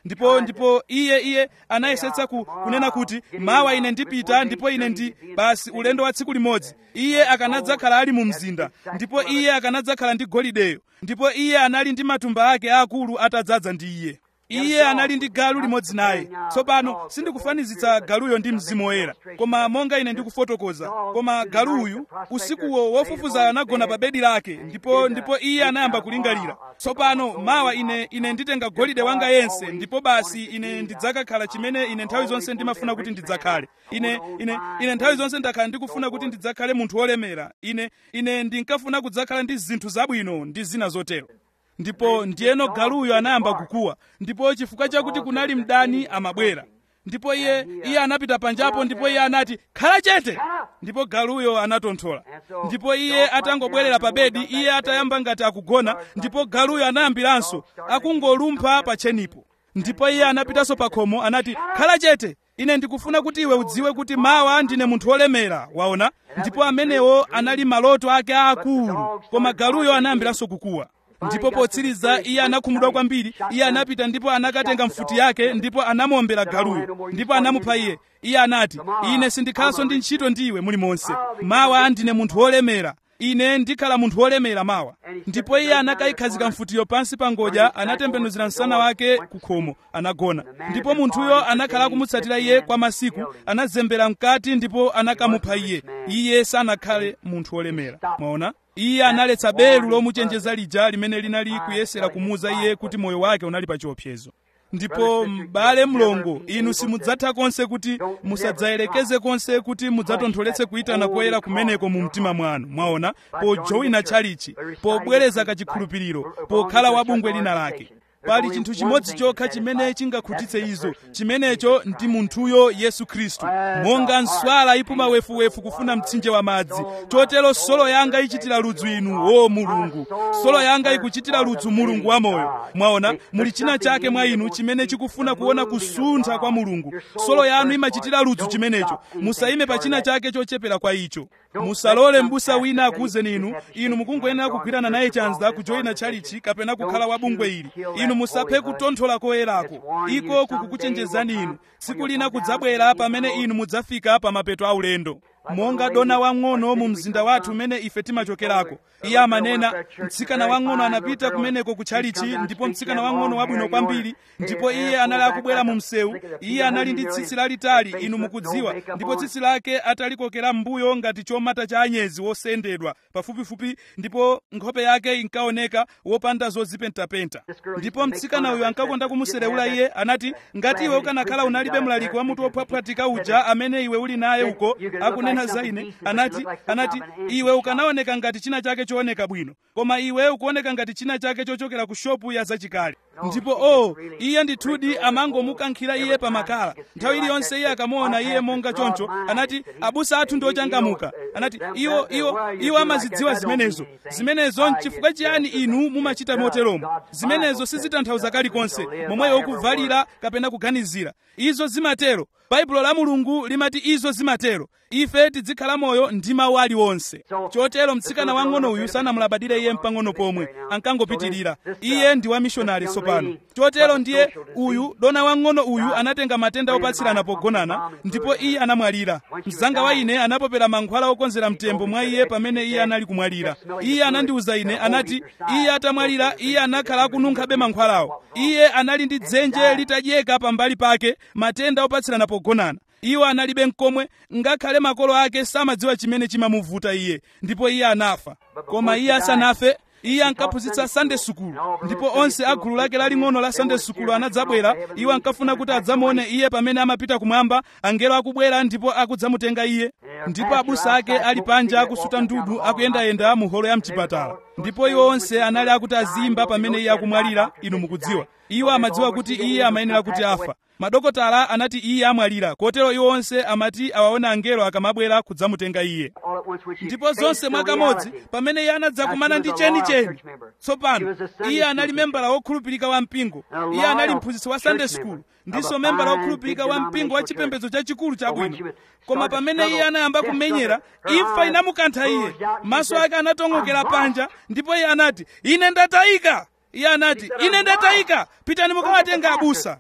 ndipo ndipo iye iye anayesetsa ku, kunena kuti mawa ine ndipita ndipo ine ndi basi ulendo wa tsiku limodzi iye akanadzakhala ali mu mzinda ndipo iye akanadzakhala ndi golideyo ndipo iye anali ndi matumba ake aakulu atadzaza ndi iye iye anali ndi galu limodzi naye tsopano sindikufanizitsa galuyo ndi mzimu woyera koma monga ine ndikufotokoza koma galuyu usikuwo wofufuza anagona pa bedi lake ndipo ndipo iye anayamba kulingalira tsopano mawa ine ine nditenga golide wanga yense ndipo basi ine ndidzakakhala chimene ine nthawi zonse ndimafuna kuti ndidzakhale ine ine ine nthawi zonse ndakhala ndikufuna kuti ndidzakhale munthu wolemera ine ine ndinkafuna kudzakhala ndi zinthu zabwino ndi zina zotero ndipo ndiyeno galuyo anayamba kukuwa ndipo chifukwa chakuti kunali mdani amabwera ndipo iye iye anapita panjapo ndipo iye anati khala chete ndipo galuyo anatonthola ndipo iye atangobwerera pa bedi iye atayamba ngati akugona ndipo galuyo anayambiranso akungolumpha pa tchenipo ndipo iye anapitanso pa khomo anati khala chete ine ndikufuna kuti iwe udziwe kuti mawa ndine munthu wolemera waona ndipo amenewo anali maloto ake aakulu koma galuyo anayambiranso kukuwa ndipo potsiriza iye anakhumudwa kwambiri iye anapita ndipo anakatenga mfuti yake ndipo anamuombera galuyo ndipo anamupha iye iye anati ine sindikhalanso ndi ntchito ndi iwe mulimonse mawa ndine munthu wolemera ine ndikhala munthu wolemera mawa ndipo iye anakayikhazika mfutiyo pansi pa ngodya anatembenuzira msana wake ku khomo anagona ndipo munthuyo anakhala akumutsatira iye kwa masiku anazembera mkati ndipo anakamupha iye iye sanakhale munthu wolemera mwaona iye analetsa belu lomuchenjeza lija limene linali kuyesera kumuuza iye kuti moyo wake unali pa chiopsezo ndipo m'bale mlongo inu simudzatha konse kuti musadzayelekeze konse kuti mudzatontholetse kuyitana koyera kumeneko mu mtima mwanu mwaona pojowina tchalichi pobwereza kachikhulupiriro pokhala wabungwe lina lake pali chinthu chimodzi chokha chimene chingakhutitse izo chimenecho ndi munthuyo yesu khristu monga nswala ipuma wefuwefu kufuna mtsinje wa madzi chotero solo yanga ichitira ludzu inu o mulungu solo yanga ikuchitira ludzu mulungu wamoyo mwaona muli china chake mwa inu chimene chikufuna kuona kusuntha kwa mulungu solo yanu imachitira ludzu chimenecho musayime pa china chake chochepera kwa icho musalole m'busa wina akuwuzeni inu inu mukungoyenera kugwirana naye chanza kujoyina tchalichi kapena kukhala wabungwe ili inu musaphe kutonthola koyerako iko kukukuchenjezani inu tsiku lina kudzabwera pamene inu mudzafika pa mapeto aulendo monga dona wang'ono mu mzinda wathu umene ife timachokerako iye amanena mtsikana wang'ono anapita kumeneko kutchalichi ndipo mtsikana wang'ono wabwino kwambiri ndipo iye anali akubwera mu msewu iye anali ndi tsitsi lalitali inu mukudziwa ndipo tsitsi lake atalikokera m'mbuyo ngati chomata cha anyezi wosendedwa pafupifupi ndipo nkhope yake inkaoneka wopanda zozipentapenta ndipo mtsikana uyu ankakonda kumuserewula iye anati ngati iwe ukanakhala unalibe mlaliki wa mutu wophwaphatika uja amene iwe uli naye uko akunena za ine anati anati iwe ukanaoneka ngati china chake chooneka bwino koma iwe ukuoneka ngati china chake chochokera ku shopu ya zachikale ndipo o oh, iye ndithudi amangomukankhira iye pamakala nthawi iliyonse iye akamuona iye monga choncho anati abusa athu ndi ochangamuka anati iwo iwo iwo amazidziwa zimenezo zimenezo nchifukwa chiyani inu mumachita moteromo zimenezo sizitanthauza kalikonse momweyo ukuvalira kapena kuganizira izo zimatero baibulo la mulungu limati izo zimatero ife tidzikhala moyo ndi mawu aliwonse chotero mtsikana wang'ono uyu sanamulabadire iye mpang'ono pomwe ankangopitirira iye ndi wamishonari tsopano chotero ndiye uyu dona wang'ono uyu anatenga matenda opatsirana pogonana ndipo iye anamwalira mzanga wa ine anapopera mankhwala okonzera mtembo mwa iye pamene iye anali kumwalira iye anandiwuza ine anati iye atamwalira iye anakhala akununkhabe mankhwalawo iye anali ndi dzenje litadyeka pambali pake matenda opatsirana pogonana iwo analibe mkomwe ngakhale makolo ake samadziwa chimene chimamuvuta iye ndipo iye anafa koma iye asanafe iye ankaphunzitsa sunday sukulu ndipo onse a gulu lake laling'ono la sunday sukulu anadzabwera iwo ankafuna kuti adzamuone iye pamene amapita kumwamba angelo akubwera ndipo akudzamutenga iye ndipo abusa ake ali panja akusuta ndudu akuyendayenda mu holo ya mchipatala ndipo iwo onse anali akuti azimba pamene iye akumwalira inu mukudziwa iwo amadziwa kuti iye amayenera kuti afa madokotala anati iye amwalira kotero iwo onse amati awaona angelo akamabwera kudzamutenga iye ndipo zonse mwakamodzi pamene iye anadzakumana ndi chenicheni tsopano iye anali membala wokhulupirika wa mpingo iye anali mphunzitsi wa sunday school ndiso membala wokhulupirika wa mpingo wa chipembedzo chachikulu chabwino koma pamene iye anayamba kumenyera imfa inamukantha iye maso ake anatong'okera panja ndipo iye anati ine ndatayika iye anati ine ndatayika pitani mukawatenga abusa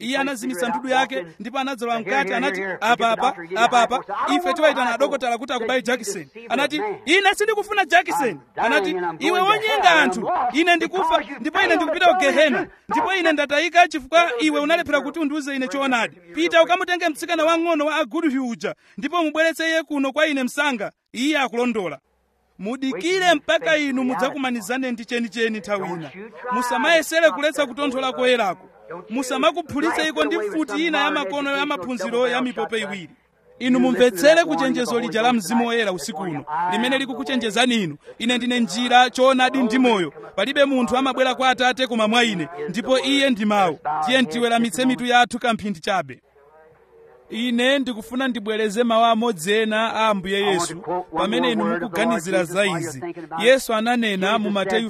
iye anazimitsa ndudu yake ndipo anadzalowa mkati anati apapa apapa ife tiwayitana adokotala kuti akubayi jakiseni anati ine sindikufuna jakiseni anati iwe wonyenga anthu ine ndikufa ndipo ine ndikupita ku gehena ndipo ine ndatayika chifukwa iwe unalephera kuti undiuze ine choonadi pita ukamutenge mtsikana wang'ono wa agudhi uja ndipo mubweretse iye kuno kwa ine msanga iye akulondola mudikire mpaka inu mudzakumanizane ndi chenicheni nthawi ina musamayesere kuletsa kutonthola koyerako musamakuphulitse iko ndi mfuti ina ya makono ya maphunziro ya mipope iwiri inu mumvetsere kuchenjezo lija la mzimu woyera usiku uno limene likukuchenjezani inu ine ndine njira choonadi ndi moyo palibe munthu amabwera kwa atate koma mwa ine ndipo iye ndi mawu tiye tiweramitse mitu yathu kamphindi chabe ine ndikufuna ndibwereze mawu amodzi ena a ambuye yesu pamene inu mukuganizira za izi yesu ananena mu mateyu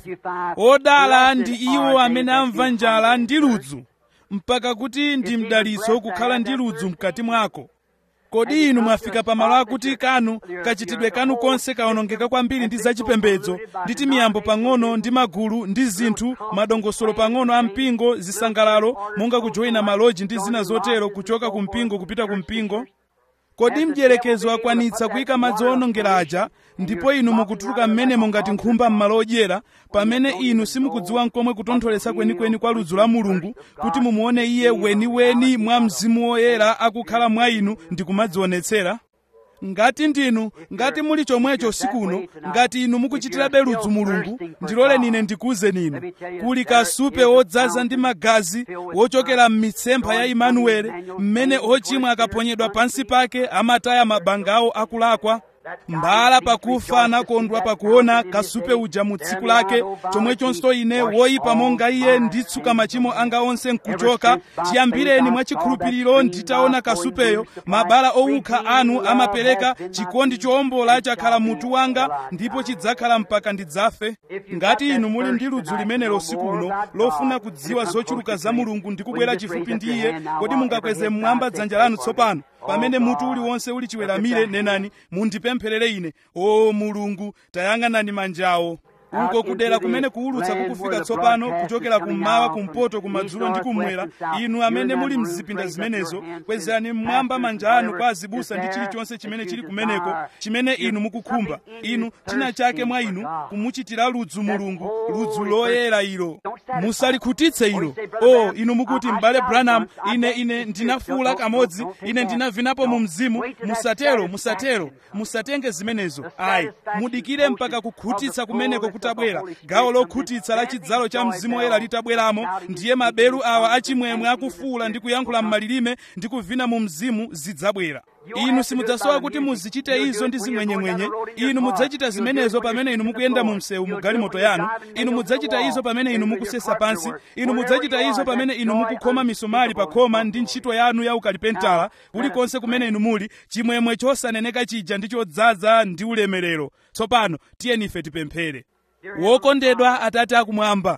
5 odala ndi iwo amene amva njala ndi ludzu mpaka kuti ndi mdalitso kukhala ndi ludzu mkati mwako kodi inu mwafika pamalo akuti kanu kachitidwe kanu konse kaonongeka kwambiri ndi zachipembedzo ndi timiyambo pang'ono ndi magulu ndi zinthu madongosolo pang'ono a mpingo zisangalalo monga kujoyina maloji ndi zina zotero kuchoka ku mpingo kupita ku mpingo kodi mdyerekezo akwanitsa kuyika madzi onongera aja ndipo inu mukutuluka m'menemo ngati nkhumba m'malo odyera pamene inu simukudziwa nkomwe kutontholetsa kwenikweni kwa ludzu la mulungu kuti mumuone iye weniweni mwa mzimu woyera akukhala mwa inu ndi kumadzionetsera ngati ndinu ngati muli chomwecho usiku uno ngati inu mukuchitirabe ludzu mulungu ndiloleni ine ndikuwuzeni inu kuli kasupe wodzaza ndi magazi wochokera m'mitsempha ya imanueli mmene ochimwa akaponyedwa pansi pake amataya mabanga awo akulakwa mbala pakufa anakondwa pakuona kasupe uja mu tsiku lake chomwechonso ine woyipa monga iye nditsuka machimo anga onse nkuchoka chiyambireni mwa chikhulupiriro nditaona kasupeyo mabala owukha anu amapereka chikondi chowombola chakhala mutu wanga ndipo chidzakhala mpaka ndidzafe ngati inu muli ndi ludzu limenelo usiku uno lofuna kudziwa zochuluka za mulungu ndi kubwera chifupi ndi iye kodi mungakweze mmwamba dzanja lanu tsopano pamene mutu uliwonse uli chiweramire nenani mundipempherere ine o mulungu tayang'anani manjawo uko kudera kumene kuwulutsa kukufika tsopano kuchokera kummawa kumpoto kumadzulo ndi kummwera inu amene muli mzipinda zimenezo kwezerani mmwamba manja anu kwa azibusa ndi chilichonse chimene chili kumeneko chimene inu mukukhumba inu china chake mwa inu kumuchitira ludzu mulungu ludzu loyera ilo musalikhutitse ilo o inu mukuti m'bale branham ine ine ndinafuula kamodzi ine ndinavinapo mu mzimu musatero musatero musatenge zimenezo ayi mudikire mpaka kukhutitsa kumeneko kutabwera gawo lokhutitsa la chidzalo cha mzimu woyera litabweramo ndiye maberu awa achimwemwe akufuula ndi kuyankhula m'malilime ndi kuvina mu mzimu zidzabwera inu simudzasowa kuti muzichite izo ndi zimwenyemwenye inu mudzachita zimenezo pamene inu mukuyenda mu msewu mu galimoto yanu inu mudzachita izo pamene inu mukusesa pansi inu mudzachita izo pamene inu mukukhoma misumali pa khoma ndi ntchito yanu ya ukalipentala kulikonse kumene inu muli chimwemwe chosaneneka chija ndi chodzaza ndi ulemerero tsopano tiyeni ife tipemphere wokondedwa atate akumwamba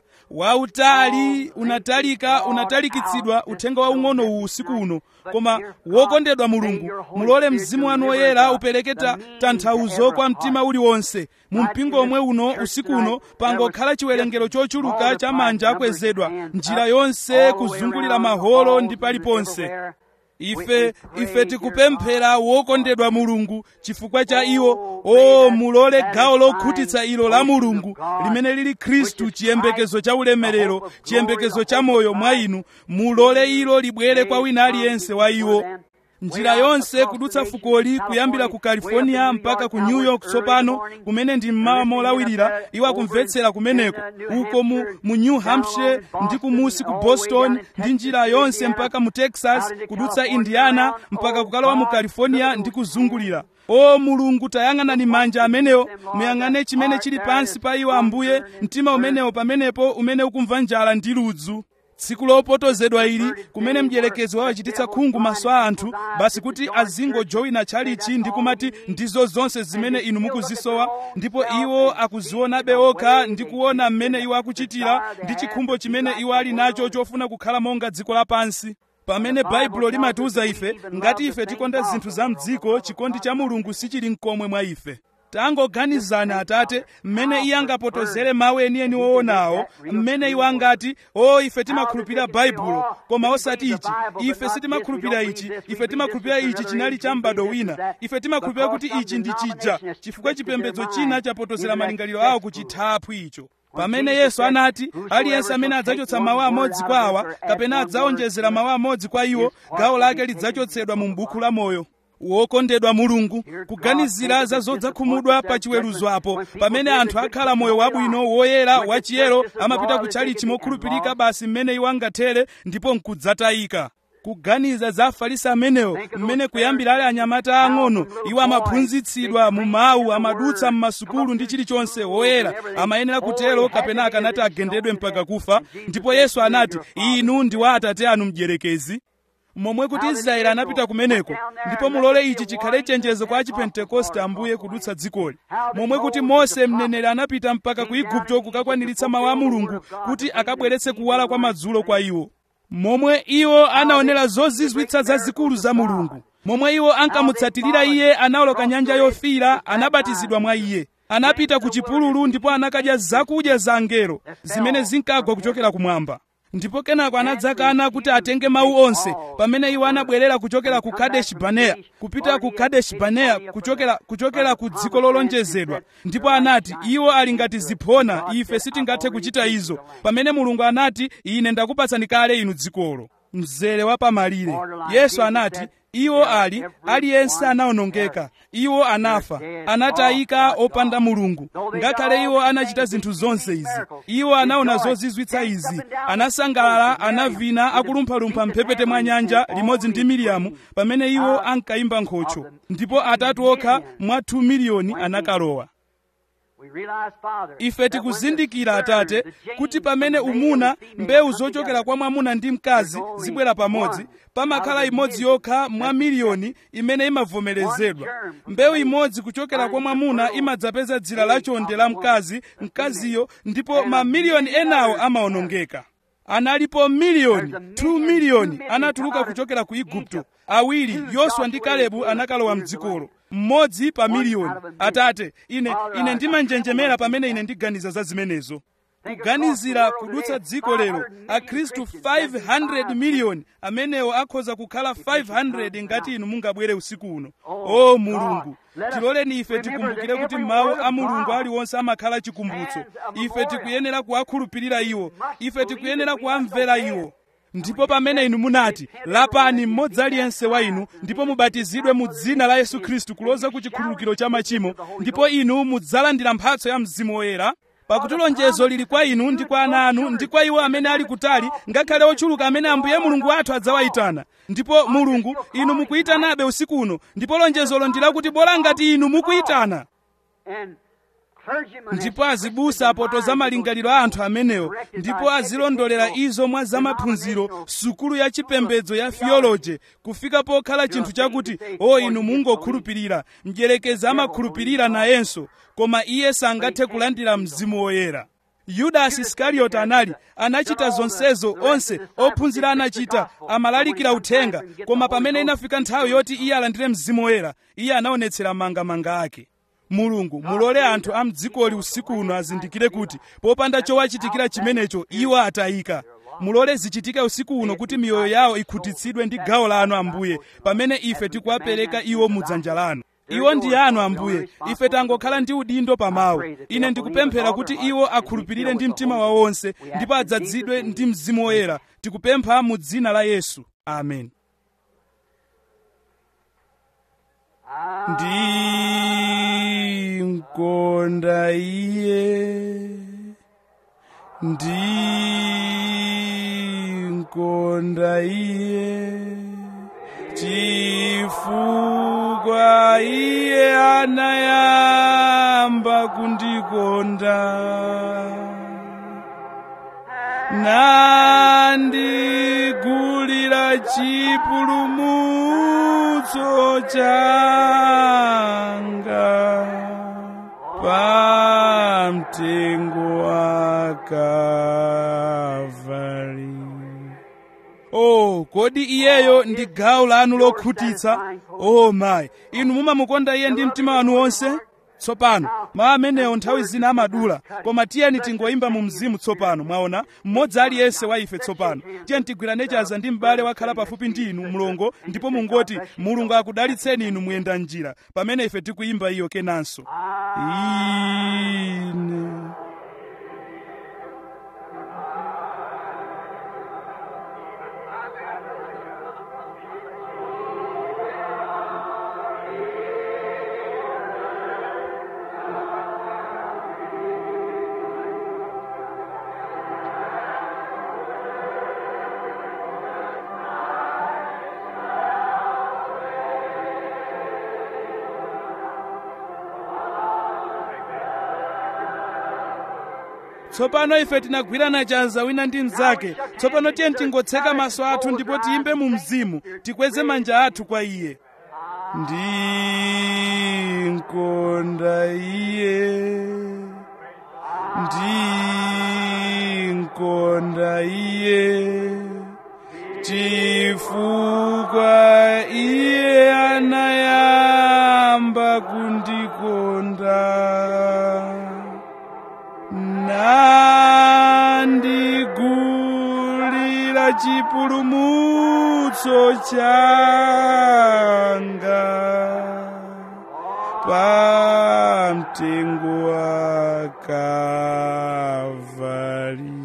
wautali unatalika unatalikitsidwa uthenga waung'ono uwu usiku uno koma wokondedwa mulungu mulole mzimu wanu woyera upereke tanthauzo kwa mtima uliwonse mu mpingo omwe uno usiku uno pangokhala chiwerengero chochuluka cha manja akwezedwa njira yonse kuzungulira maholo ndi paliponse ife ife tikupemphera wokondedwa mulungu chifukwa cha iwo o mulole gawo lokhutitsa ilo la mulungu limene lili khristu chiyembekezo cha ulemerero chiyembekezo cha moyo mwa inu mulole ilo libwere kwa wina aliyense wa iwo njira yonse kudutsa fukoli kuyambira ku california mpaka ku new york tsopano kumene ndi mmawa molawirira iwo akumvetsera kumeneko uko mu, mu new hampshire ndi kumusi ku boston ndi njira yonse mpaka mu texas kudutsa indiana mpaka kukalowa mu california ndi kuzungulira o mulungu tayang'anani manja amenewo muyang'ane chimene chili pansi pa iwo ambuye mtima umenewo pamenepo umene ukumva njala ndi ludzu tsiku lopotozedwa ili kumene mdierekezi wawachititsa khungu maso a anthu basi kuti azingojoyina tchalichi ndi kumati ndizo zonse zimene inu mukuzisowa ndipo iwo akuzionabe okha ndi kuona mmene iwo akuchitira ndi chikhumbo chimene iwo ali nacho chofuna kukhala monga dziko lapansi pamene baibulo limatiuza ife ngati ife tikonda zinthu za mdziko chikondi cha mulungu sichili mkomwe mwa ife tangoganizani atate mmene iye angapotozere mawu enieni woonawo mmene iwo angati o ife timakhulupirira baibulo koma osati ichi ife sitimakhulupirira ichi ife timakhulupirira ichi chinali cha m'bado wina ife timakhulupirira kuti ichi ndi chija chifukwa chipembedzo china chapotozera malingaliro awo ku chithaphwi icho pamene yesu anati aliyense amene adzachotsa mawu amodzi kwa awa kapena adzaonjezera mawu amodzi kwa iwo gawo lake lidzachotsedwa mu m'buku la moyo wokondedwa mulungu kuganizira za zodzakhumudwa pa chiweruzo apo pamene anthu akhala moyo wabwino woyera wachiyero amapita kutchalichi mokhulupirika basi mmene iwo angathere ndipo nkudzatayika kuganiza za afarisi amenewo mmene kuyambira ali anyamata ang'ono iwo amaphunzitsidwa mu mawu amadutsa m'masukulu ndi chilichonse woyera amayenera kutero kapena akanati agendedwe mpaka kufa ndipo yesu anati inu ndi wa atate anu mdierekezi momwe kuti israeli anapita kumeneko ndipo mulole ichi chikhale chenjezo kwa achipentekoste ambuye kudutsa dzikoli momwe kuti mose mneneri anapita mpaka ku igupto kukakwaniritsa mawu a mulungu kuti akabweretse kuwala kwa madzulo kwa iwo momwe iwo anaonera zozizwitsa zazikulu za mulungu momwe iwo ankamutsatirira iye anawoloka nyanja yofiira anabatizidwa mwa iye anapita ku chipululu ndipo anakadya zakudya za angelo zimene zinkagwa kuchokera kumwamba ndipo kenako anadzakana kuti atenge mawu onse pamene iwo anabwerera kuchokera ku kadeshi baneya kupita ku kadeshi baneya kuchokera, kuchokera ku dziko lolonjezedwa ndipo anati iwo ali ngati ziphona ife sitingathe kuchita izo pamene mulungu anati ine ndakupatsani kale inu dzikolo mzere wa pamalire yesu anati iwo ali aliyense anawonongeka iwo anafa anatayika opanda mulungu ngakhale iwo anachita zinthu zonse izi iwo anaona zozizwitsa izi anasangalala anavina akulumphalumpha mphepete mwa nyanja limodzi ndi miriyamu pamene iwo ankayimba nkhocho ndipo atatu okha mwa 2 miliyoni anakalowa ife tikuzindikira atate kuti pamene umuna mbewu zochokera kwa mwamuna ndi mkazi zibwera pamodzi pamakhala imodzi yokha mwa miliyoni imene imavomerezedwa mbewu imodzi kuchokera kwa mwamuna imadzapeza dzira lachonde la mkazi mkaziyo ndipo mamiliyoni enawo amawonongeka analipo miliyoni 2 miliyoni anatuluka kuchokera ku igupto awiri yoswa ndi kalebu anakalowa mdzikolo mmodzi pa miliyoni atate ine ine ndimanjenjemera pamene ine ndiganiza za zimenezo kuganizira kudutsa dziko lero akhristu 500 miliyoni amenewo akhoza kukhala 500 ngati inu mungabwere usiku uno o mulungu tiloleni ife tikumbukire kuti mawu a mulungu aliwonse amakhala chikumbutso ife tikuyenera kuwakhulupirira iwo ife tikuyenera kuwamvera iwo ndipo pamene inu munati lapani mmodzi aliyense wa inu ndipo mubatizidwe mu dzina la yesu khristu kuloza ku chikhululukiro cha machimo ndipo inu mudzalandira mphatso ya mzimu woyera pakuti lonjezo lili kwa inu ndi kwa ana anu ndi kwa iwo amene ali kutali ngakhale ochuluka amene ambuye mulungu wathu adzawayitana ndipo mulungu inu mukuyitanabe usiku uno ndipo lonjezolo ndi lakuti bola ngati inu mukuyitana ndipo azibusa apotoza malingaliro a anthu amenewo ndipo azilondolera izo mwa zamaphunziro sukulu ya chipembedzo ya theology kufika pokhala chinthu chakuti o inu mungokhulupirira mdyerekezi amakhulupirira nayenso koma iye sangathe kulandira mzimu woyera yudasi iskarioti anali anachita zonsezo onse ophunzira anachita amalalikira uthenga koma pamene inafika nthawi yoti iye alandire mzimu woyera iye anaonetsera mangamanga ake mulungu mulole anthu a mdzikoli usiku uno azindikire kuti popanda chowachitikira chimenecho iwo atayika mulole zichitike usiku uno kuti miyoyo yawo ikhutitsidwe ndi gawo lanu ambuye pamene ife tikuwapereka iwo mudzanja lanu iwo ndi anu ambuye ife tangokhala ndi udindo pamawu ine ndikupemphera kuti iwo akhulupirire ndi mtima wawo wonse ndipo adzazidwe ndi mzimu woyera tikupempha mu dzina la yesu amen ndinkonda iye ndinkonda iye chifukwa iye anayamba kundikonda nandigulira chipulumutso changa pamtengo wa Kalvari. Oh, kodi iyeyo ndi gawo lanu lokhutitsa? Oh mayi, inu mumamukonda iye ndi mtima wanu wonse? tsopano mawu amenewo nthawi zina amadula koma tiyeni tingoyimba mu mzimu tsopano mwaona mmodzi aliyense wa ife tsopano tiyeni tigwirane chanza ndi m'bale wakhala pafupi ndi inu mlongo ndipo mungoti mulungu akudalitseni inu muyenda njira pamene ife tikuyimba iyo kenanso ine tsopano ife tinagwirana chanza wina ndi mnzake tsopano tiyeni tingotseka maso athu ndipo tiyimbe mu mzimu tikweze manja athu kwa iye ndinkonda iye ndinkonda iye chifukwa iye anayamba kundikonda nandigulira chipulumutso changa pa mtengo wa Kalvari.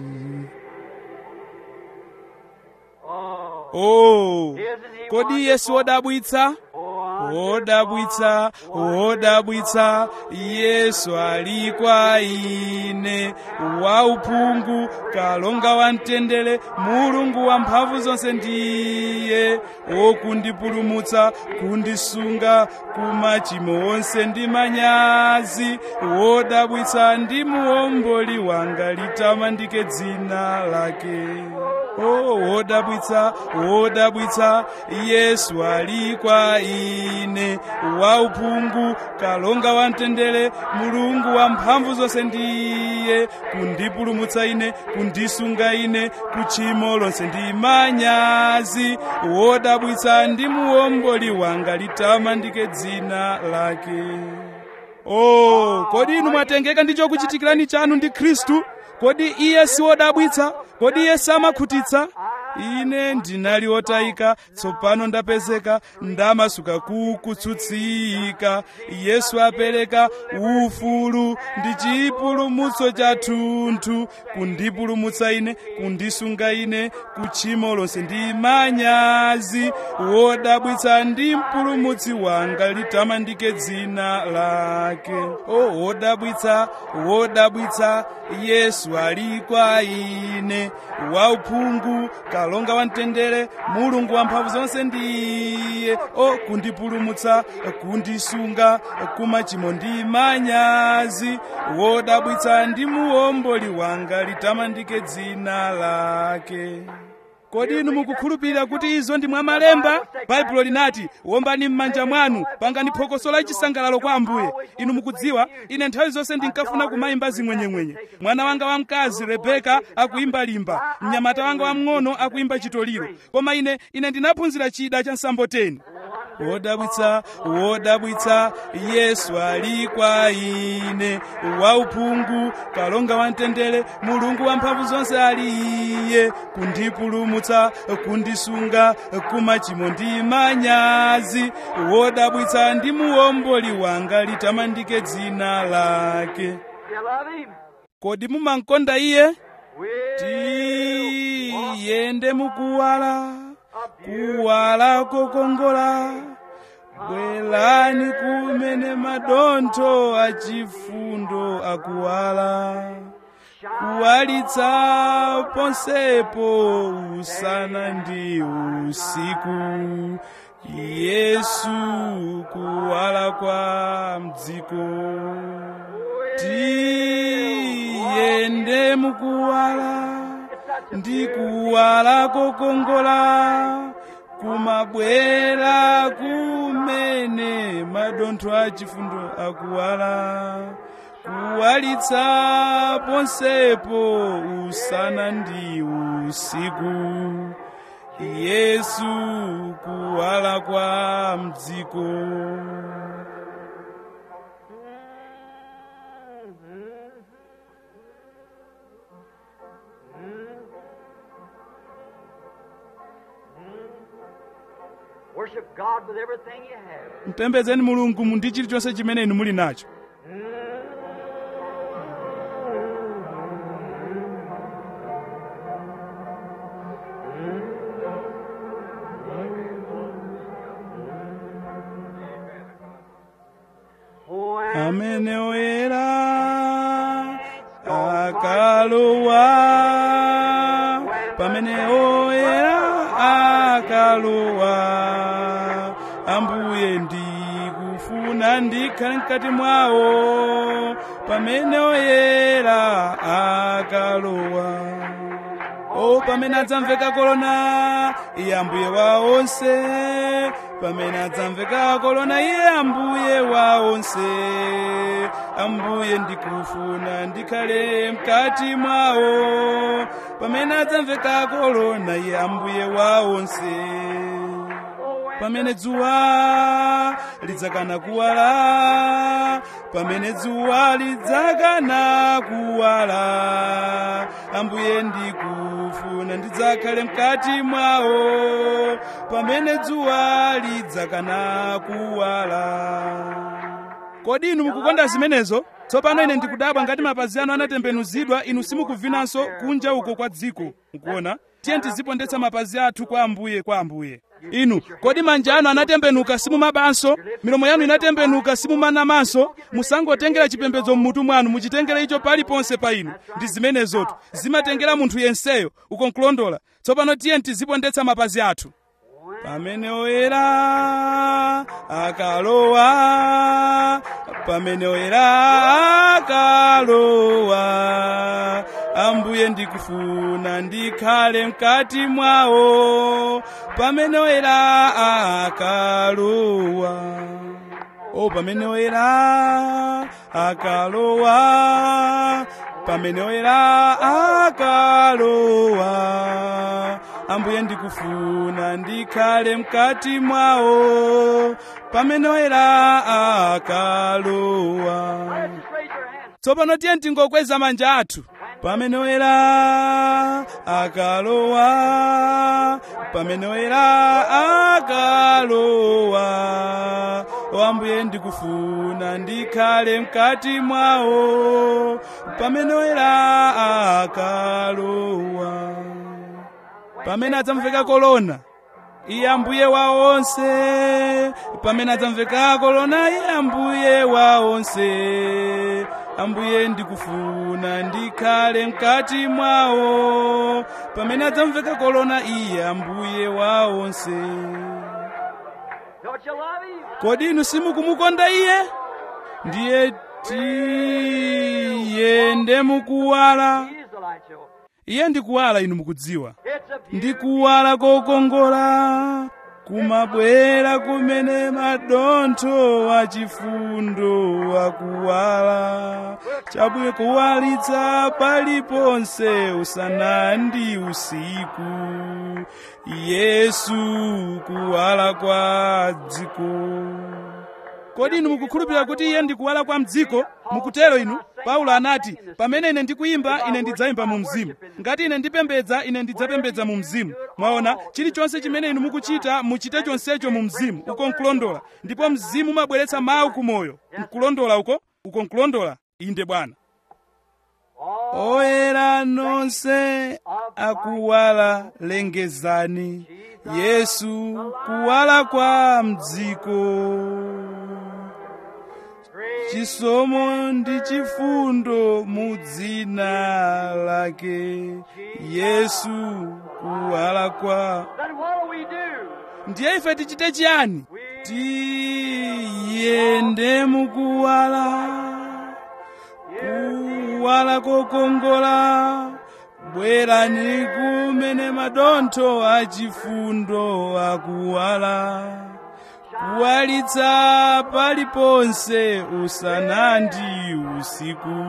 Oh, kodi yesu wodabwitsa wodabwitsa wodabwitsa yesu ali kwa ine wauphungu kalonga wa mtendere mulungu wa mphamvu zonse ndiye wokundipulumutsa kundisunga kumachimo onse ndi manyazi wodabwitsa ndi muomboli wanga litamandike dzina lake oh wodabwitsa wodabwitsa yesu ali kwa ine wauphungu kalonga wa mtendere mulungu wa mphamvu zonse ndiye kundipulumutsa ine kundisunga ine kuchimo lonse ndi manyazi wodabwitsa ndi muomboli wanga litamandike dzina lake oh kodi inu mwatengeka ndi chokuchitikirani chanu ndi khristu kodi iye si wodabwitsa kodi iye samakhutitsa ine ndinali wotayika tsopano ndapezeka ndamasuka kukutsutsika yesu apereka ufulu ndi chipulumutso chathunthu kundipulumutsa ine kundisunga ine kuchimo lonse ndi manyazi wodabwitsa ndi mpulumutsi wanga litamandike dzina lake o wodabwitsa wodabwitsa yesu ali kwa ine wauphungu kalonga wa mtendere mulungu wa mphamvu zonse ndiye o kundipulumutsa kundisunga kumachimo ndi manyazi wodabwitsa ndi muomboli wanga litamandike dzina lake kodi inu mukukhulupirira kuti izo ndi mwa malemba baibulo linati wombani m'manja mwanu pangani phokoso la chisangalalo kwa ambuye inu mukudziwa ine nthawi zonse ndinkafuna kumayimba zimwenyemwenye mwana wanga wamkazi rebeka akuyimba limba mnyamata wanga wamng'ono akuyimba chitoliro koma ine ine ndinaphunzira chida cha nsamboteni wodabwitsa wodabwitsa yesu ali kwa ine wauphungu kalonga wa mtendere mulungu wa mphamvu zonse ali iye kundipulumutsa kundisunga kumachimo ndi manyazi wodabwitsa ndi muomboli wanga litamandike dzina lake You love him? kodi mumankonda iye We tiyende mukuwala kuwala kokongola bwerani kumene madontho achifundo akuwala kuwalitsa ponsepo usana ndi usiku yesu kuwala kwa mdziko tiyende mukuwala ndi kuwala kokongola kumabwera kumene madontho achifundo akuwala kuwalitsa ponsepo usana ndi usiku yesu kuwala kwa mdziko Worship God with everything you have. mpembedzeni mulungu mu ndi chilichonse chimene inu muli nacho When amene oyera akalowa pamene oyera akalowa ambuye ndikufuna ndikhale mkati mwawo pamene oyera akalowa o pamene adzamveka kolona iye ambuye wa onse pamene adzamveka kolona iye ambuye wa onse ambuye ndikufuna ndikhale mkati mwawo pamene adzamveka kolona iye ambuye wa onse pamene dzuwa lidzakana kuwala pamene dzuwa lidzakana kuwala ambuye ndikufuna ndidzakhale mkati mwawo pamene dzuwa lidzakana kuwala kodi inu mukukonda zimenezo tsopano ine ndikudabwa ngati mapazi anu anatembenuzidwa inu simukuvinanso kunja uko kwa dziko mukuona tiye tizipondetsa mapazi athu kwa ambuye kwa ambuye inu kodi manja anu anatembenuka simumabanso milomo yanu inatembenuka simumanamanso musangotengera chipembedzo mmutu mwanu muchitengere icho paliponse pa inu ndi zimenezotu zimatengera munthu yenseyo uko nkulondola tsopano tiye tizipondetsa mapazi athu pamene oyera akalowa pamene oyera akalowa ambuye ndikufuna ndikhale mkati mwawo pamene oyera akalowa o pamene oyera akalowa pamene oyera akalowa ambuye ndikufuna ndikhale mkati mwawo pamene oyera akalowa just raise your hands. tsopano tiye tingokweza manja athu pamene oyera akalowa pamene oyera akalowa o ambuye ndikufuna ndikhale mkati mwawo pamene oyera akalowa pamene adzamveka kolona iye ambuye wa onse pamene adzamveka kolona iye ambuye wa onse ambuye ndikufuna ndikhale mkati mwawo pamene adzamveka kolona iye ambuye wa onse Don't you love him? kodi inu simukumukonda iye ndiye tiyende mukuwala He is the light show. iye ndikuwala inu mukudziwa It's a beautiful ndikuwala kokongola kumabwera kumene madontho achifundo akuwala chabwino kuwalitsa paliponse usana ndi usiku yesu kuwala kwa dziko kodi inu mukukhulupirira kuti iye ndikuwala kwa mdziko mukutero inu paulo anati pamene ine ndikuyimba ine ndidzayimba mu mzimu ngati ine ndipembedza ine ndidzapembedza mu mzimu mwaona chilichonse chimene inu mukuchita muchite chonsecho mu mzimu uko nkulondola ndipo mzimu umabweretsa mawu kumoyo nkulondola uko uko nkulondola inde bwana oyera nonse akuwala lengezani yesu kuwala kwa mdziko chisomo ndi chifundo mu dzina lake yesu kuwala kwa Then what do we do? ndiye ife tichite chiyani tiyende mukuwala kuwala kokongola bwerani kumene madontho achifundo akuwala kuwalitsa paliponse usana ndi usiku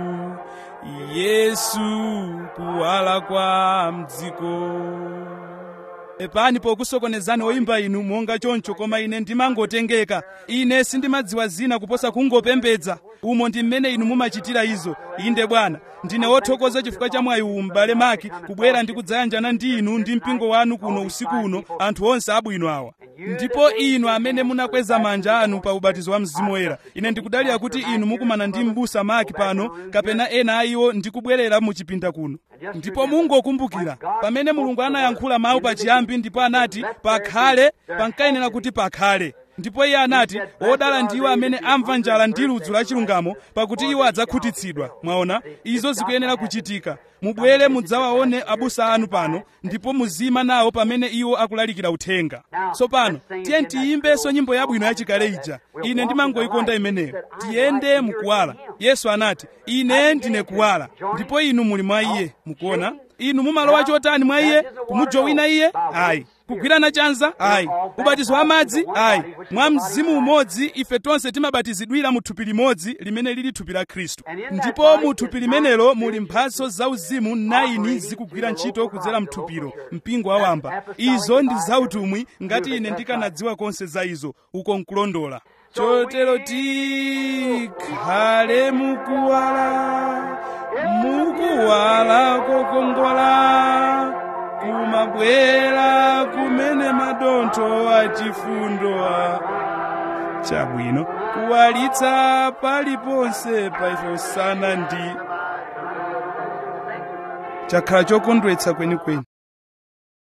yesu kuwala kwa mdziko epani pokusokonezani oyimba inu monga choncho koma ine ndimangotengeka ine sindimadziwa zina kuposa kungopembedza umo ndi mmene inu mumachitira izo inde bwana ndine wothokoza chifukwa cha mwayi uwu m'bale maki kubwera ndi kudzayanjana ndi inu ndi mpingo wanu kuno usiku uno anthu onse abwino awa ndipo inu amene munakweza manja anu pa ubatizo wa mzimu woyera ine ndikudalira kuti inu mukumana ndi m'busa maki pano kapena ena a iwo ndikubwerera mu chipinda kuno ndipo mungokumbukira pamene mulungu anayankhula mawu pachiyambi ndipo anati pakhale pankayenera kuti pakhale ndipo iye anati wodala ndiwo amene amva njala ndi ludzu la chilungamo pakuti iwo adzakhutitsidwa mwaona izo zikuyenera kuchitika mubwere mudzawaone abusa anu pano ndipo muzima nawo pamene iwo akulalikira uthenga tsopano tiye tiyimbenso nyimbo yabwino yachikale ija ine ndimangoyikonda imeneyo tiyende mukuwala yesu anati ine ndine kuwala ndipo inu muli mwa iye mukuona inu mumalowa chotani mwa iye kumujowina iye ayi kugwirana chanza ayi ubatizo wa madzi ayi mwa mzimu umodzi ife tonse timabatizidwira mu thupi limodzi limene lili thupi la khristu ndipo mu thupi limenelo muli mphatso zauzimu 9 zikugwira ntchito kudzera mthupiro mpingo wawamba izo ndi zautumwi ngati ine ndikanadziwa konse za izo uko nkulondola chotero tikhale mukuwala mukuwala kokongola kumabwera kumene madontho achifundo chabwino kuwalitsa paliponse pa ife usana ndi chakhala chokondwetsa kwenikweni